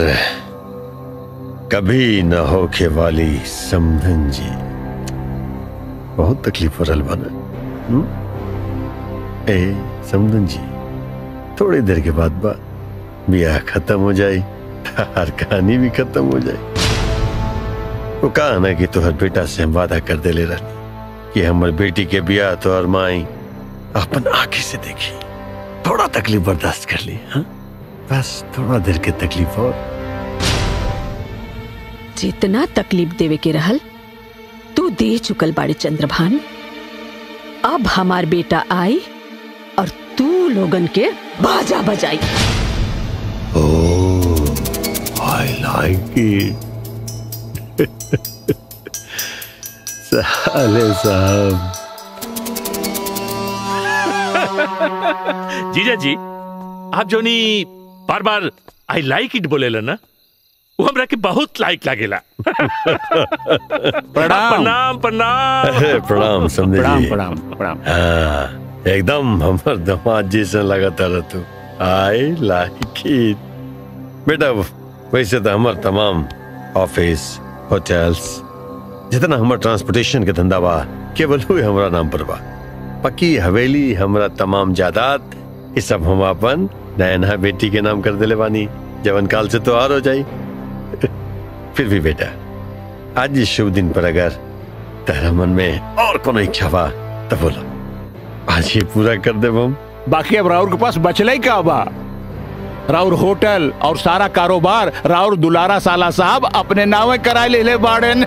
S9: कभी न होके वाली समधन जी बहुत तकलीफ हो रहल बना हम्म? ए समधन जी थोड़ी देर के बाद बा ब्याह खत्म हो जाई हर कहानी भी खत्म हो जाए वो कहा ना कि तोहर बेटा से हम वादा कर दे ले रहनी कि हमर बेटी के ब्याह तोहर माई अपन आंखें से देखी थोड़ा तकलीफ बर्दाश्त कर ली हाँ बस थोड़ा देर के तकलीफ और
S2: जितना तकलीफ देवे के रहल तू दे चुकल बाड़े चंद्रभान अब हमार बेटा आई और तू लोगन के बाजा बजाई
S9: Oh, I like it. साले साहब
S10: जीजा जी आप जोनी बार बार आई लाइक इट बोलेला ना वो हमरा के बहुत लाइक लागेला प्रणाम प्रणाम
S9: अरे प्रणाम समझे
S10: प्रणाम,
S9: जी
S10: प्रणाम,
S9: प्रणाम हाँ एकदम हमर दामाद जैसा लगता रह तू आई लाइक इट बेटा वैसे तो हमर तमाम ऑफिस होटल्स जितना हमर ट्रांसपोर्टेशन के धंधा बा केवल हुए हमरा नाम पर बा पक्की हवेली हमरा तमाम जायदाद ये सब हम अपन नयना बेटी के नाम कर देले बानी जवन काल से तो और हो जाई फिर भी बेटा आज इस शुभ दिन पर अगर तेरा मन में और कोनो इच्छा बा तो बोलो आज ये पूरा कर दे हम
S6: बाकी अब राउर के पास बचले ही का बा राउर होटल और सारा कारोबार राउर दुलारा साला साहब अपने नावे कराए ले ले बाड़न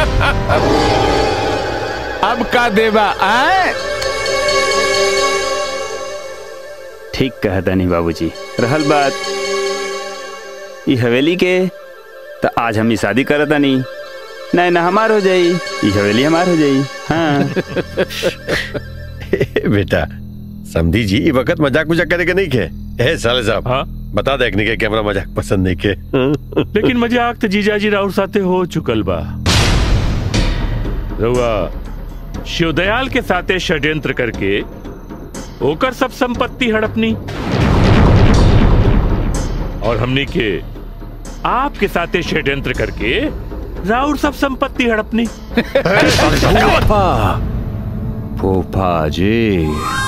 S6: अब का देबा आए
S8: ठीक कहता नहीं बाबूजी रहल बात ई हवेली के तो आज हम ही शादी करता नहीं नहीं ना हमार हो जाई ई हवेली हमार हो जाई हाँ
S9: बेटा समझी जी ये वक्त मजाक मजाक करे के नहीं के ए साले साहब हाँ बता दे के कि हमरा मजाक पसंद नहीं के
S10: लेकिन मजाक तो जीजा जी राउर साथे हो चुकल बा रउआ शिवदयाल के साथे षड्यंत्र करके ओकर सब संपत्ति हड़पनी और हमनी के आपके साथे षड्यंत्र करके राउर सब संपत्ति हड़पनी
S12: फूफा जी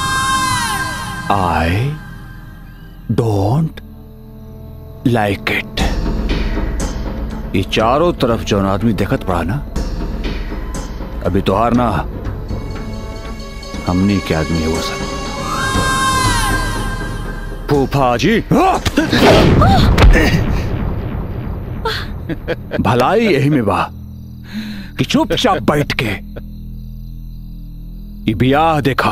S12: आई डोंट लाइक इट ये चारों तरफ जौन आदमी देखत पड़ा ना अभी तोहार ना हमनी के आदमी है वो सब फूफा जी भलाई यही में बा कि चुपचाप बैठ के ई बियाह देखा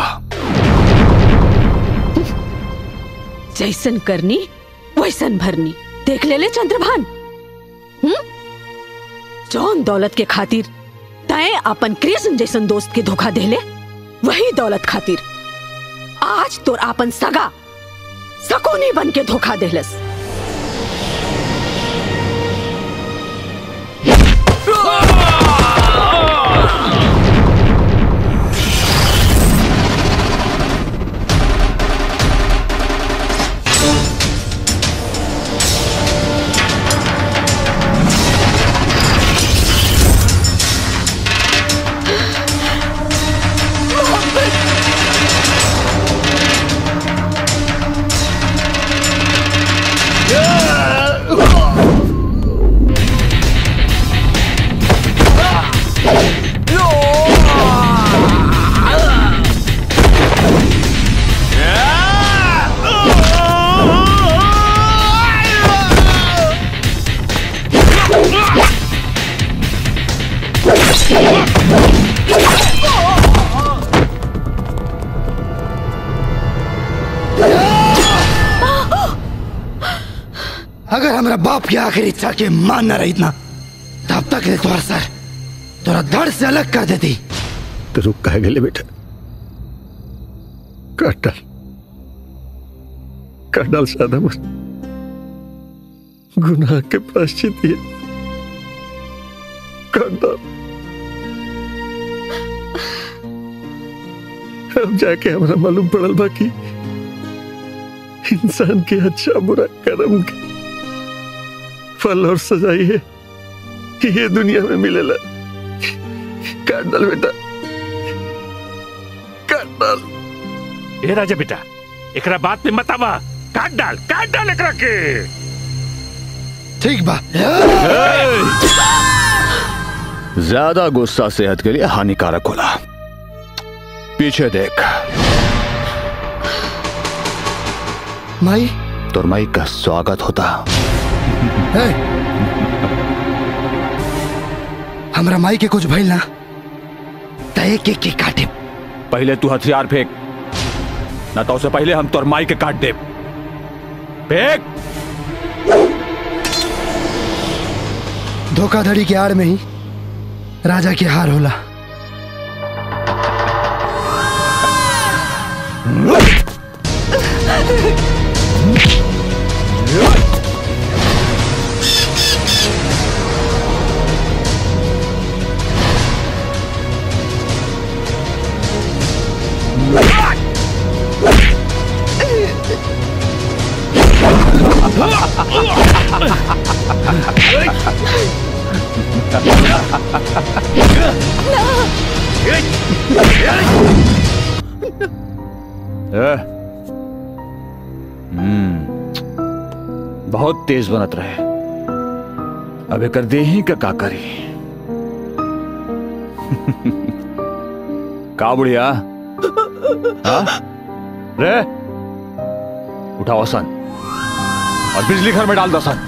S2: जैसन करनी वैसन भरनी देख ले ले चंद्रभान हम्म जौन दौलत के खातिर तय अपन कृष्ण जैसन दोस्त के धोखा देले वही दौलत खातिर आज तोर आपन सगा सकोनी बन के धोखा देलस
S1: अगर हमारा बाप की आखिरी इच्छा के मान न रही ना तब तक ले तुम्हारा सर तोरा धड़ से अलग कर देती
S9: तो रुक कह गए बेटा काट डाल काट डाल सादा मुझ गुनाह के प्राश्चित ये काट डाल अब जाके हमारा मालूम पड़ल बाकी इंसान के अच्छा बुरा कर्म के फल और सजाई है ये दुनिया में मिलेला काट डाल बेटा काट डाल
S10: ए राजा बेटा एकरा बात में मत आवा काट डाल काट डाल एकरा के
S1: ठीक बा
S12: ज्यादा गुस्सा सेहत के लिए हानिकारक होला पीछे देख
S1: माई
S12: तोर माई का स्वागत होता
S1: है हमरा माई के कुछ भइल ना तय के के काटे
S12: पहले तू हथियार फेंक ना तो उससे पहले हम तोर माई के काट दे फेंक
S1: धोखाधड़ी के आड़ में ही राजा की हार होला
S12: ए? हम्म बहुत तेज बनत रहे अब कर दे ही का का करी का बुढ़िया हाँ? रे उठाओ सन और बिजली घर में डाल दो सन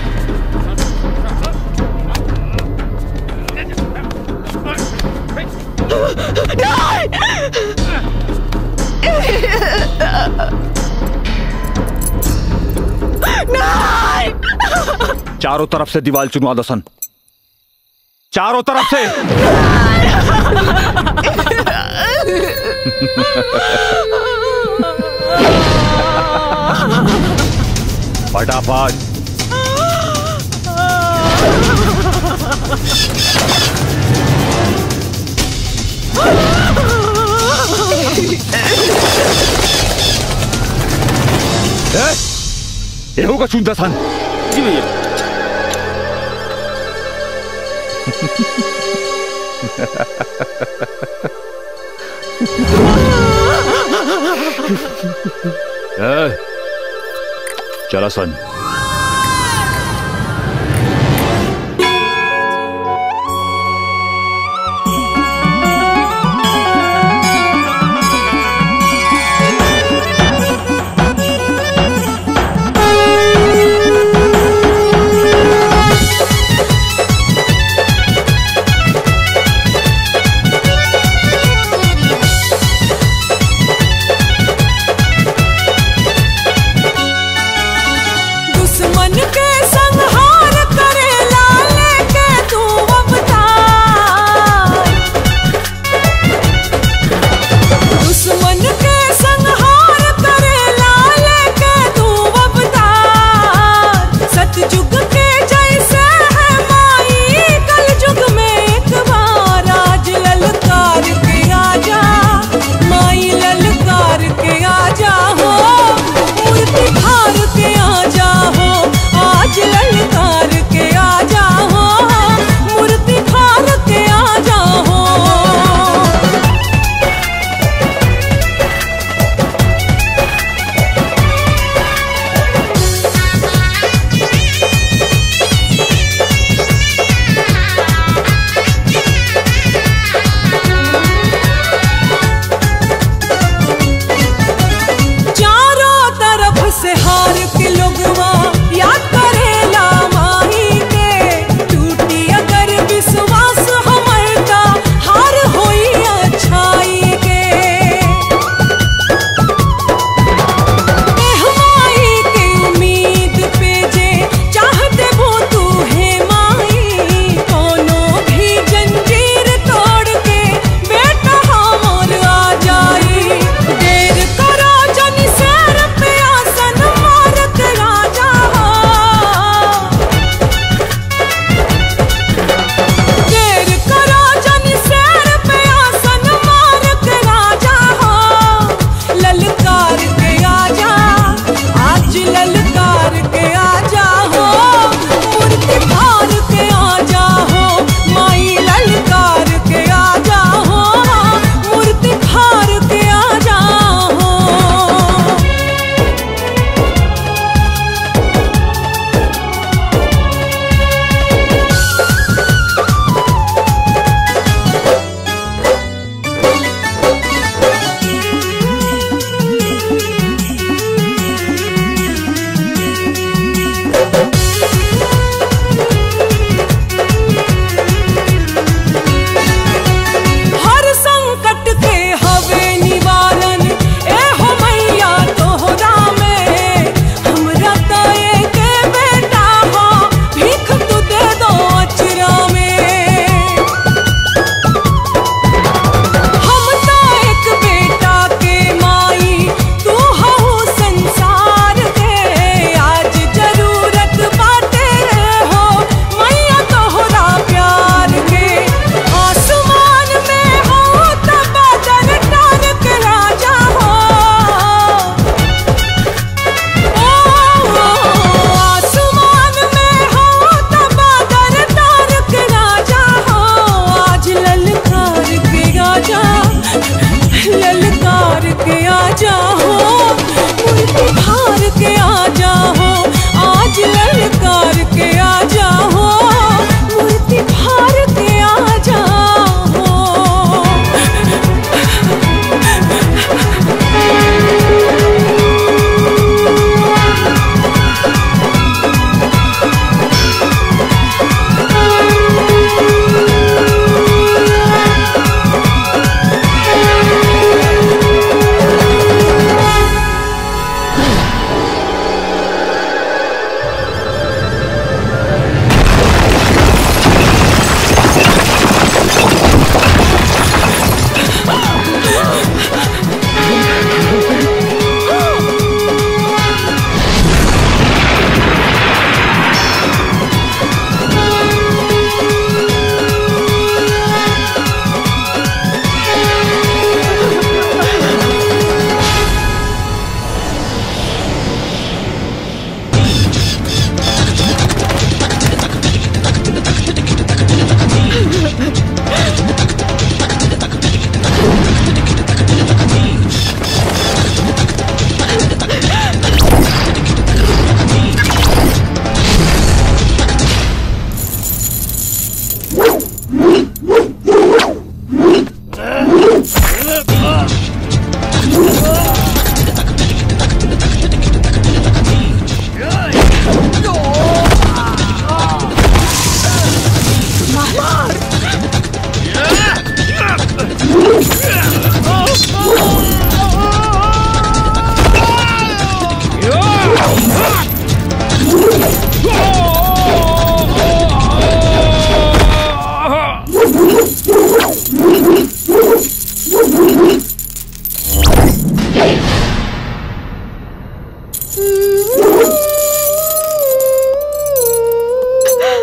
S12: चारों तरफ से दीवार चुनवा दो सन चारों तरफ से फटाफट ये होगा चुनता सन
S3: जी भैया
S12: ए, चला सन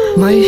S1: माई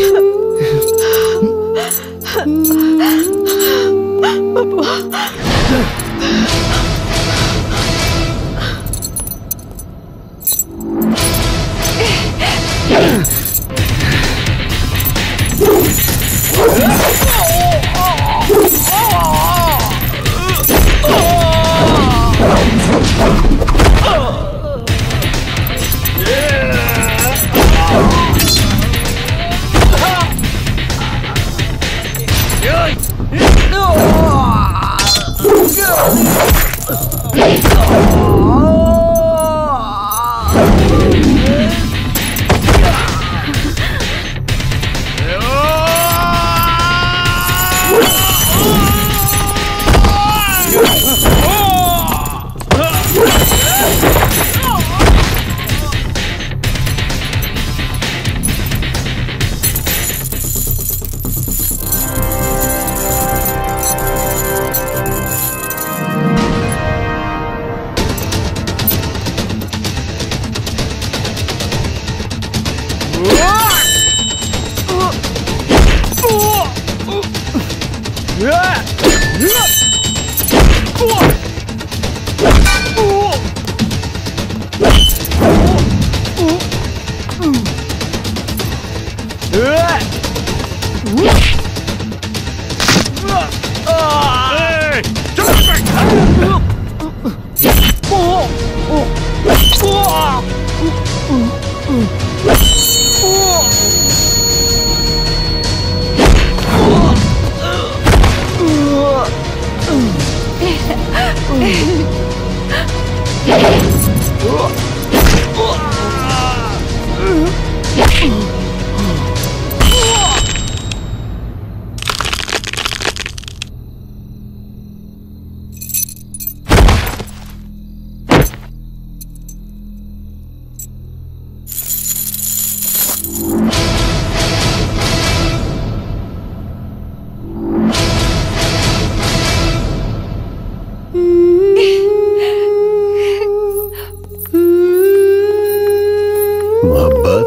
S9: मोहब्बत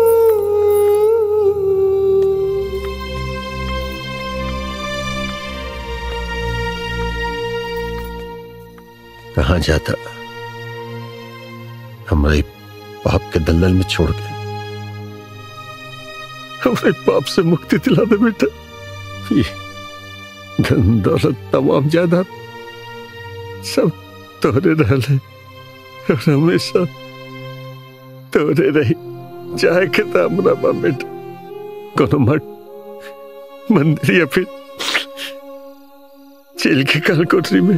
S9: कहा जाता हमारे पाप के दलदल में छोड़ के हमारे पाप से मुक्ति दिला दे बेटा ये धन दौलत तमाम जायदाद सब तोरे रहले और हमेशा तोरे रही चाहे के हमरा बा बेटा कोनो मठ मंदिर या फिर जेल के काल कोठरी में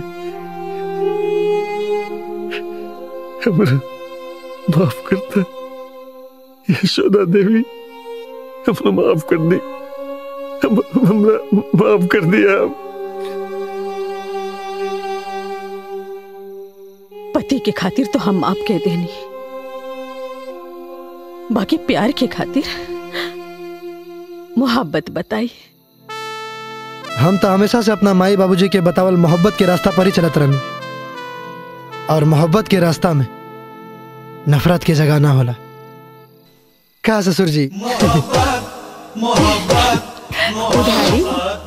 S9: हमरा माफ करता यशोदा देवी हमरा माफ कर दी हम हमरा माफ कर दिया
S2: पति के खातिर तो हम माफ कह देनी बाकी प्यार के खातिर मोहब्बत बताई
S1: हम तो हमेशा से अपना माई बाबूजी के बतावल मोहब्बत के रास्ता पर ही चलत रहनी और मोहब्बत के रास्ता में नफरत के जगह ना होला का ससुर जी
S2: उधारी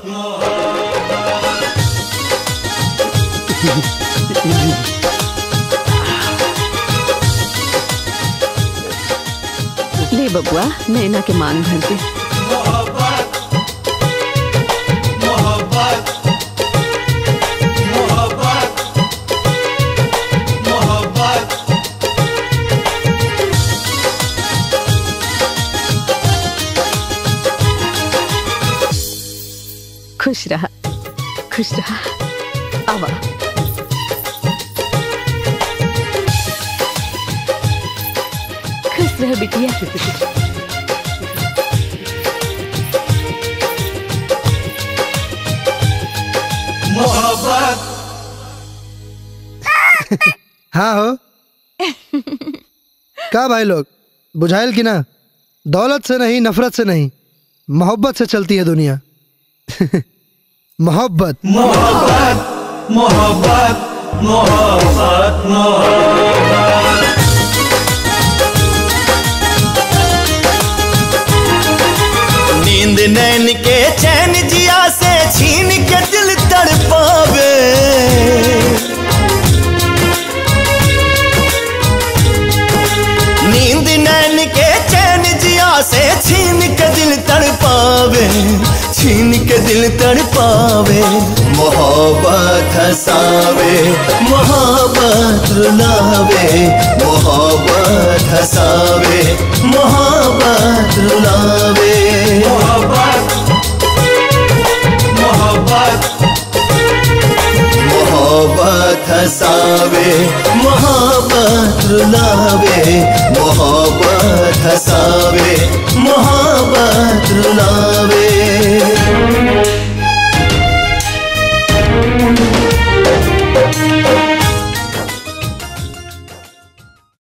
S2: ले बबुआ नैना के मांग भर दे खुश रहा खुश रहा आवा खुश रह बिटिया
S5: मोहब्बत
S1: हाँ हो का भाई लोग बुझाइल कि ना दौलत से नहीं नफरत से नहीं मोहब्बत से चलती है दुनिया मोहब्बत
S5: मोहब्बत मोहब्बत मोहब्बत मोहब्बत नींद नैन के चैन जिया से छीन के दिल तड़पावे नींद नैन के चैन जिया से छीन के दिल तड़पावे छीन के दिल तड़पावे मोहब्बत हसावे मोहब्बत रुलावे मोहब्बत हसावे मोहब्बत रुलावे मोहब्बत मोहब्बत मोहब्बत हसावे मोहब्बत रुलावे मोहब्बत हसावे मोहब्बत रुलावे